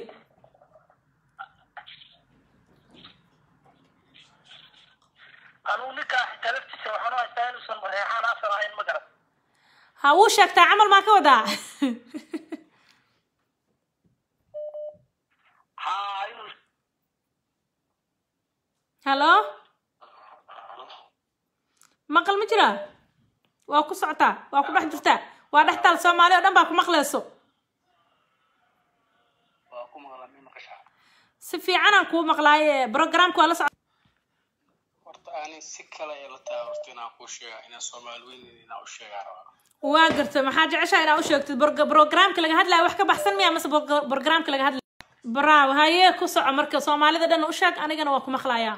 [SPEAKER 3] anigu ninkaa xitaa laftiisa waxaan u haystaa inuusan mareexaan asal ahayn ma garan
[SPEAKER 1] ha wuu sheegtaa camal maa ka wadaa
[SPEAKER 3] haa inuu
[SPEAKER 1] halo maqal ma jira waa ku socotaa waa ku dhex jirtaa waa dhex taal soomaali oo dhan baa ku maqlayso
[SPEAKER 3] waa ku maqlaa mi maqashaa
[SPEAKER 1] si fiicanaan kuu maqlaaye programka waa la socota
[SPEAKER 9] horta ani si kale ee la tahay horta inaan kuu sheega inaan soomaali weyn inaan u sheegaa rabaa
[SPEAKER 1] waa gartay maxaa jeceshaa inaa u sheegtid Bro- programka laga hadlaya wax ka baxsan miya mase bro- programka laga hadlaya bravo haye ku soco marka soomaalida dhan u sheeg anigana waa ku maqlayaa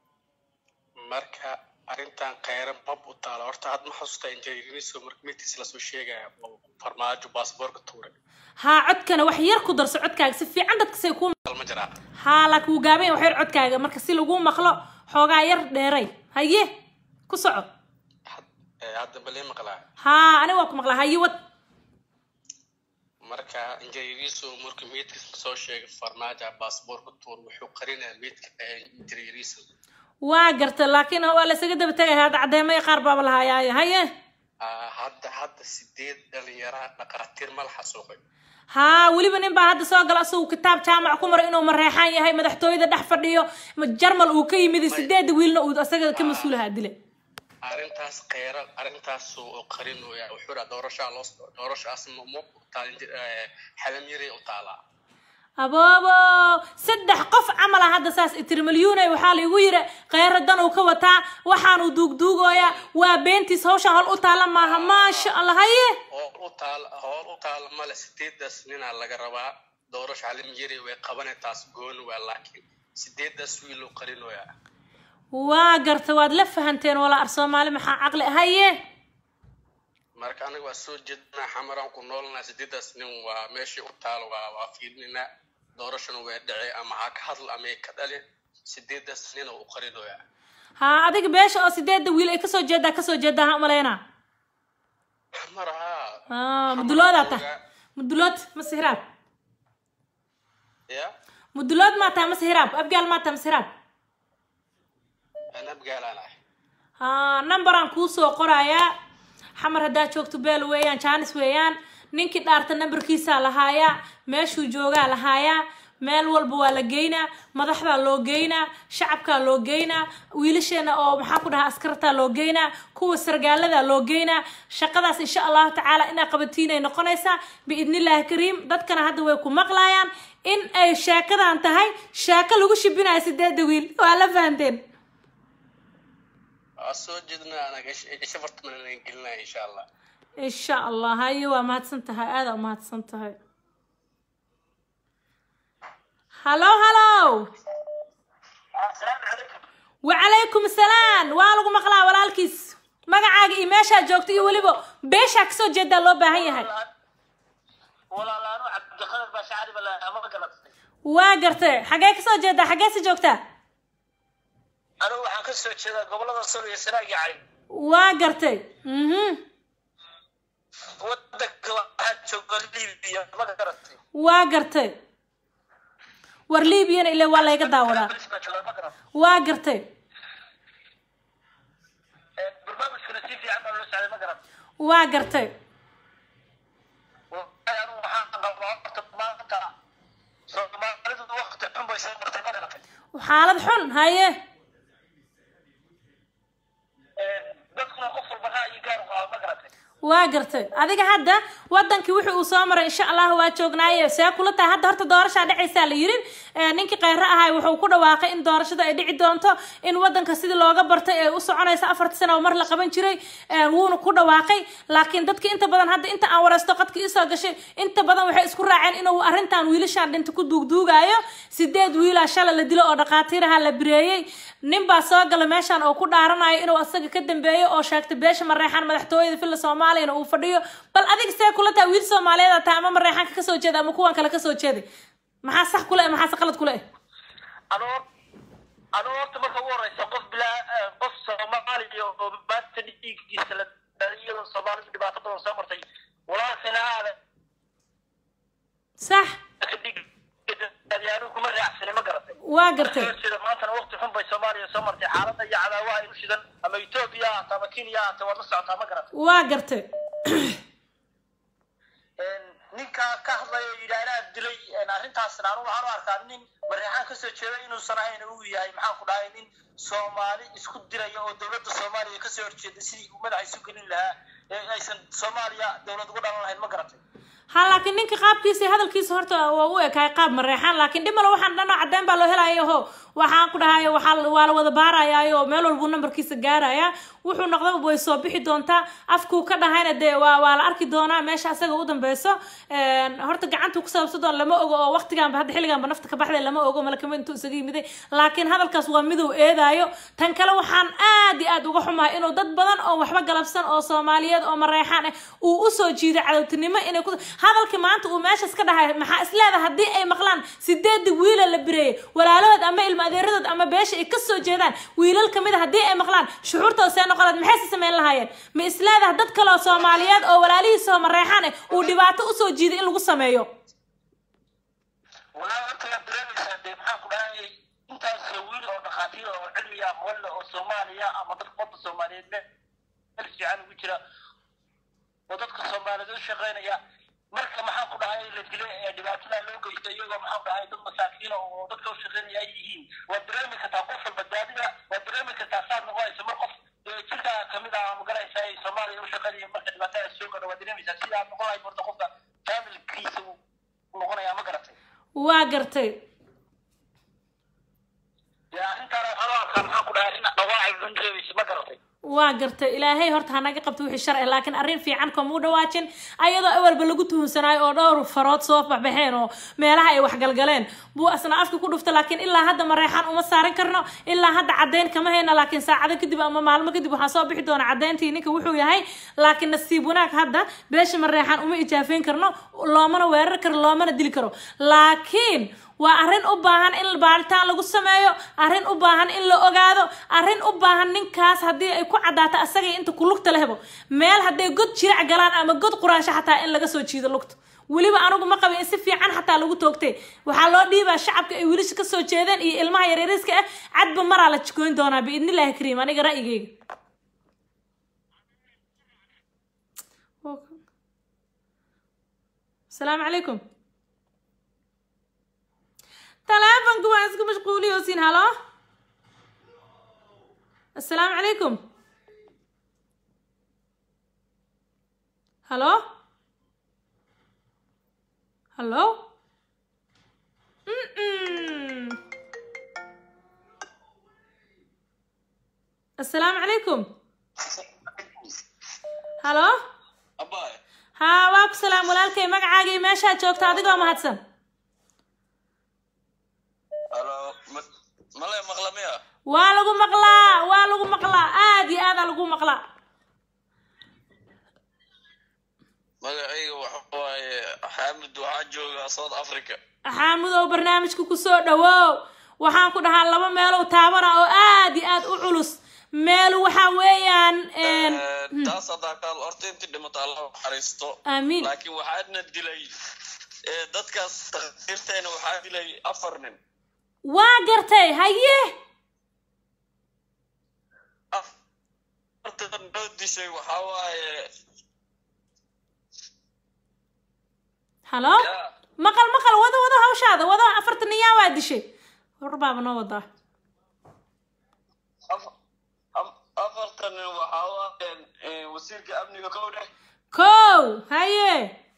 [SPEAKER 9] marka arrintan kheyre mab u taala horta had ma xasuusta injineeriso marka midkiis lasoo sheegaya oo farmaajo baasboorka tuuray
[SPEAKER 1] haa codkana wax yar ku darso codkaaga si fiican dadka say kuu
[SPEAKER 9] Hal ma jiraa
[SPEAKER 1] haa laakiin wuu gaaban yahay wax yar codkaaga marka si laguu maqlo xoogaa yar dheeray haye ku soco
[SPEAKER 9] Had- ee, hadda balee maqlaa
[SPEAKER 1] haa aniga waa ku maqlaa haye wad
[SPEAKER 9] marka injineeriso marka midkiis lasoo sheegay farmaajo baasboorka tuur wuxuu qarinayaa midka injineeriso
[SPEAKER 1] waa garta laakiin waa la isaga daba tegaya hadda caddeemaya qaar baaba lahayaaye haye
[SPEAKER 9] hadda hadda sideed dhalinyaraha dhaqaatiir ma la xasuuqay
[SPEAKER 1] haa weliba nin baa hadda soo gala isagu kitaab jaamac ku maray inuu mareexaan yahay madaxtooyada dhex fadhiyo ma- jarmal uu ka yimid sideeda wiilna uu asaga ka mas-uulahaa dile
[SPEAKER 9] arrintaas kheyra arrintaas oo qarin oo yaa wuxuu dhaha doorashaa loo doorashaas ma ma taalin xalam yaray u taalaa
[SPEAKER 1] aboobo saddex qof camal ah hadda saas itirmalyuunay waxaa laigu yiri kheyra dan uu ka wataa waxaanuu duugduugooyaa waa beentiis hawshan hol u taala maaha maasha allah haye
[SPEAKER 9] hool u taal hool u taal male sideedaas ninaa laga rabaa doorasho xalam yaray way qabanay taas gooni waa laakiin sideedaas wiil uu qarinoyaa
[SPEAKER 1] waa garta waad la fahanteen walaa ar soomaali maxaa caqli haye
[SPEAKER 9] marka aniga waa soo jeednaa xamaraan ku noolnaa sideedaas nin waa meeshii u taal waa waa fiirinaa doorashana way dhacay ama ha ka hadl ama ka dhalin sideedaas nina uu qarinoyaa
[SPEAKER 1] haa adiga beesha oo sideeda wiil ay kasoo jeedaa kasoo jeedaa ha umaleynaa
[SPEAKER 9] xamar haa
[SPEAKER 1] Ah, muduloodaa tahay mudulood mase hiraab
[SPEAKER 9] ya
[SPEAKER 1] mudulood maa tahay mase hiraab abgaal maa tahay mase hiraab
[SPEAKER 9] ana abgaalaan ahay
[SPEAKER 1] haa numberaan kuusoo qorayaa xamar haddaad joogto beel weeyaan jaanis weeyaan ninkii dhaarta nambarkiisaa lahaayaa meeshuu joogaa lahaayaa meel walba waa la geynaa madaxdaa loo geynaa shacabkaa loo geynaa wiilasheena oo maxaa ku dhahaa askartaa loo geynaa kuwa sargaaladaa loo geynaa shaqadaas insha allahu tacaala inaa qabatiinay noqonaysaa biidnillaahi kariim dadkana hadda way ku maqlayaan in ay sheekadan tahay sheeko lagu shibinayo sideeda wiil waa la fahanteen
[SPEAKER 9] waa soo jeednaa anaga isha fartaman gelinaya insha allah
[SPEAKER 1] insha allah haye waa mahadsan tahay aada umahadsan tahay hallo hallo wacalaykum salaam waa lagu maqlaa walaalkiis magacaaga iyo meeshaa joogto iyo weliba beeshaa kasoo jeedaa loo baahan yahay
[SPEAKER 10] walaalaano cabdiqadir baa shacari bala ama galatay
[SPEAKER 1] waa gartay xagee kasoo jeedaa xagee si joogtaa
[SPEAKER 10] anigu waxaan ka soo jeedaa gobolada sol iyo sanaag iyo cayn
[SPEAKER 1] waa gartay mhm
[SPEAKER 10] wadanka waxaa jooga libiya ma garatay
[SPEAKER 1] waa gartay war libyana ile waa layga daawadaa
[SPEAKER 10] baa jooga ma garatay
[SPEAKER 1] waa gartay
[SPEAKER 10] barnaamijkana si fiican baa loo socday ma garatay
[SPEAKER 1] waa gartay
[SPEAKER 10] anigu waxaan qabaa horta maanta soomaalidu waqti xun bay soo martay ma garatay
[SPEAKER 1] xaalad xun haye
[SPEAKER 10] dadkuna qof walba ra'yi gaar u qaba ma garatay
[SPEAKER 1] waa gartay adiga hadda wadankii wixii uu soo maray insha allah waa joognaaye see kula tahay hadda horta doorashaa dhacaysaa la yirin ninkii kheyre ahay wuxuu ku dhawaaqay in doorashada ay dhici doonto in wadanka sidii looga bartay ee u soconaysa afarta sano oo mar la qaban jiray wuuna ku dhawaaqay laakiin dadki inta badan hadda inta aan wareysto qadka isoo gashay inta badan waxay isku raaceen inuu arrintan wiilashaan dhinta ku duugduugaayo sideed wiilaa shala la dilo oo dhaqaatiiraha la bireeyey nin baa soo gala meeshan oo ku dhaaranayo inuu asaga ka dambeeyo oo sheegtay beesha mareexaan madaxtooyada filla soomaaliyana uu fadhiyo bal adiga see kula tahay wiil soomaaliyeed tahay ama mareexaanka kasoo jeeda ama kuwan kale kasoo jeeday maxaa sax kule eh maxaase qalad kule eh
[SPEAKER 10] anoo anoo horta marka ugu horeysa qof bilaa qof soomaaliya oo maanta dhiiggiisa la iyadoo soomaalidu dhibaato badan soo martay walaalkina aada
[SPEAKER 1] sax
[SPEAKER 10] anigu kuma raacsani ma garatay
[SPEAKER 1] waa gartay
[SPEAKER 10] sida maantana waqti xun bay soomaaliya soo martay xaaladda iyo cadaawaha ilu shidan ama etoobiya ahaato ama kenya ahaato waad la socotaa ma garatay
[SPEAKER 1] waa gartay
[SPEAKER 10] ninkaa ka hadlaya yidhaahdaa dilay arrintaasna anigu waxaan u arkaa nin mareexaan kasoo jeeda inuusan ahayn uu yahay maxaan ku dhahay nin soomaali isku diraya oo dowladda soomaaliya kasoo horjeeda sidii uu madaxa isu gelin lahaa ee aysan soomaaliya dowlad ugu dhalan lahayn ma garatay
[SPEAKER 1] ha laakiin ninka qaabkiisa iyo hadalkiisa horta waa u ekaay qaab mareexaan laakiin dhimalo waxaan dhanoo cadeen baa loo helaya ho waxaan ku dhahayo waxaa waa la wada baarayaayo meel walbuu nambarkiisa gaaraya wuxuu noqdaba way soo bixi doontaa afkuu ka dhahayna dee waa waa la arki doonaa meesha asaga u dambeyso horta gacantuu ku sababsan doon lama ogo oo waqtigaanba hadda xilligaanba nafta ka baxday lama ogo malakama intuu isaga yimiday laakiin hadalkaas waa miduu eedaayo tan kale waxaan aad iyo aad uga xumahay inuu dad badan oo waxba galabsan oo soomaaliyeed oo mareexaan ah uu usoo jiiday cadowtinimo inay ku hadalkii maanta uu meeshaas ka dhahay maxaa isleedahay haddii ay maqlaan sideedii wiila la bireeyay walaalahood ama ilma adeeradood ama beesha ay kasoo jeedaan wiilal kamid a haddii ay maqlaan shucuurtooda see noqoleed maxay si samayn lahaayeen ma isleedahay dad kale oo soomaaliyeed oo walaalihiisa oo mareexaan ah uu dhibaato usoo jiiday in lagu sameeyo
[SPEAKER 10] walaa horta waad dareemaysaa dee maxaan ku dhahay intaas wiil oo dhakhaatiir oo cilmiga aqoon leh oo soomaaliya ama dadka ummadda soomaaliyeed meel meel fiican ugu jira oo dadka soomaaliyeed u shaqeynaya marka maxaan ku dhahay la dilay ee dhibaatada loo geysta iyagoo maxaan ku dhahay dad masaakiina oo dadka u shaqeynaya ay yihiin waad dareemi kartaa qof walba daadida waad dareemi kartaa saad noqonaysa mar qof jirka kamid ah magaraysa ay soomaaliya u shaqeynaya marka dhibaatada soo gadho waad dareemaysaa sida aad noqon lahayd horta qofka faamilkiisa uu noqonaya ma garatay
[SPEAKER 1] waa gartay
[SPEAKER 10] dee arrintaana waxaan u arkaa maxaan ku dhahay arrin dhawaacay xun reebaysa ma garatay
[SPEAKER 1] waa gartay ilaahay horta hanaga qabto wixii sharci laakiin arrin fiican kamuu dhawaajin ayadoo awalba lagu tuhunsanaayo oo dhowr farood soo baxbaxeen oo meelaha ay waxgalgaleen buu asna afka ku dhufta laakiin ilaa hadda mareexaan uma saaran karno ilaa hadda caddeyn kama hayna laakiin saacado kadib ama maalmo kadib waxaa soo bixi doona caddeyntii ninka wuxuu yahay laakiin nasiib wanaag hadda beesha mareexaan uma ijaafeyn karno loomana weerar karo loomana dili karo laakiin waa arrin u baahan in baaritaan lagu sameeyo arrin u baahan in la ogaado arrin u baahan ninkaas haddii ay ku caddaato asagay inta ku lugta lehbo meel hadday god jirac galaan ama god quraansho xataa in laga soo jiido lugta weliba anigu ma qabin in si fiican xataa lagu toogtay waxaa loo dhiibaa shacabka ay wiilasha kasoo jeedeen iyo ilmaha yaryariska ah cadba maraa la jikoyn doonaa biidnillaahi kariim aniga ra'yigayga asalaamu calaykum taleefonka waa isku mashquuliyoosin halo asalaamu calaykum halo halo Mm-mm. asalaamu calaykum halo
[SPEAKER 11] Abaay.
[SPEAKER 1] haa waa ku salaam walaalkay magacaaga iyo meeshaad joogta adigoo mahadsan
[SPEAKER 11] Halo. ma- Male maqlamaya.
[SPEAKER 1] waa lagu maqlaa waa lagu maqlaa aad iyo aadaa lagu maqlaa
[SPEAKER 11] Magacayga waxa waaye Xaamid waxaa jooga South Africa.
[SPEAKER 1] xaamudow barnaamijka kusoo dhawow waxaan ku dhahaa laba meelow taabana oo aad iyo aad u culus meel waxaa weeyaan een,
[SPEAKER 11] Eh, Taas haddaa kaal horta intii dhimata Allah u naxariisto.
[SPEAKER 1] Amiin.
[SPEAKER 11] Laakiin waxaadna dilay eh, dadkaas takhaatiirteena waxaa dilay afar nin.
[SPEAKER 1] waa gartay haye
[SPEAKER 11] Afarta noo dishay waxaa waaye
[SPEAKER 1] halo maqal maqal wada wada hawshaada wada afartan iyaa waa dishay hor baaba noo wadaa
[SPEAKER 11] af- af- afartan nin waxaa waaye eh, wasiirka amniga kow dheh.
[SPEAKER 1] kow haye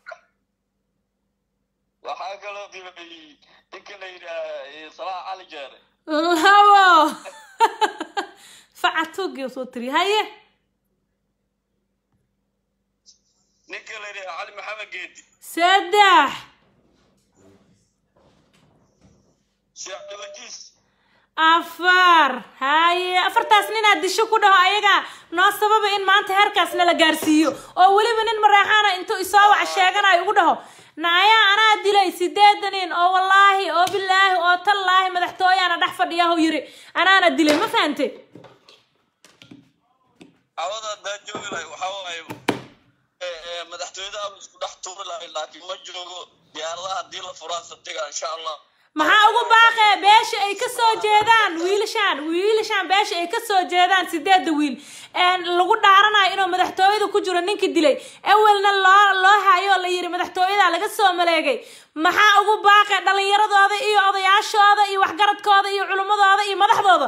[SPEAKER 11] Waxaa kaloo dilay ninka la yidhaah eh, Salah Cali Jeere.
[SPEAKER 1] labo facatuugii soo tiri haye
[SPEAKER 11] ninka la yidhaah Cali Maxamed Geedi.
[SPEAKER 1] saddex
[SPEAKER 11] Sheekh Wajiis.
[SPEAKER 1] afar haye afartaas ninaad disho ku dhaho ayaga noo sababa in maanta heerkaas nala gaarsiiyo oo weliba nin mareexaana intuu isoo wac sheeganayo ugu dhaho naayaa anaa dilay sideeda nin oo wallaahi oo bilaahi oo tallaahi madaxtooyaana dhex fadhiyahu yiri anaana dilay ma fahante
[SPEAKER 11] Cawada haddaa joogi lahay waxaa waaye eh, eh, madaxtooyada ama isku dhex tuuri lahay laakiin ma joogo diyaaradaha haddii la furaa sabtiga insha allah
[SPEAKER 1] maxaa ugu baaqee beesha ay ka soo jeedaan wiilashaan wiilashaan beesha ay ka soo jeedaan sideeda wiil een lagu dhaaranayo inuu madaxtooyada ku jiro ninkii dilay awelna loo loo hayo oo la yiri madaxtooyada laga soo maleegay maxaa ugu baaqee dhallinyaradooda iyo odayaashooda iyo waxgaradkooda iyo culimmadooda iyo madaxdooda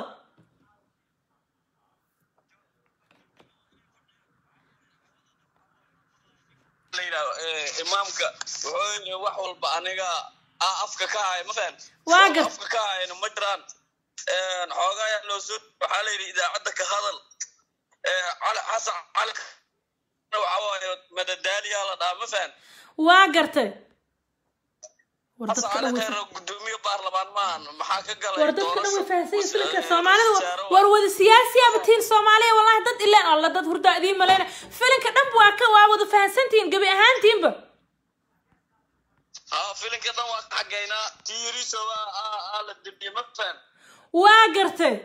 [SPEAKER 11] la yidhaahdo eh, imaamka wuxuu yidhi wax walba aniga aa afka ka haya ma fahan
[SPEAKER 1] Waa gar-
[SPEAKER 11] afka ka hayana ma jiraan Eh, xoogaa ayaa loo soo waxaa la yidhi idaacadda ka hadal Eh, cali xasan cali waxaa waaye madadaaliyaa la dhahaa ma fahan
[SPEAKER 1] waa gartay war
[SPEAKER 11] xasan
[SPEAKER 1] dadka
[SPEAKER 11] cali
[SPEAKER 1] dhan way
[SPEAKER 11] khayr gudoomiye baarlamaan maahan maxaa ka galay
[SPEAKER 1] war dadka dhan way fahansan yihiin filinka
[SPEAKER 11] Eh,
[SPEAKER 1] soomaalida
[SPEAKER 11] wasaare
[SPEAKER 1] war wada siyaasiyaaba tihiin soomaaliya wallahi dad ileen alla dad hurdaa idiin maleyna filinka dhanba waa ka waa wada fahansantihiin gebi ahaantiinba
[SPEAKER 11] ها فيلم كده واقع حقينا تيري سوا آه آه الدنيا ما فهم
[SPEAKER 1] waa gartay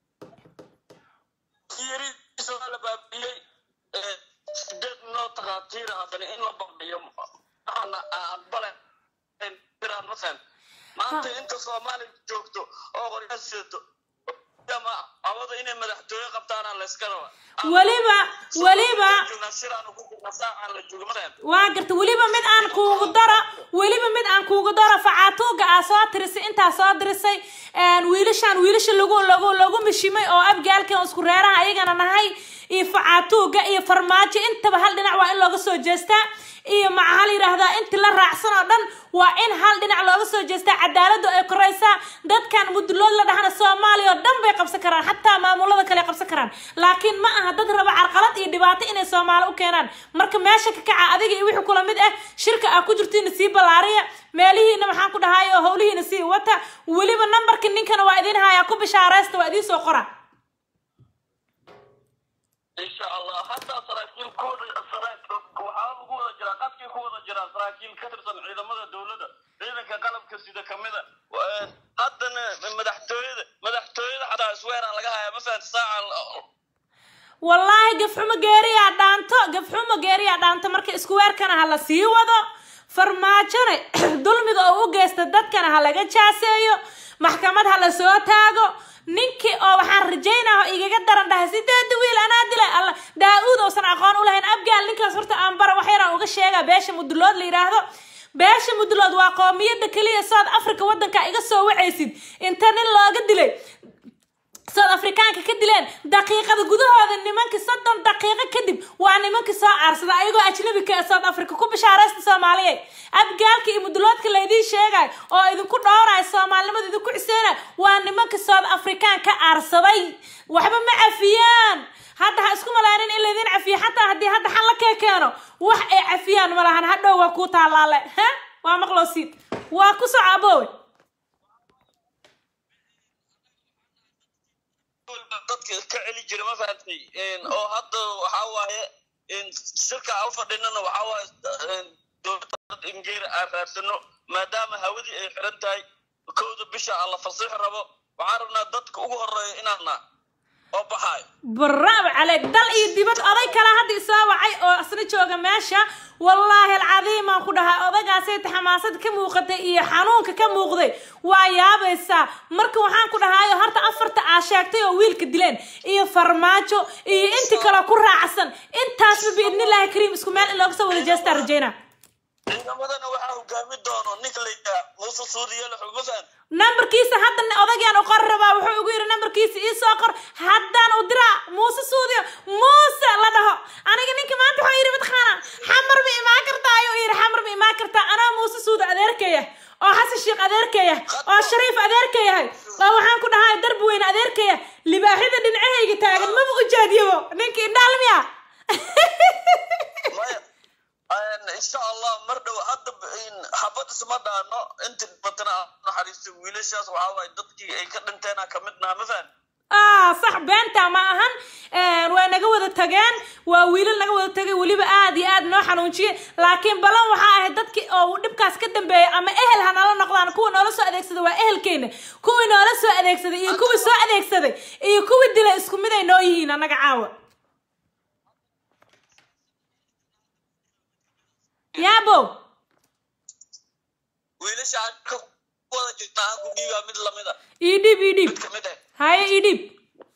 [SPEAKER 11] تيري سوا لبابي سدد نو تغاتير هذا إن لبابي يوم أنا أقبل إن ترى مثلا ما أنت أنت صومالي جوكتو أو غير سيتو جماعة عوض إني مدحتوي قبطان على الإسكالوا
[SPEAKER 1] weliba weliba
[SPEAKER 11] نشيران وكوكو نساء على الجوج مثلا
[SPEAKER 1] waa gartay weliba mid aan kuugu daro weliba mid aan kuugu daro facaatuuga aa soo tirisay intaa soo dirisay een, wiilashaan wiilasha lagu lagu lagu mishimay oo abgaalkan isku reeraha ayagana nahay iyo facaatuuga iyo farmaajo intaba hal dhinac waa in looga soo jeestaa iyo maca hal yidhaahdaa inti la raacsan oo dhan waa in hal dhinac looga soo jeestaa cadaaladu ay koraysaa dadkan mudulood la dhahana soomaaliya oo dhan bay qabsan karaan xataa maamulada kale qabsan karaan laakiin ma aha dad raba carqalad iyo dhibaato inay soomaali u keenaan marka meesha ka kaca adiga iyo wixii kula mid ah shirka aa ku jirtiina sii ballaariya meelihiina maxaan ku dhahay oo howlihiina sii wata weliba nambarka ninkana waa idiin hayaa ku bishaaraysta waa idiin soo qora
[SPEAKER 11] إن شاء الله حتى سراكيل كود سراكيل وحال كود جرا قدكي كود جرا سراكيل كترسن ciidamada dawladda ciidanka qalabka sida kamida haddana madaxtooyada madaxtooyada xataa isweera laga haya ma fahanti saaca
[SPEAKER 1] wallaahi gafxumo geeriyaa dhaanto gafxumo geeriyaa dhaanto marka isku weerkana ha la sii wado farmaajone dulmiga oo u geysta dadkana ha laga jaaseeyo maxkamad ha la soo taago ninkii oo waxaan rajaynaa oo igaga daran dhahay sideeda wiil anaa dilay alla daa-uud uusan aqoon u lahayn abgaal ninkaas horta aan bara wax yaraan uga sheegaa beesha mudulood la yidhaahdo beesha mudlood waa qoomiyada keliya south africa wadanka iga soo wacaysid inta nin looga dilay south afrikaanka ka dileen daqiiqada gudahooda nimankii soddon daqiiqo kadib waa nimankii soo aarsada ayagoo ajnabika ee south africa ku bishaaraysta soomaaliya abgaalka iyo muduloodka laydiin sheegay oo idinku dhowraya soomaalinimada idinku ciseynayo waa nimankii south african ka aarsaday waxba ma cafiyaan hadda ha isku malaanin in laydin cafiyo xataa haddii hadda xal la kee keeno wax ay cafiyaan ma lahan hadhow waa kuu taalaale ha waa maqloosiid waa ku soco aboowe
[SPEAKER 11] dadka ka celi jira ma fahamtay oo hadda waxaa waaye shirka aan u fadhinana waxaa waaye dowladda ingeer aan raadsano maadaama hawadii ay xiran tahay kowda bisha aan la fasixi rabo waxaan rabnaa dadka ugu horeeya inaana oo baxaayo
[SPEAKER 1] bravo caleyk dal iyo dibad oday kale hadda isoo wacay oo isna jooga meesha wallaahi alcadiim aan ku dhahay odagaasay xamaasad ka muuqatay iyo xanuunka ka muuqday waa yaabaysaa marka waxaan ku dhahayo horta afarta aa sheegtay oo wiilka dileen iyo farmaajo iyo inti kale ku raacsan intaasba biidnillaahi kariim isku meel in looga soo wada jeestaa rajayna
[SPEAKER 11] ciidamadana waxaa hogaami doono ninka la yidhaha muuse suudiyele xugmafaan
[SPEAKER 1] nambarkiisa hadda odagaan u qor rabaa wuxuu ugu yidhi nambarkiisa ii soo qor haddaan u diraa muuse suudiyo muuse la dhaho aniga ninka maanta wuxuu yidhi mataqaana xamar ma imaan kartaa ayuu yidhi xamar ma imaan kartaa anaa muuse suudi adeerkaya oo xasan sheekh adeerkaya oo shariif adeerkayahay oo waxaan ku dhahay darbi weyne adeerkaya libaaxyada dhinacahayga taagan maba u jaadiyabo ninka indhaalmiya
[SPEAKER 11] insha allah mar dhow hadda xabad isma dhaano inti batana aan naxariisto wiilashaas waxaa waaye dadkii ay ka dhinteena ka mid naha ma fahan
[SPEAKER 1] ah sax beenta ma ahan way naga wada tageen waa wiilal naga wada tagay weliba aad iyo aad noo xanuunjiyey laakiin balan waxaa ahayd dadkii oo dhibkaas ka dambeeyay ama ehel ha nala noqdaan kuwa noola soo adeegsada waa ehelkeena kuwii noola soo adeegsaday iyo kuwii soo adeegsaday iyo kuwii dilay isku mid ay noo yihiin annaga caawa yaabo
[SPEAKER 11] wiilasha aan ka wada jirna aan ku dhiibaa mid lamid a
[SPEAKER 1] ii dhiib ii dhiib
[SPEAKER 11] mid kamid ah
[SPEAKER 1] haye ii dhiib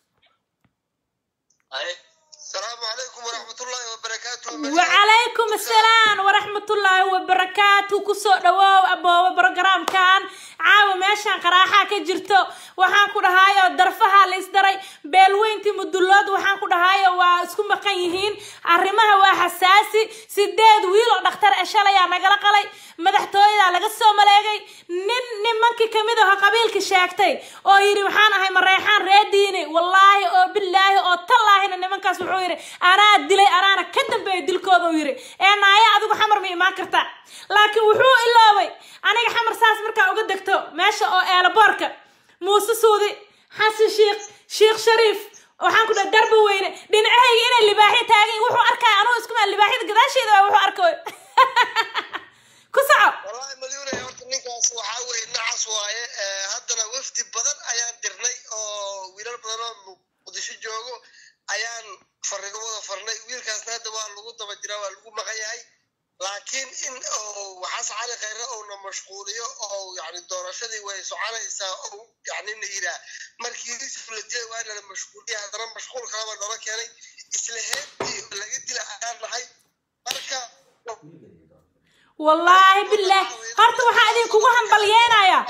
[SPEAKER 12] السلام عليكم ورحمة الله وبركاته
[SPEAKER 1] وعليكم السلام ورحمة الله وبركاته كسو دواو أبو برنامج كان عاو ماشان قراحة كجرتو waxaan ku dhahayo darfaha la isdaray beelweyntii mudullood waxaan ku dhahayo waa isku maqan yihiin arrimaha waa xasaasi sideed wiil oo dhakhtar ee shalayaa nagala qalay madaxtooyadaa laga soo maleegay nin nimankii kamid aho qabiilka sheegtay oo yidhi waxaan ahay mareexaan ree diini wallaahi oo bilaahi oo tallaahina nimankaas wuxuu yidhi anaa dilay anaana ka dambeeya dilkooda uu yidhi ee naaya adigu xamar ma imaan karta laakiin wuxuu iloobay aniga xamar saas markaa uga degto meesha oo eelaboorka muuse suudi xasan sheekh sheekh shariif waxaan ku dhaha darba weyne dhinacahayga inay libaaxyo taagan wuxuu arkaya anugu isku maa libaaxyada gadaasheeda waa wuxuu arkayo ku soco
[SPEAKER 12] والله مليون يا horta ninkaas waxaa weeye nacas waaye haddana wafdi badan ayaan dirnay oo wiilal badan oo muqdisho joogo ayaan farigo wada farnay wiilkaasna hadda waa lagu daba jiraa waa lagu maqan yahay laakiin in waxaas cali khayre uuna mashquuliyo oo yani doorashadii way soconaysaa oo yani na yiraa markii yusuf la dilay waa nala mashquuliya haddana mashquul kalaba noola keenay isla heebtii laga dila ayaan nahay marka
[SPEAKER 1] wallaahi bilaah horta waxaa idinkugu hambalyeenaya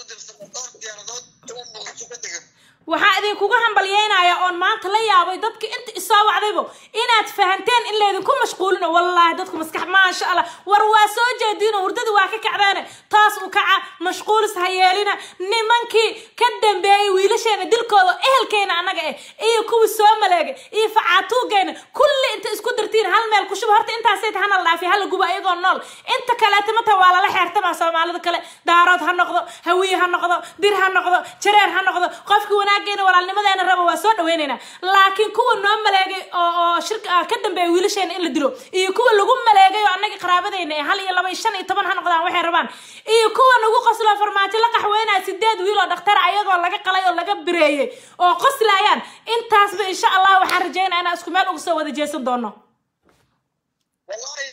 [SPEAKER 1] waxaa idinkugu hambalyeenaya oon maanta la yaabay dadka inta isoo wacdaybo inaad fahanteen in laydinku mashquulino wallaahi dadku maskax maasha allah war waa soo jeediino hurdada waa ka kacdeene taas u kaca mashquulis ha yeelina nimankii ka dambeeyey wiilasheena dilkooda ehelkeena annaga eh iyo kuwii soo maleegay iyo facaatuugayna kulli inta isku dartiin hal meel ku shuba horta intaasayta hana la dhaafiy hala guba iyagoo nool inta kaleeta mata waa lala xeertamaa soomaalida kale daarood ha noqdo hawiye ha noqdo dir ha noqdo jareer ha noqdo qofki wanaageena walaalnimadeena raba waa soo dhaweynaynaa laakiin kuwa noo maleegay oo oo shirka ka dambeeya wiilasheena in la dilo iyo kuwa lagu maleegay oo annagii qaraabadeyna ee hal iyo laba iyo shan iyo toban ha noqdaan waxay rabaan iyo kuwa nagu qoslo farmaajo la qaxweynaya sideed wiil oo dhakhtar ayagoo laga qalay oo laga bireeyey oo qoslayaan intaasba insha allah waxaan rajeynaya inaan isku meel uga soo wada jeesan doono
[SPEAKER 12] wallahi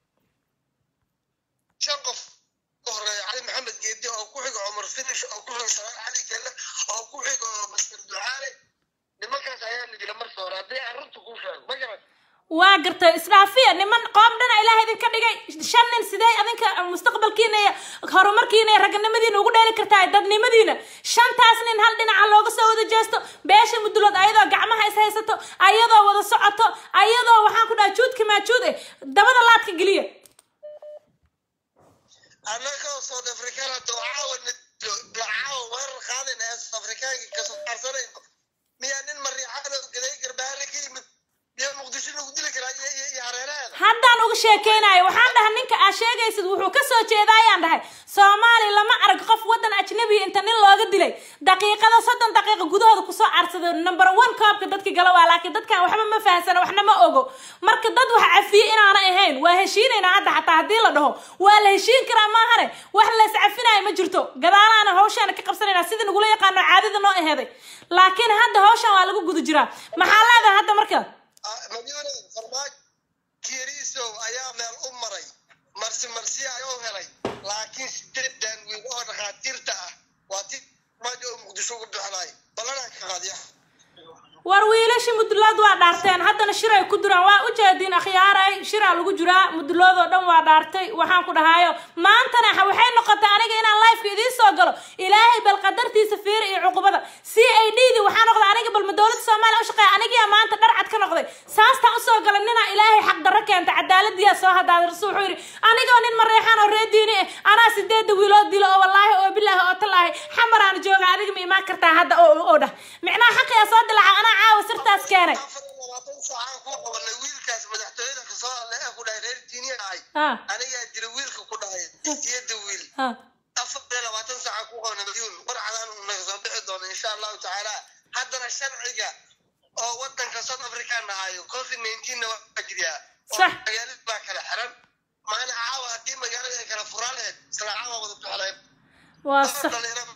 [SPEAKER 12] shan qof ka horeeya cali maxamed geedi oo ku xiga cumar finish oo ku xiga shabaab cali kelle oo ku xiga master ducaale nimankaas ayaa la dila marka hore haddii aan runta kuu sheego ma garan
[SPEAKER 1] waa gartay isdhaafiya niman qoom dhana ilaah idinka dhigay shan nin sidee adinka mustaqbalkiina iyo horumarkiina iyo raganimadiina ugu dheeli kartaa dadnimadiina shantaas nin hal dhinaca looga soo wada jeesto beesha mudulood ayadoo gacmaha is haysato ayadoo wada socoto ayadoo waxaan ku dhaha juudka maajuud eh dabada laadka geliya
[SPEAKER 12] annagoo south african hadda caawa caawa weerar qaadayna ee south africaanka kasoo qaarsanayno miyaa nin mariixaanoo gaday garbaale ka yimid miyaa muqdisho lagu dili karaa iyo iyo iyo hareeraheeda
[SPEAKER 1] haddaan uga sheekeynayo waxaan dhahay ninka aad sheegaysid wuxuu ka soo jeedaa ayaan dhahay soomaali lama arag qof waddan ajnabiya inta nin looga dilay daqiiqada soddon daqiiqa gudahooda kusoo carsada number one koobka dadka gala waa laakiin dadkan waxba ma fahansana waxna ma ogo marka dad wax cafiye inaana ahayn waa heshiinaynaa hadda xataa haddii la dhaho waa la heshiin karaa maahane wax la iscafinayo ma jirto gadaalaana hawshaana ka qabsanaynaa sidii nagula yaqaano caadada noo aheeday laakiin hadda hawshan waa lagu guda jiraa maxaa leedahay hadda marka
[SPEAKER 12] madyune farmaajo kieriisow ayaa meel u maray marsi marsiya ay u helay laakiin sideedan wiil oo dhakhaatiirta ah waa ti farmaajo oo muqdisho ugu bixinay ballanaa ka qaadiya
[SPEAKER 1] war wiilasha mudulood waa dhaarteen haddana shiray ku duraan waa u jeediin akhyaaray shiraa lagu jiraa mudulood oo dhan waa dhaartay waxaan ku dhahaayo maantana ha- waxay noqotay aniga inaan lifeka idiin soo galo ilaahay bal qadartiisa fiira iyo cuqubada c a d di waxaa noqday aniga balma dowladda soomaaliya u shaqeeya anigiyaa maanta dharcad ka noqday saastaan usoo galay ninaa ilaahay xaq darro keenta cadaaladiyaa soo hadaaday rasul wuxuu yidhi anigoo nin mareexaan oo ree diini eh anaa sideeda wiilood dilo oo wallaahi oo bilaahi oo tallaahi xamaraan jooga adiga ma imaan kartaa hadda oo oo dhah micnaha xaqiyaa soo dilaca anaa caawa sirtaas keenay
[SPEAKER 12] labaatan saacaan ku qabanay wiilkaas madaxtooyada kasoo hadlay ee ku dhahay reer diiniya ahay
[SPEAKER 1] ha
[SPEAKER 12] anigaa jira wiilka ku dhahay siyada wiil
[SPEAKER 1] ha
[SPEAKER 12] afar iyo labaatan saaca ku qabanay madyuun warcadaan naga soo bixi doona insha allahu tacaala haddana sharciga oo wadanka south africa nahayo covid nineteen na waa jiriyaa oo
[SPEAKER 1] Sax.
[SPEAKER 12] magaalada baa kala xiran maana caawa haddii magaalada ay kala furaa lahayd isla caawa wada bixlayd
[SPEAKER 1] waa sax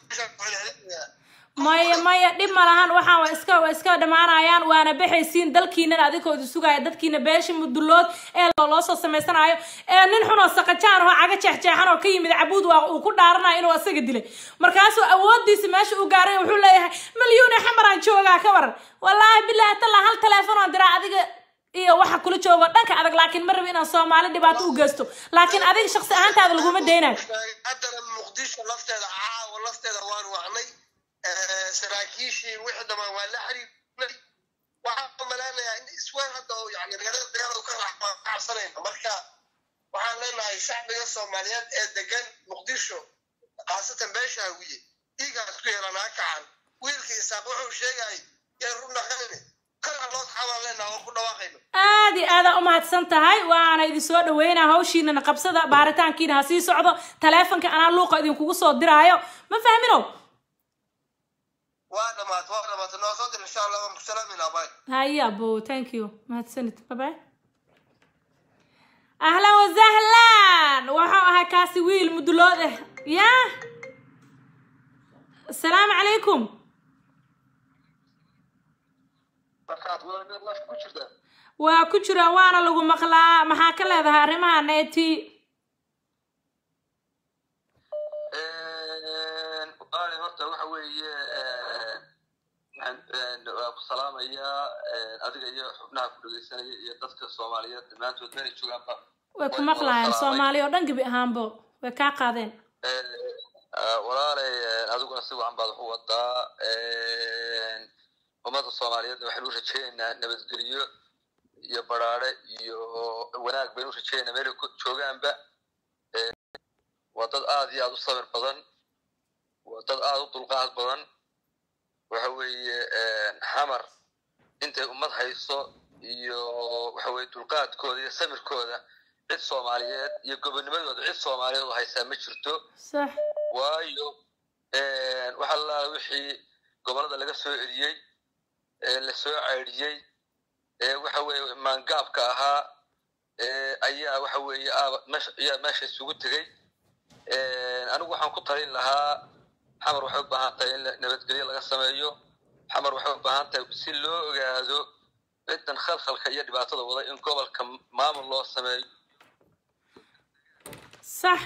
[SPEAKER 1] maya maya dhib ma lahan waxaan waa iska waa iska dhammaanayaan waana baxaysiin dalkiinan adigoo idin sugaya dadkiina beesha mudulood ee loo loo soo samaysanayo ee nin xun oo saqajaan oo caga jeexjeexan oo ka yimid cabuud waa uu ku dhaaranayo inuu asaga dilay markaasuu awoodiisa meesha u gaaray wuxuu leeyahay milyuune xamaraan joogaa ka waran wallaahi bilaahi tallaa hal teleefon oo diraa adiga iyo waxa kula joogo dhanka adag laakiin ma rabi inaan soomaali dhibaato u geysto laakiin adiga shaqsi ahaantaada laguma daynayo
[SPEAKER 12] haddana muqdisho lafteeda caawa lafteeda waan wacnay saraakiishii wixii dhamaan waa la xiriirnay waxaan maleynayaa in iswaan hadda oo yani magaalada dagaal u ka raacsanayna marka waxaan leenahay shacbiga soomaaliyeed ee degan muqdisho khaasatan beesha hawiye dhiigaas ku yeelanaa kacan wiilka isaaq wuxuu sheegayay yee run dhaqanine kana loo taxabaan leenaha oo ku dhawaaqayno
[SPEAKER 1] aad iyo aada u mahadsan tahay waana idin soo dhaweynaa hawshiinana qabsada baaritaankiina ha sii socdo taleefonka anaa luuqa idinkugu soo diraayo ma fahmino
[SPEAKER 12] waa dhamaata waa dhamaata noo soo dir insha allah waan ku salaaminaa bay
[SPEAKER 1] haya bo thank you mahadsanid babay ahlan wasahlan waxuu ahaa kaasi wiil mudulood ah ya asalaamu calaykum waa ku jira waana lagu maqlaa maxaa ka leedahay arrimaha neti
[SPEAKER 13] walaali horta waxa weeye waxaan waa ku salaamayaa adiga iyo xubnaha ku dhegeysanaya iyo dadka soomaaliyeed dhammaantood meelay joogaanba
[SPEAKER 1] way ku maqlaayeen soomaali oo dhan gebi ahaanbo way kaa qaadeen
[SPEAKER 13] walaalay adiguna si wacan baad wax u wadaa ummadda soomaaliyeedna waxaynu u rajeynaynaa nabadgelyo iyo baraare iyo wanaag baynu u rajeynaynaa meelay ku joogaanba waa dad aad iyo aad u sabir badan waa dad aad u dulqaad badan waxa weeye xamar intay ummad hayso iyo waxa weye dulqaadkooda iyo samirkooda cid soomaaliyeed iyo gobonimadooda cid soomaaliyeed oo haysaa ma jirto
[SPEAKER 1] sax
[SPEAKER 13] waayo waxa lalaala wixii gobolada laga soo eriyey la soo caydhiyey waxa weeye maangaabka ahaa ayaa waxa weeye meesha ayaa meesha isugu tegey anigu waxaan ku talin lahaa xamar waxay u baahan tahay in nabadgelyo laga sameeyo xamar waxay u baahan tahay si loo ogaado ciddan khalkhalka iyo dhibaatada wada in gobolka maamul loo sameeyo
[SPEAKER 1] sax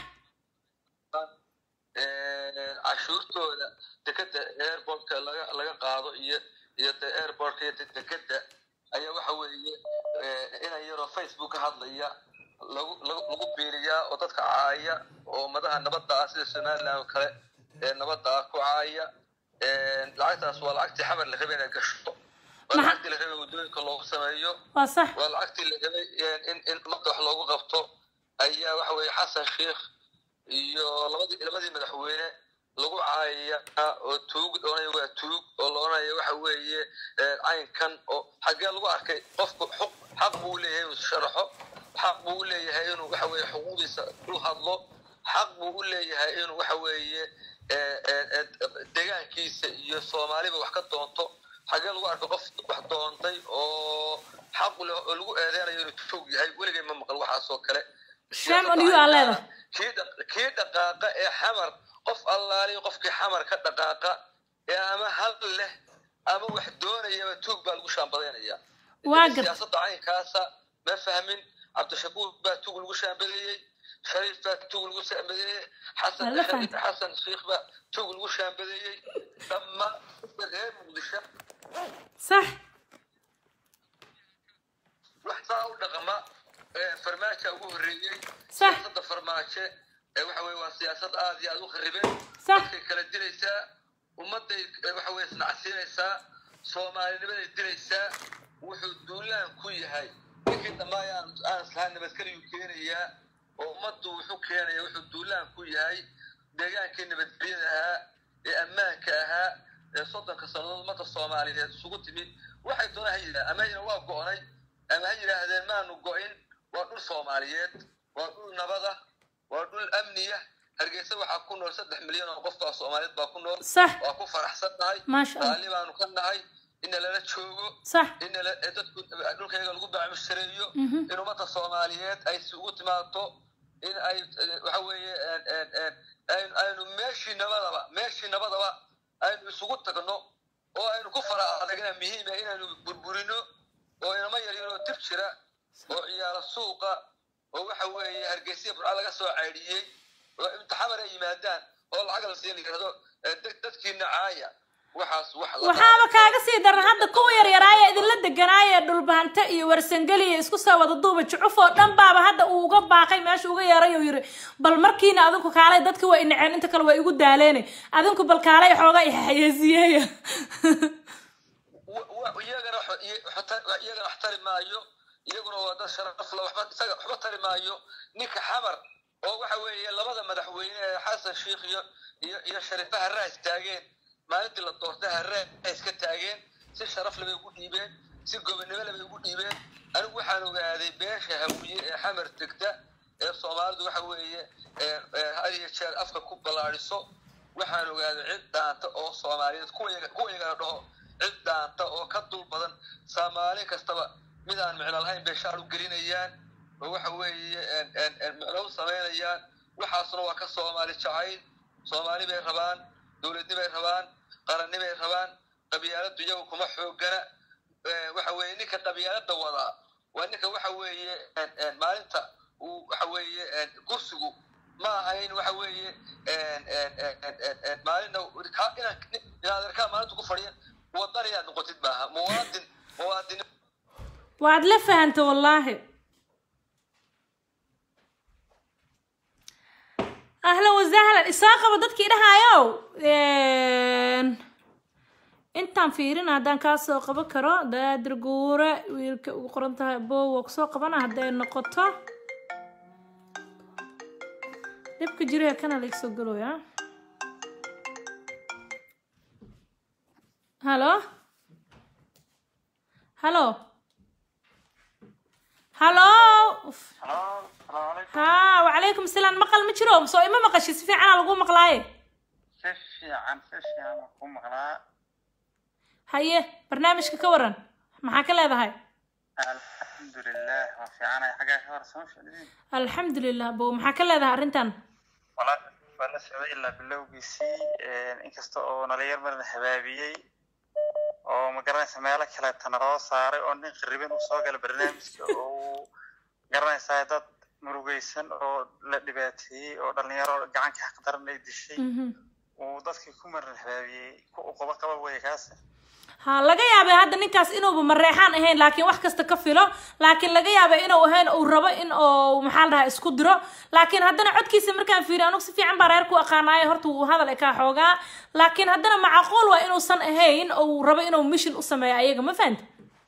[SPEAKER 13] cashuurtooda dekeda airportka laga laga qaado iyo iyo de airportka iyo dekeda ayaa waxa weeye inan yaroo facebook ka hadlaya lagu lagu lagu biiriyaa oo dadka caaya oo madaha nabadda ah sida somaliland oo kale ee nabadda ah ku caaya lacagtaas waa lacagtii xamar la rabay inay gasho waa lacagtii la rabay waddooyinka loogu sameeyo
[SPEAKER 1] waa sax
[SPEAKER 13] waa lacagtii la rabay in in ummadda wax loogu qabto ayaa waxa weeye xasan sheikh iyo labadii labadii madaxweyne lagu caayaya oo tuug oonaya waa tuug oo loonaya waxa weeye caynkan oo xaggee lagu arkay qofku xuq xaq buu leeyahay inuu sharaxo xaq buu u leeyahay inuu waxa weeye xuquuqdiisa u hadlo xaq buu u leeyahay inuu waxa weeye deegaankiisa iyo soomaaliba wax ka doonto xaggee lagu arkay qof wax doontay oo xaq leh oo lagu eedeynayo inuu tuug yahay weligay ma maqal waxaasoo kale
[SPEAKER 1] shame on you aa leedahay
[SPEAKER 13] kii dhaq- kii dhaqaaqa ee xamar qof allaaliyo qofkii xamar ka dhaqaaqa ee ama hal leh ama wax doonayaba tuug baa lagu shaambadaynaya
[SPEAKER 1] waa gar
[SPEAKER 13] siyaasadda caynkaasa ma fahmin cabdishakuur baa tuug lagu shaambadeeyey shariif baa tuug lagu shaambadeeyey xasan
[SPEAKER 1] Waa la fahantay.
[SPEAKER 13] xasan sheikh baa tuug lagu shaambadeeyey dhammaan dadka reer muqdisho
[SPEAKER 1] sax
[SPEAKER 13] wax saa u dhaqama ee farmaajo ugu horreeyey
[SPEAKER 1] Sax.
[SPEAKER 13] siyaasadda farmaajo ee waxa weye waa siyaasad aad iyo aad u kharibeen
[SPEAKER 1] Sax.
[SPEAKER 13] dadkay kala dilaysaa ummadday eh, waxa weye isnacsiinaysaa soomaalinimaday dilaysaa wuxuu duulaan ku yahay ninkii dhammaay aan aan islahaan nabadgeliyuu keenayaa oo ummaddu wuxuu keenaya wuxuu duulaan ku yahay deegaankii nabadgelyada ahaa ee ammaanka ahaa ee soddonka sannadood ummadda soomaaliyeed isugu timid waxay doona ha yidhaha ama yidhaha waa go'nay ama ha yidhaahdeen maanu go'in waa dhul soomaaliyeed waa dhul nabada waa dhul amniya hargeysa waxaa ku nool saddex milyan oo qofka soomaaliyeed baa ku nool
[SPEAKER 1] Sax.
[SPEAKER 13] waa ku faraxsan nahay
[SPEAKER 1] Maasha Allah.
[SPEAKER 13] raalli baanu ka nahay ina lala joogo
[SPEAKER 1] Sax.
[SPEAKER 13] in la- ee dadku dhulkayga lagu bacmushareeyo
[SPEAKER 1] Mhm.
[SPEAKER 13] in ummadda soomaaliyeed ay isugu timaado in ay eh, waxa weeye een- een- een, aynu aynu meeshii nabadaba meeshii nabadaba aynu isugu tagno oo aynu ku fara adagna muhiim ah inaynu burburino oo inama yaryaroo dib jira oo ciyaaro suuqa oo waxa weeye hargeysa burca laga soo caydhiyey oo imtixamar ay yimaadaan oo lacag la siin yirahdo eh, dad- dadkiina caaya waxaas wax la
[SPEAKER 1] waxaaba kaaga sii daran hadda kuwa yaryaraaya idinla deganaaya dhulbahante iyo warsangeli iyo isku soo wada duuba jucuf oo dhan baaba hadda uu uga baaqay meesha uga yeeray oo yiri bal markiina adinku kaalay dadki waa inaceen inta kale waa igu daaleene adinku bal kaalay xoogaa ixayeesiyeeya
[SPEAKER 13] wa- wa- iyagana wax- iy- waxta- iyagana wax tari maayo iyaguna waa dad sharaf la waxba isaga waxba tari maayo ninka xamar oo waxa weeye labada madaxweyne ee xasan sheikh iyo iyo iyo shariifa harraa istaageen maalintii la doortay harraa iska taageen si sharaf labay ugu dhiibeen si gobonimo labay ugu dhiibeen anigu waxaan ogaaday beesha hawiye ee xamar degta ee soomaalidu waxa weeye ee- ee had iyo jeer afka ku ballaadhiso waxaan ogaaday cid dhaanta oo soomaaliyeed kuwa iyaga- kuwa iyagana dhaho cid dhaanta oo ka dul badan soomaali kastaba mid aan micno lahayn bay shaar u gelinayaan oo waxa weeye een- een- een micno u samaynayaan waxaasna waa ka soomaali jacayl soomaali bay rabaan dowladni bay rabaan qaranni bay rabaan qabyaaladu iyagu kuma xoogana Eh, waxa weeye ninka qabyaalada wadaa waa ninka waxa weeye een- een maalinta uu waxa weeye een kursigu ma ahayn waxa weeye een- een- een- een- een- een maalina ka- inaan inaad arkaa maalinta ku fadhiya wadan inaad noqotid maaha muwaadin muwaadin
[SPEAKER 1] waad la fahanta wallaahi ahlan wasahlan isoo qabo dadkii dhahaayow intaan fiirin haddaan kaa soo qaban karo daadir guure wiilka ugu qoran tahay bowa kusoo qabana hadday noqoto dhibka jira kana la soo galooya halo halo halo ha wacalaykum asalaam maqal ma jiro soo ima maqashi si fiicanaa lagu maqlaaye
[SPEAKER 14] si fiican si fiican waan ku maqlaa
[SPEAKER 1] haye barnaamijka ka waran maxaa ka leedahay
[SPEAKER 14] alxamdulilah waan fiicanay xaggaa ka hor sama ficliin
[SPEAKER 1] alxamdulilah bo maxaa ka leedahay arrintan
[SPEAKER 14] walaa waa la socday ilaa bilowgiisii inkasta oo nalinyar marna habaabiyey oo magaranaysa meelo kaleeta naloo saaray oo nin qaribin uu soo gala barnaamijka oo uu garanaysaa dad murugaysan oo la dhibaateeyey oo dhalinyaro gacanka xaqdaran ay dishay uu dadkii ku maran habaabiyey ku uqaba qaba waya kaas
[SPEAKER 1] ha laga yaabay hadda ninkaas inuuba mareexaan ahayn laakiin wax kasta ka filo laakiin laga yaabay inuu ahayn uu rabo in uu maxaa la dhahaa isku diro laakiin haddana codkiisa markaan fiiriyo anugu si fiican baa reer ku aqaanaayo horta wuu hadal kaa xoogaa laakiin haddana macquul waa inuusan ahayn uu rabo inuu mission u sameeyo ayaga ma fahanta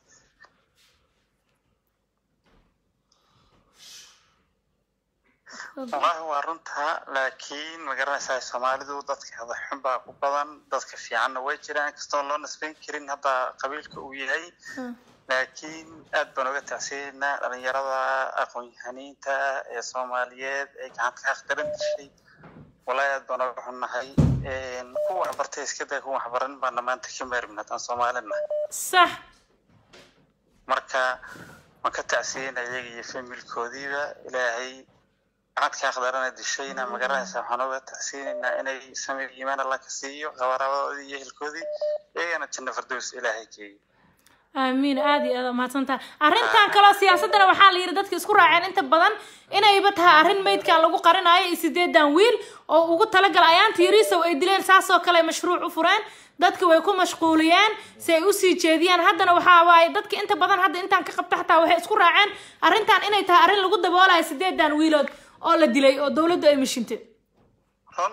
[SPEAKER 14] wallahi waa runtaa laakiin ma garanaysaa soomaalidu dadka hadaxun baa ku badan dadka fiicanna way jiraan inkastoo loo nasbayn karin hadda qabiilka uu yahay laakiin aad baan uga tacsiyeynaa dhalinyarada aqoon-yahaniinta ee soomaaliyeed ee gacanta ka akhdaran dishay wallahi aad baan uga xunnahay kuwa waxbartay iska day kuwa waxbaran baana maanta ka maarmin haddaan soomaalina
[SPEAKER 1] sax
[SPEAKER 14] marka waan ka tacsiyeynaa iyaga iyo familkoodiiba ilaahay gacadka akhdarana dishayna ma garanaysaa waxaan uga tacsiinaynaa inay samir iimaan alla ka siiyo qabarabadoodii iyo ehelkoodii iyagana janno fardows ilaahay geeyo
[SPEAKER 1] aamiin aad iyo aad mahadsantaha arrintan kaloo siyaasadana waxaa la yidhi dadka isku raaceen inta badan inayba tahay arrin meydkan lagu qarinayo iyo sideedan wiil oo ugu talagala ayaanta yariisow ay dileen saasoo kale mashruuc u fureen dadka way ku mashquuliyeen si ay usii jeediyaan haddana waxaa waaye dadka inta badan hadda intaan ka qabta xataa waxay isku raaceen arrintan inay tahay arrin lagu daboolayo sideedan wiilood oo la dilay oo dawladdu ay mashintay
[SPEAKER 14] run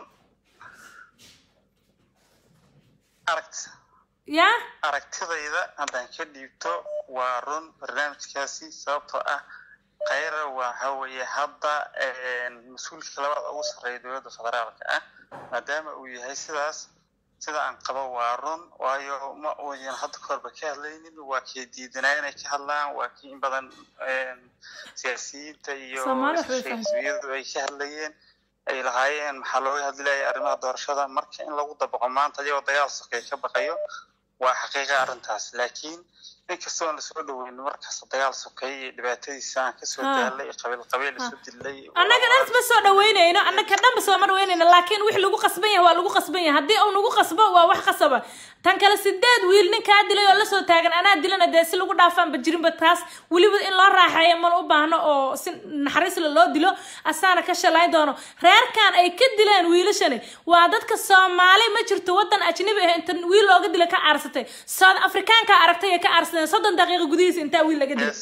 [SPEAKER 14] aragt
[SPEAKER 1] ya
[SPEAKER 14] aragtidayda haddaan ka dhiibto waa run barnaamijkaasi sababtoo ah khayra waxa weeye hadda mas-uulka labaad ugu sarreeya dowladda federaalka ah maadaama uu yahay sidaas sida aan qabo waa run waayo ma uuyan hadda kahorba ka hadlaynin waa kii diidanaa inay ka hadlaan waa kii in badan siyaasiyiinta iyo xisbiyadu ay ka hadlayeen ay lahaayeen maxaa looga hadlayaya arrimaha doorashada marka in lagu dabaqo maanta iyagoo dagaal sokay ka baqayo waa xaqiiqa arrintaas laakiin inkastoo aan lasoo dhaweyn markaas dagaal sokay iyo dhibaatadiisa aan kasoo daalay qabiil qabiil isu dilay
[SPEAKER 1] annaga dhan ma soo dhaweynayno annaga dhan ma soo ma dhaweynayno laakiin wix lagu qasban yahay waa lagu qasban yahay haddii uu nagu qasbo waa wax qasaba tan kale sideed wiil ninkaa dilay oo lasoo taagan anaa dilana dee si lagu dhaafaanba jirinba taas weliba in loo raaxeeyo mana u baahno oo si naxariisla loo dilo asaana ka shalayn doono reerkan ay ka dileen wiilashani waa dadka soomaali ma jirto wadan ajnabi ah inta wiil looga dila ka aarsatay south africaanka aragtay ay ka aarsadeen soddon daqiiqo gudihiisa intaa wiil laga dilay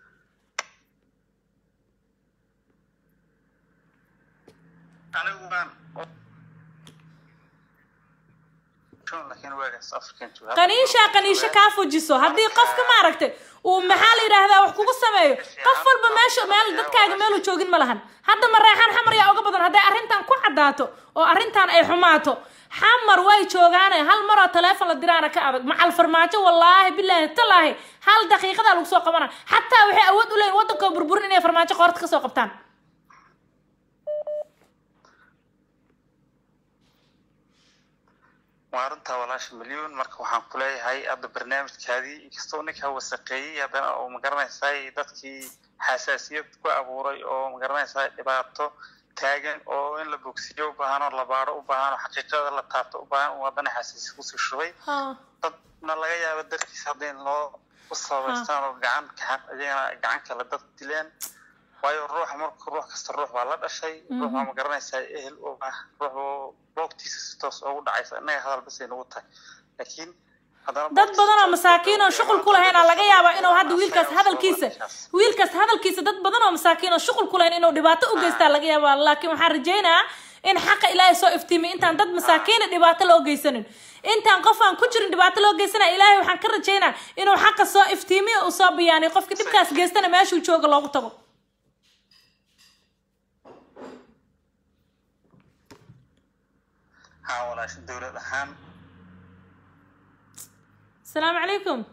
[SPEAKER 14] anigu waan
[SPEAKER 1] qaniishaa qaniisho kaa fujiso haddii qofka maaragtay uu maxaa la yidhaahdaa wax kugu sameeyo qof walba meesha meel dadkaaga meelu joogin ma lahan hadda mareexaan xamar yaa uga badan hadday arrintan ku caddaato oo arrintan ay xumaato xamar way joogaane hal maroo taleefon la diraana ka adag macal farmaajo wallaahi bilaahi talaahi hal daqiiqadaa lagu soo qabana xataa waxay awood u leeyihin waddankoo burburin inay farmaajo qoorta kasoo qabtaan
[SPEAKER 14] waa arrintaa walaasha milyuun marka waxaan ku leeyahay hadda barnaamijkaadii inkastoo ninkaa wasaqeeyey haddana oo magaranaysaa dadkii xasaasiyad ku abuuray oo magaranaysaa dhibaato taagan oo in la bogsiyo u baahan oo la baaro u baahan oo xaqiiqada la taabto u baahan uu haddana xasaasi kusii shubay dadna laga yaabo darkiisa hadda in loo u sababaystaan oo gacan iyagana gacan kale dad dileen waayo ruuxa marka ruux kasta ruux waa la dhashay ruux waa ma garanaysaa ehel u ah ruux boogtiisa si toos ugu dhacaysa innaga hadal basay nagu tahay laakiin
[SPEAKER 1] dad badan oo masaakiin oo shuqul ku lahayn aa laga yaabaa inuu hadda wiilkaas hadalkiisa wiilkaas hadalkiisa dad badan oo masaakiin oo shuqul ku lahayn inuu dhibaato u geystaa laga yaabaa laakiin waxaan rajaynayaa in xaqa ilaahay soo iftiimiy intaan dad masaakiina dhibaato loo geysanin intaan qof aan ku jirin dhibaato loo geysanaya ilaahay waxaan ka rajaynaa inuu xaqa soo iftiimiyo uu soo biyaaniyo qofka dhibkaas geystana meeshuu jooga loogu tago
[SPEAKER 14] haa walaasha dowlad ahaan
[SPEAKER 1] السلام عليكم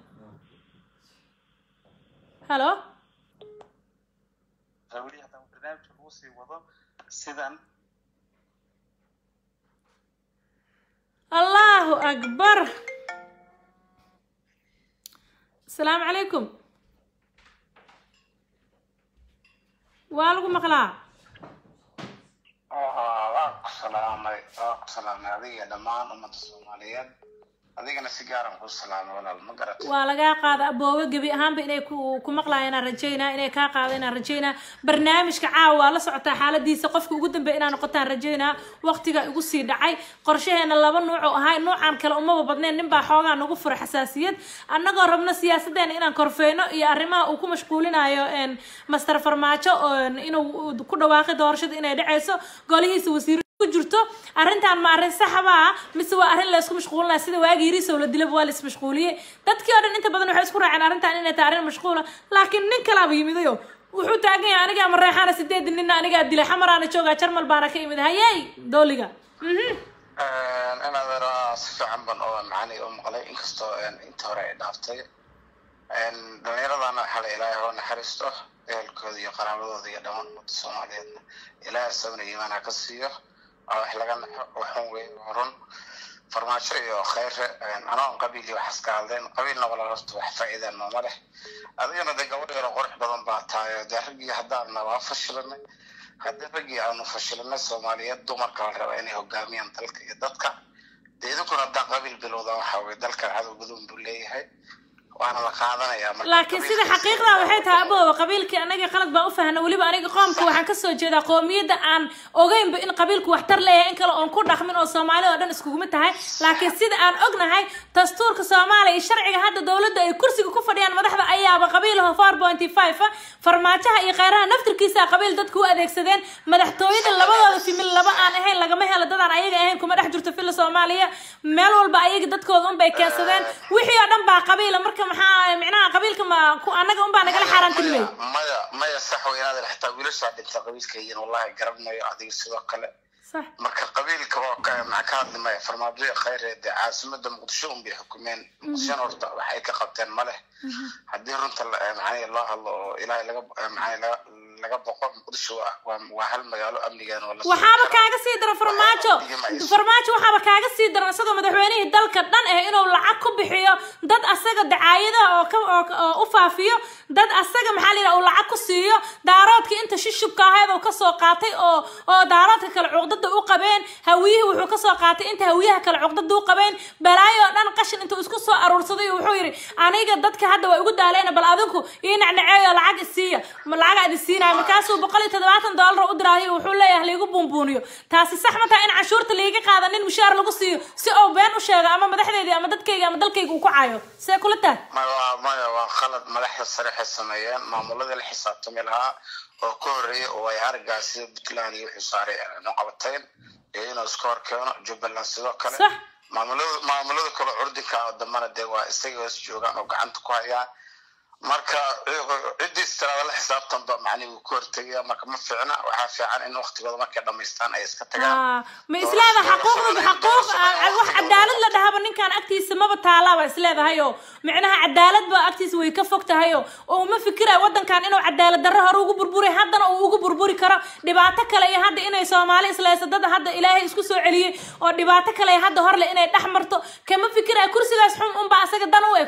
[SPEAKER 1] هلو
[SPEAKER 14] hawlihi haddaan barnaamijka lagu sii wado sidan
[SPEAKER 1] الله أكبر السلام عليكم وعليكم مقلا
[SPEAKER 15] waa ku salaamay waa ku salaamay adiga dhammaan ummadda soomaaliyeed adigana si gaaran kuu salaamo walaal ma garat
[SPEAKER 1] waa lagaa qaada aboowe gebi ahaanba inay ku ku maqlaayaan aan rajaynaa inay kaa qaada inaan rajaynaa barnaamijka caawa waa la socotaa xaaladiisa qofka ugu dambeeya inaan noqotaan rajaynaa waqtiga igu sii dhacay qorshaheena laba nuuc oo ahay nuucan kale umaba badneen ninbaa xoogaa nagu fura xasaasiyad annagoo rabno siyaasadeena inaan korfeyno iyo arrimaha uu ku mashquulinayo een, master farmaajo oo inuu ku dhawaaqi doorashada inay dhacayso golihiisa wasiir ku jirto arrintan ma arrin saxaba ah mise waa arrin la isku mashquulinaya sida waagii yarisow la dilaba waa la ismashquuliyey dadkii oo dhan inta badan waxay isku raaceen arrintan inay tahay arrin mashquula laakiin nin kalaaba yimidayo wuxuu taagan yahay anigaa mareexaana sideed ninna anigaa dilay xamaraana joogaa jarmal baana ka imid hayey dooliga mhm
[SPEAKER 15] inaad eraa si fiican ban oo macani u maqlay inkastoo inta hore ay dhaaftay dhalinyaradana waxaa la ilaahay oo naxariisto ehelkooda iyo qaraabadooda iyo dhammaan ummadda soomaaliyeedna ilaahay sabna iimaan ha ka siiyo oo wax laga naxo waxun wey waa run farmaajo iyo khayre anoon qabiil iyo waxaas ka hadleen qabiilna walaal horta wax faa'iidaan nooma leh adigana dee gabadh yaro qurux badan baa tahay oo dee raggii haddaana waa fashilanay haddii raggii aanu fashilanay soomaaliyeed dumarka la raba inay hogaamiyaan dalka iyo dadka dee idinkuna haddaa qabiil bilowda waxa weye dalkan cadow badan buu leeyahay waana la qaadanayaa marka
[SPEAKER 1] laakiin sida xaqiiqda waxay tahay abooba qabiilkii anaga qalad baa u fahna weliba aniga qoomka waxaan kasoo jeedaa qoomiyadda aan ogeynba in qabiilku waxtar leeyahay in kale oon ku dhaqmin oo soomaali oo dhan iskuguma tahay laakiin sida aan ognahay dastuurka soomaaliya iyo sharciga hadda dowladda ay kursiga ku fadhiyaan madaxda ayaaba qabiilaha four pointy five farmaajaha iyo kheyraha naftirkiisa qabiil dadku u adeegsadeen madaxtooyada labadooda fimil laba aan ahayn lagama helo dadaan ayaga ahayn kuma dhex jirto fila soomaaliya meel walba ayaga dadkooda unbay keensadeen wixii oo dhan baa qabiila marka maxaa micnaha qabiilka ma ku annaga unbaa nagala xaaraantilmay
[SPEAKER 15] maya maya sax wey inaad xitaa wiilashaa dhinta qabiilka yihiin wallahi garanayo adiga sidoo kale
[SPEAKER 1] sax
[SPEAKER 15] marka qabiilka waa ka maxaa ka hadli maya farmaajoya khayre dee caasimada muqdisho un bay xukumeen muqdishona horta wax ay ka qabteen ma leh haddii runta la- maxaa loo hadlo oo ilaahay laga maxaa laga laga boqo muqdisho waa waa- waa hal magaalo amnigeena waa la sugi
[SPEAKER 1] waxaaba
[SPEAKER 15] karaa.
[SPEAKER 1] kaaga sii daran farmaajo farmaajo waxaaba kaaga sii daran isagoo madaxweynihii dalka dhan eh inuu lacag ku bixiyo dad asaga dacaayadaha oo ka oo oo u faafiyo dad asaga maxaa la yidhaha uu lacag ku siiyo daaroodkii inta shishubka ahayd uu kasoo qaatay oo oo daaroodka kale cuqdada u qabeen hawiyihii wuxuu kasoo qaatay inta hawiyaha kale cuqdada u qabeen balaayo oo dhan qashin intuu isku soo aruursaday wuxuu yidhi aniga dadka hadda waa igu daaleena bal adinku ii nacnaceeyo lacag isiiya ma lacagaa idin siinaya markaasuu boqol iyo toddobaatan doolar u diraayo wuxuu leeyahay laigu buunbuuniyo taasi sax ma tahay in canshuurta laiga qaada nin mushaar lagu siiyo si uu been u sheego ama madaxdeydii ama dadkayga ama dalkayga uu ku caayo see kula tahay
[SPEAKER 15] maya waa maya waa khalad madaxda sare waxay sameeyeen maamuladii la xisaabtami lahaa oo ka horreeyay oo ay araggaa sida puntland iyo wixii saaray no qabateen iyo inuu iska hor keeno jubbaland sidoo kale
[SPEAKER 1] Sax.
[SPEAKER 15] maamulada maamulada kale curdinka oo dambana dee waa isaga hoos joogaan oo gacanta ku hayaan marka ciddii istiraada la xisaabtanba macnihi wuu ka hortegaya marka ma fiicna waxaa fiican in waqtigooda markay dhamaystaan ay iska tagaan
[SPEAKER 1] Ah, ma isleedahay xaquuqda xaquuq ah, wax cadaalad la dhahaba ninkan agtiisa maba taalaaba isleedahay oo micnaha cadaalad ba agtiisa way ka fog tahay oo oo uma fikirayo wadankan inuu cadaalad darro hore ugu burburi haddana uu ugu burburi karo dhibaato kale iyo hadda inay soomaali isleysa dad hadda ilaahay isku soo celiyey oo dhibaato kale iyo hadda horle inay dhex marto kama fikirayo kursigaas xun unba asaga dan u eg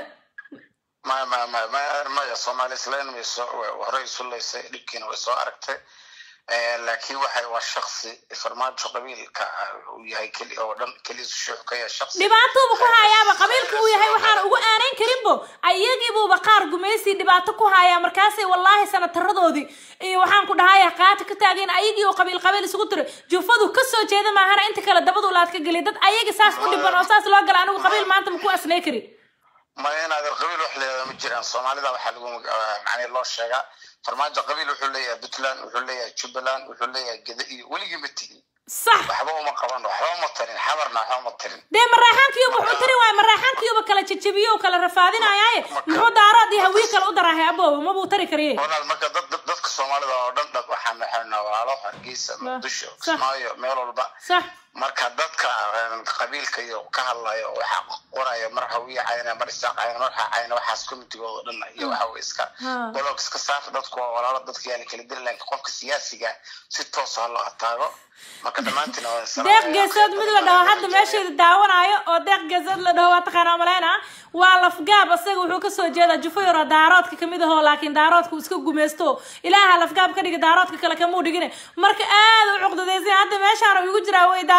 [SPEAKER 15] maya maya maya maya maya soomaali islayn way soo way- horey isu laysay dhibkiina way soo aragtay Eh, laakiin waxay waa shaksi farmaajo qabiilka ah, uu yahay keli oo dhan keliisu shuux ka yahay shaksi
[SPEAKER 1] dhibaatooba ku hayaaba qabiilka uu yahay waxaana ugu aanayn karinbo ayagiibuuba qaar gumaysi dhibaato ku hayaa markaasay wallaahi sanataradoodii iyo waxaan ku dhahaya qaata ka taageen ayagii oo qabiil qabiil isugu tiray jufadu kasoo jeeda maahana inta kale dabadu laad ka geliya dad ayagi saas u dhiban oo saas loo gala anigu qabiil maanta ma ku asnay kari
[SPEAKER 15] maya inaad qabiil wax leedahay ma jiraan soomaalida waxaa lagu macnii loo sheegaa farmaajo qabiil wuxuu leeyahay puntland wuxuu leeyahay jubbaland wuxuu leeyahay geda iyo weligii ma tigin
[SPEAKER 1] sax
[SPEAKER 15] waxba uma qaban waxba uma tarin xabarna waxba uma tarin
[SPEAKER 1] dee maraaxaankiiba wuxuu tiri waay maraaxaankiiba kala jajabiyo kala rafaadinayaaye muxuu daaraad iyo hawiye kale u daraahay abooba mabuu tari kariye
[SPEAKER 15] walaal marka dad dad- dadka soomaalida oo dhan dhan waxaan naxaynaa walaalo hargeysa muqdisho
[SPEAKER 1] sax.
[SPEAKER 15] kismaayo meel walba
[SPEAKER 1] sax
[SPEAKER 15] marka dadka eh, qabiilka iyo ka hadlayo waxaa qoraya mar hawiye cayna mar isaaq cayna mar waxaa cayna waxaas commitigooda dhan iyo waxa way iska
[SPEAKER 1] Ha.
[SPEAKER 15] bolog iska saaf dadku waa walaalo dadka yaa la kala diri laakiin qofka siyaasiga si toos ah loo ataago marka dhammaantiin waa salaam
[SPEAKER 1] deeq geesood mid la dhaho hadda meesheeda daawanayo oo deeq geesood la dhaho waa taqaanaa maleyna waa lafgaab asaga wuxuu kasoo jeedaa jufo yaro daaroodka kamid ahoo laakiin daaroodka uu iska gumaysto ilaaha lafgaab ka dhiga daaroodka kale kamuu dhigine marka aad u cuqdadaysan hadda meeshaan uu igu jiraa way daa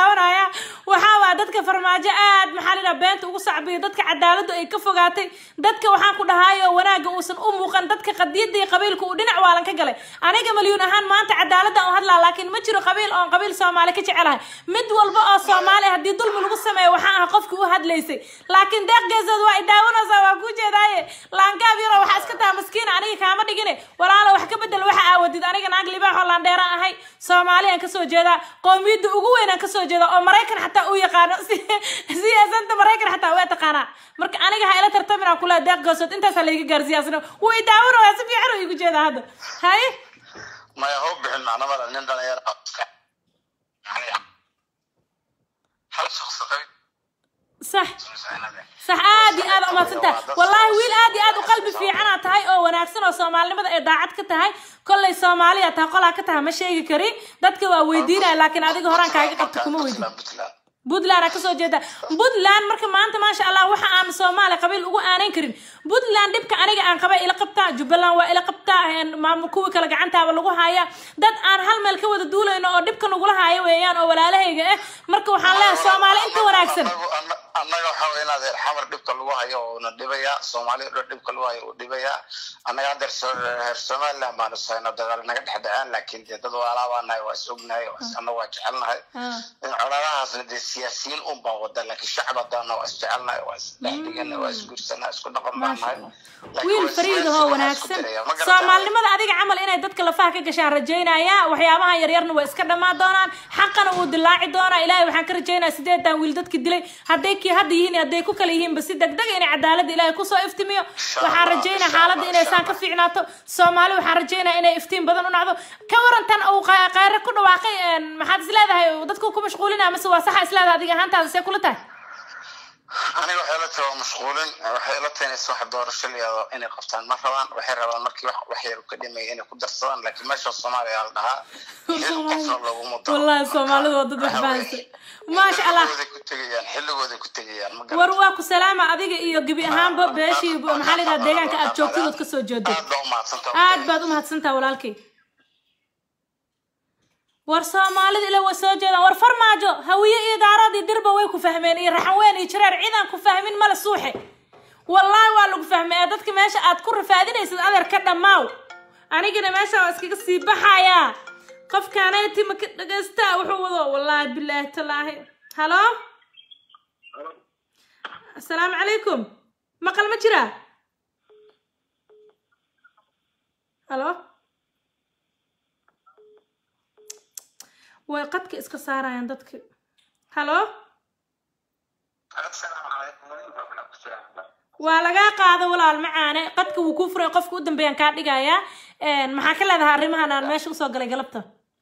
[SPEAKER 1] daawanaya waxaa waa dadka farmaajo aad maxaa lidhaha beenta ugu sacbiya dadka cadaaladu ay ka fogaatay dadka waxaan ku dhahaayo wanaagga uusan u muuqan dadka qadiyada iyo qabiilka uu dhinac waalan ka galay aniga malyuun ahaan maanta cadaalada u hadlaa laakiin ma jiro qabiil oon qabiil soomaali ka jecelahay mid walba oo soomaali haddii dulmi lagu sameeyo waxaan ahaa qofkii u hadlaysay laakiin deeq geesood waa i daawanaysaa waa kuu jeedaaye laangaab yaroo waxaa iska taha maskiina aniga kaama dhigine walaalo wax ka bedel waxa aawadid aniga naag libaaxoo laandheera ahay soomaaliyan kasoo jeedaa qoomiyadda ugu weynaan kasoo jeeda oo maraykan xataa u yaqaano siyaasanta maraykan xataa waa taqaanaa marka aniga ha ila tartaminaan kula deeq geesood intaasaa layga gaarsiyaasna wuu i daawanaya si fiican oo igu jeeda hadda haye
[SPEAKER 15] maya ha u bixin macno male nin dhalinyaro ah iska yani hal shaqsi qabi
[SPEAKER 1] صح صح aad iyo aad umaadsantahay wallaahi wiil aad iyo aad u qalbi fiicana tahay oo wanaagsan oo soomaalinimada ay daacad ka tahay kollay soomaaliya tahay qolaa ka tahay ma sheegi karin dadka waa weydiinaya laakiin adiga horaan kaaga qabta kuma weydiin puntland aa kasoo jeeda puntland marka maanta maasha allah waxa aan soomaali qabiil ugu aanayn karin puntland dhibka aniga aan qaba ila qabtaa jubbaland waa ila qabtaa maamul kuwii kale gacantaaba lagu haya dad aan hal meel ka wada duulayno oo dhibka nagula haayo weeyaan oo walaalahayga ah marka waxaan leeyahay soomaali inta wanaagsan
[SPEAKER 15] annaga waxa wey inaad reer xamar dhibka lagu hayo uuna dhibayaa soomaaliya dhan dhibka lagu hayo uu dhibayaa annaga hadda reer somaliland baanu sayno dagaal naga dhex dhaceen laakiin dee dad waalaa baa nahay waa is ognahay annaga waa jecelnahay colaadahaasna dee siyaasiyiin un baa wada laakiin shacab haddaana waa is jecelnahay waa is dhexdhigana waa is guursanaa isku dhaqan baan nahay
[SPEAKER 1] wiil fariid ahoo wanaagsan soomaalinimada adiga camal inay dadka lafaha ka gashaan rajaynaya waxyaabahan yaryarna waa iska dhammaan doonaan xaqana wuu dilaaci doonaa ilaahay waxaan ka rajaynayaa sideetan wiil dadki dilay hadday kii hadda yihiin hadday ku kala yihiinba si degdega inay cadaaladda ilaahay kusoo iftimiyo waxaan rajaynaya xaaladda inay saan ka fiicnaato soomaali waxaan rajaynaya inay iftiin badan u nacdo ka warantan uu khayre ku dhawaaqay maxaad is leedahay dadku ku mashquulinaya mise waa saxa is leedahay adiga ahaantaada see kula tahay
[SPEAKER 15] aniga waxay la tahay waa mashquulin waxay la tahay inaysan wax doorasho liyaado inay qabtaan ma rabaan waxay rabaan markii wax wax yar ka dhimaya inay ku darsadaan laakiin meesha soomaaliya la dhahaa xil qofna looguma daro
[SPEAKER 1] wallahi soomaalidu waa dad wax fahansan maasha allah
[SPEAKER 15] xilligooday ku tegayaan xilligooday ku tegayaan ma
[SPEAKER 1] war waa ku salaama adiga iyo gebi ahaanba beeshii maxaa la yidhaha deegaanka aad joogtid ood kasoo jeedo
[SPEAKER 15] aad baa umahadsantaha
[SPEAKER 1] aad baad umahadsantaha walaalkay war soomaalida ila way soo jeedaan war farmaajo hawiye iyo daarood iyo dirba way ku fahmeen iyo raxanweyn iyo jareer ciidan ku fahmin male suuxe wallaahi waa lagu fahmay ee dadka meesha aad ku rafaadinaysid adeer ka dhammaaw anigana meesha waa iskaga sii baxayaa qofkaanayti ma ka dhagaystaa wuxuu wado wallaahi bilaahi talaahi halo asalaamu calaykum maqal ma jiraa halo way qadka iska saarayaan dadka halo waa lagaa qaado walaal macaane qadka wuu kuu furay qofka u dambeeyaan kaa dhigayaa maxaa ka leedahay arrimahan aan meesha usoo galay galabta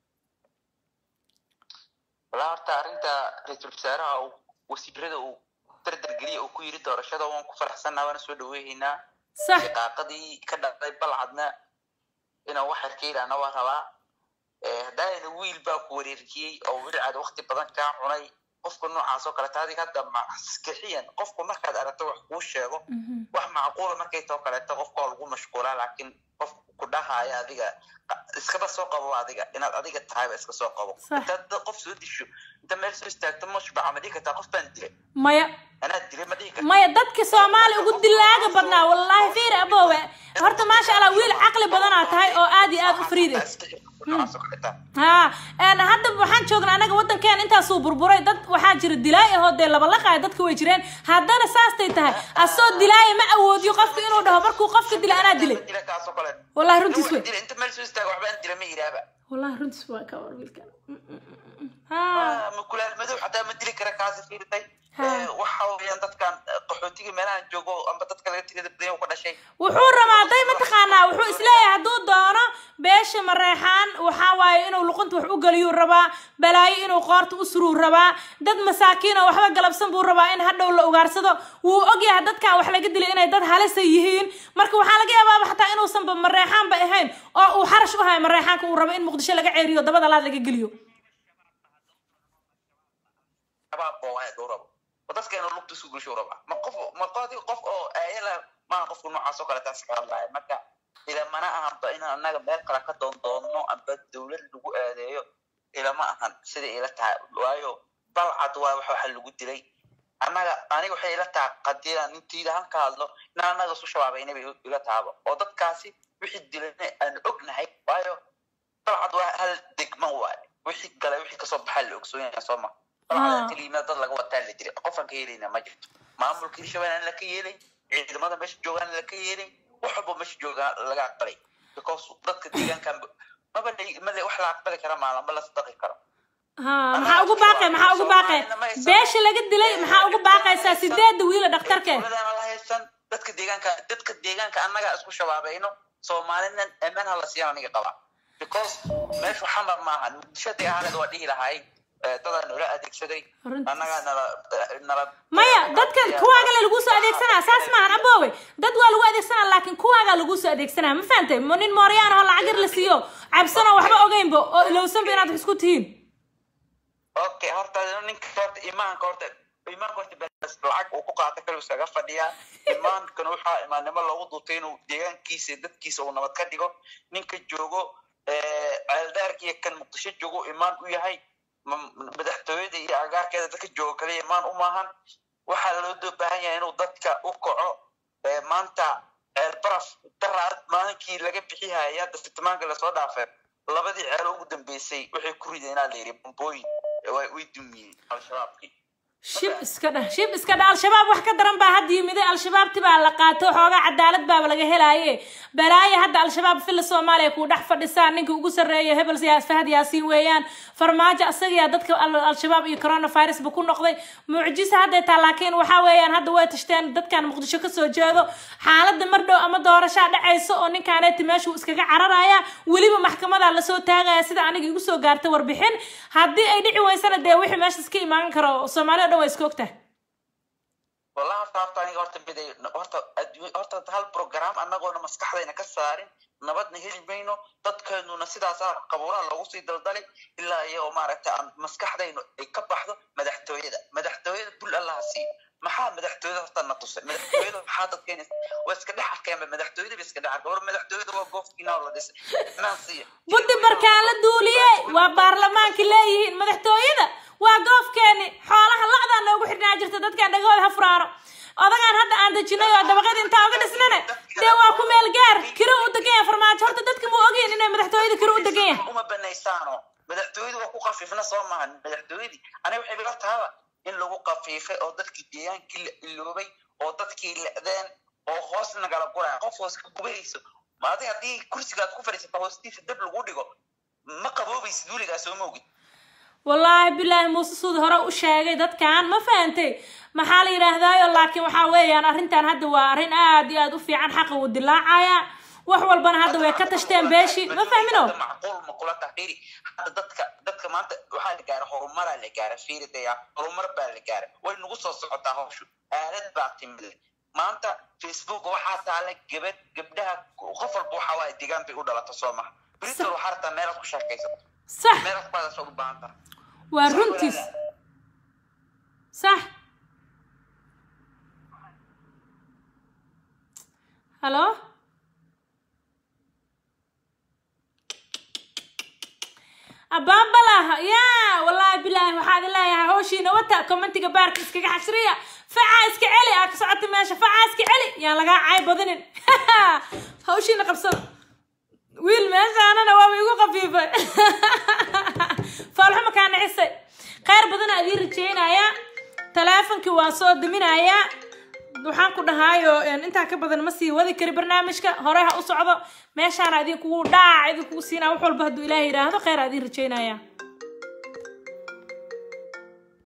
[SPEAKER 16] walaa horta arrinta ra-iisul wasaaraha uu wasiirada uu dardargeliya uu ku yiri doorashada waan ku faraxsanaa waana soo dhaweehaynaa
[SPEAKER 1] sax
[SPEAKER 16] shaqaaqadii ka dhacday balcadna inaan wax yar ka yidhaahna waa rabaa haddaayna wiil baa ku wareerkiyey oo wilcaad waqti badan kaa cunay qofka noocaas oo kaleeta adiga hadda maskixiyan qofku markaad aragto wax kuu sheego wax macquula markay too kaleeto qofka waa lagu mashquulaa laakiin qof ku dhahaya adiga iskaba soo qabo adiga inaad adiga tahayba iska soo qabo intaad qof soo disho inta meel soo istaagto mashbaca ma dhihi kartaa qof baan dilay
[SPEAKER 1] maya
[SPEAKER 16] anaa dilay ma dhihi kartaa
[SPEAKER 1] maya dadka soomaali ugu dilaaga badnaa wallaahi fiir abowe horta maasha allah wiil caqli badanaa tahay oo aad iyo aad u fariid ah ha hadda waxaan joognaa anaga waddankeena intaasuu burburay dad waxaa jira dilaay ahoo dee labalaqaaya dadka way jireen haddana saastay tahay asoo dilaaya ma awoodiyo qofka inuu dhaho markuu qofka dila anaa dilay wallahi runtiis wey
[SPEAKER 16] inta meel soo istaago waxbaan dila ma yidhaaba
[SPEAKER 1] wallahi runtiis waa ka war wiilkan
[SPEAKER 16] makulaal madow xataa ma dili kara kaasi fiirtay waxa weeyaan dadkan qaxootiga meelahan joogo amba dadka laga tirada badan ka dhashay
[SPEAKER 1] wuxuu rabaa day mataqaanaa wuxuu isleeyahay hadduu doono beesha mareexaan waxaa waaye inuu luqunta wax u geliyuu rabaa balaayo inuu qoorta u suruu rabaa dad masaakiin oo waxba galabsan buu rabaa in hadhow la ugaarsado wuu ogyahay dadkan wax laga dilay inay dad halisa yihiin marka waxaa laga yaabaaba xataa inuusanba mareexaanba ahayn oo uu xarash u hayo mareexaanka uu rabo in muqdisho laga ceeriyo dabada laad laga geliyo
[SPEAKER 16] dadkeena lugta isku gelsho raba ma qof ma qodi qof oo ayala maaha qofka noocaas oo kale taas ka hadlaya marka ilamana ahanba in annaga meel kale ka doondoonno amba dowlad lagu aadeeyo ilama ahan sida ila tahay waayo balcad waa wax waxa lagu dilay annaga aniga waxay ila taha qadiyaan intiida han ka hadlo in annaga isu shabaabayna bay ila tahaba oo dadkaasi wixii dilayna aan ognahay waayo balcad waa hal degmo waaye wixii galay wixii kasoo baxaa la ogsoonyaa soo ma balcad keliima dad laga wataa la jiray qofaan ka yeelayna ma jirto maamulka hirshabelle aan la ka yeelay ciidamada meesha joogaan la ka yeelay wax walba meesha joogaa laga aqbalay because dadka deegaankan maba male wax la aqbali kara maalan ma la sadaqi karo
[SPEAKER 1] ha maxaa ugu baaqay maxaa ugu baaqay beesha laga dilay maxaa ugu baaqaysaa sideeda wiila dhakhtarke
[SPEAKER 16] dowladana la haysan dadka deegaanka dadka deegaanka annaga isku shabaabayno soomaalina amaan hala siiyaan aniga qaba because meeshu xamar maaha muqdishadii ahaaneed waa dhihi lahay dadaa nala adeegsaday annagaa nala nala
[SPEAKER 1] maya dadka kuwaaga lagu soo adeegsanaa saas maahan aboowe dad waa lagu adeegsanaa laakiin kuwaaga lagu soo adeegsanaa ma fahantay mo nin mooryaan oo lacag yar la siiyo cabsanoo waxba ogeynba oo ilowsanba inaad wax isku tihiin
[SPEAKER 16] okay horta ninka horta imaanka horta imaanka horta bes lacag uu ku qaata kaliu iskaga fadhiyaa imaankana waxaa imaannimo loogu duutay inuu deegaankiisa dadkiisa uu nabad ka dhigo ninka joogo ceeldaarka iyo kan muqdisho joogo imaan u yahay madaxtooyada iyo agaarkeeda dadka jooga kaliya imaan u maahan waxaa loo doo baahan yahay inuu dadka u kaco maanta ceelbaraf daraad maalinkii laga bixihaya hadda fitmaanka lasoo dhaafay labadii ceel ugu dambeysay waxay ku rideen inaa la yidhi bombooyin way dumiyeen al-shabaabkii
[SPEAKER 1] shib iska dhah shib iska dhah al-shabaab wax ka daran baa hadda yimiday al-shabaabti baa la qaato xoogaa cadaalad baaba laga helaaye balaaye hadda al-shabaab filla soomaaliya kuu dhex fadhisaa ninka ugu sarreeya hebel siyaas fahad yaasiin weeyaan farmaajo asagiyaa dadka al-shabaab iyo coronavirus ba ku noqday mucjisa hadday taa laakiin waxaa weeyaan hadda way tashteen dadkan muqdisho kasoo jeedo xaaladda mar dhow ama doorashaa dhacayso oo ninkaaneti meeshuu iskaga cararaya weliba maxkamadaa lasoo taagaya sida aniga igu soo gaartay warbixin haddii ay dhici weysana dee wixii meeshaas ka imaan karo soomaaliya dhan waa iska ogtahay
[SPEAKER 16] wallahi horta horta aniga horta miday horta adduun horta hal program annagoona maskaxdayna ka saarin nabadna heli mayno dadkeenuna sidaasaa qabuuraha loogu sii daldalay ilaa iyo maaragtay aan maskaxdaynu ay ka baxdo madaxtooyada madaxtooyada bul allaha siiyo maxaa madaxtooyada horta na tusay madaxtooyada maxaa dadkeena waa iska dhex arkeenba madaxtooyada ba iska dhex arkeen war madaxtooyada waa goofkiina oo la dhisay naan siiya
[SPEAKER 1] buddi barkaan la duuliyey waa baarlamaanka leeyihiin madaxtooyada waa goofkeeni xoolaha lacdaa noogu xidhnaa jirta dadkaan dhagahooda ha furaaro odagaan hadda aan dejinay oo dabaqada intaa uga dhisnana dee waa ku meel gaar kiro u degan yahay farmaajo horta dadka ma ogeen inay madaxtooyada kiro u degan yahay
[SPEAKER 16] uma banaysaano madaxtooyadu waa ku qafiifna soo maahan madaxtooyadii aniga waxay bila tahaba in lagu qafiifay oo dadkii deegaankii la iloobay oo dadkii lecdeen oo hoos nagala guraya qof hoos ka gubayso maadi haddii kursiga aad ku fadhiisata hoostiisa dab lagu dhigo ma qaboobaysid weligaa soo moogid
[SPEAKER 1] wallaahi bilaahi muuse suud hore u sheegay dadkan ma fahantay maxaa la yidhaahdaayo laakiin waxaa weeyaan arrintan hadda waa arrin aad iyo aad u fiican xaqa uu dilaacaya wax walbana hadda way ka tashteen beeshii ma fahmino
[SPEAKER 16] macquul ma kula taxiri hadda dadka dadka maanta waxaa la gaaray horumaraa la gaaray fiiri daya horumar baa la gaaray way nagu soo socotaa hawshu aalad baa timid maanta facebook waxaa taala gabad gabdhaha qof walba waxaa waaye deegaan bay u dhalata soo maha britol waxaa rabtaa meelaad ku sheekaysato
[SPEAKER 1] sax
[SPEAKER 16] meelaad ku hadasho u baahan tahay
[SPEAKER 1] waa runtiis sax halo abaanbalah yaa wallaahi bilaahi waxaad leeyahay hawshiina wata commentiga baarka iskaga xashriya facaa iska celi aa ka socota meesha facaa iska celi yaan lagaa cay badinin hawshiina qabsada wiil meeshaanana waaba igu qafiifay faalxuma kaa nacisay khayr badana adii rajeynayaa taleefonkii waan soo daminayaa waxaan ku dhahaayo intaa ka badan ma sii wadi kari barnaamijka hore ha u socdo meeshaana idinkugu dhaac idinkugu siinaa wax walba hadduu ilaahay yidhaahdo khayr adii rajeynaya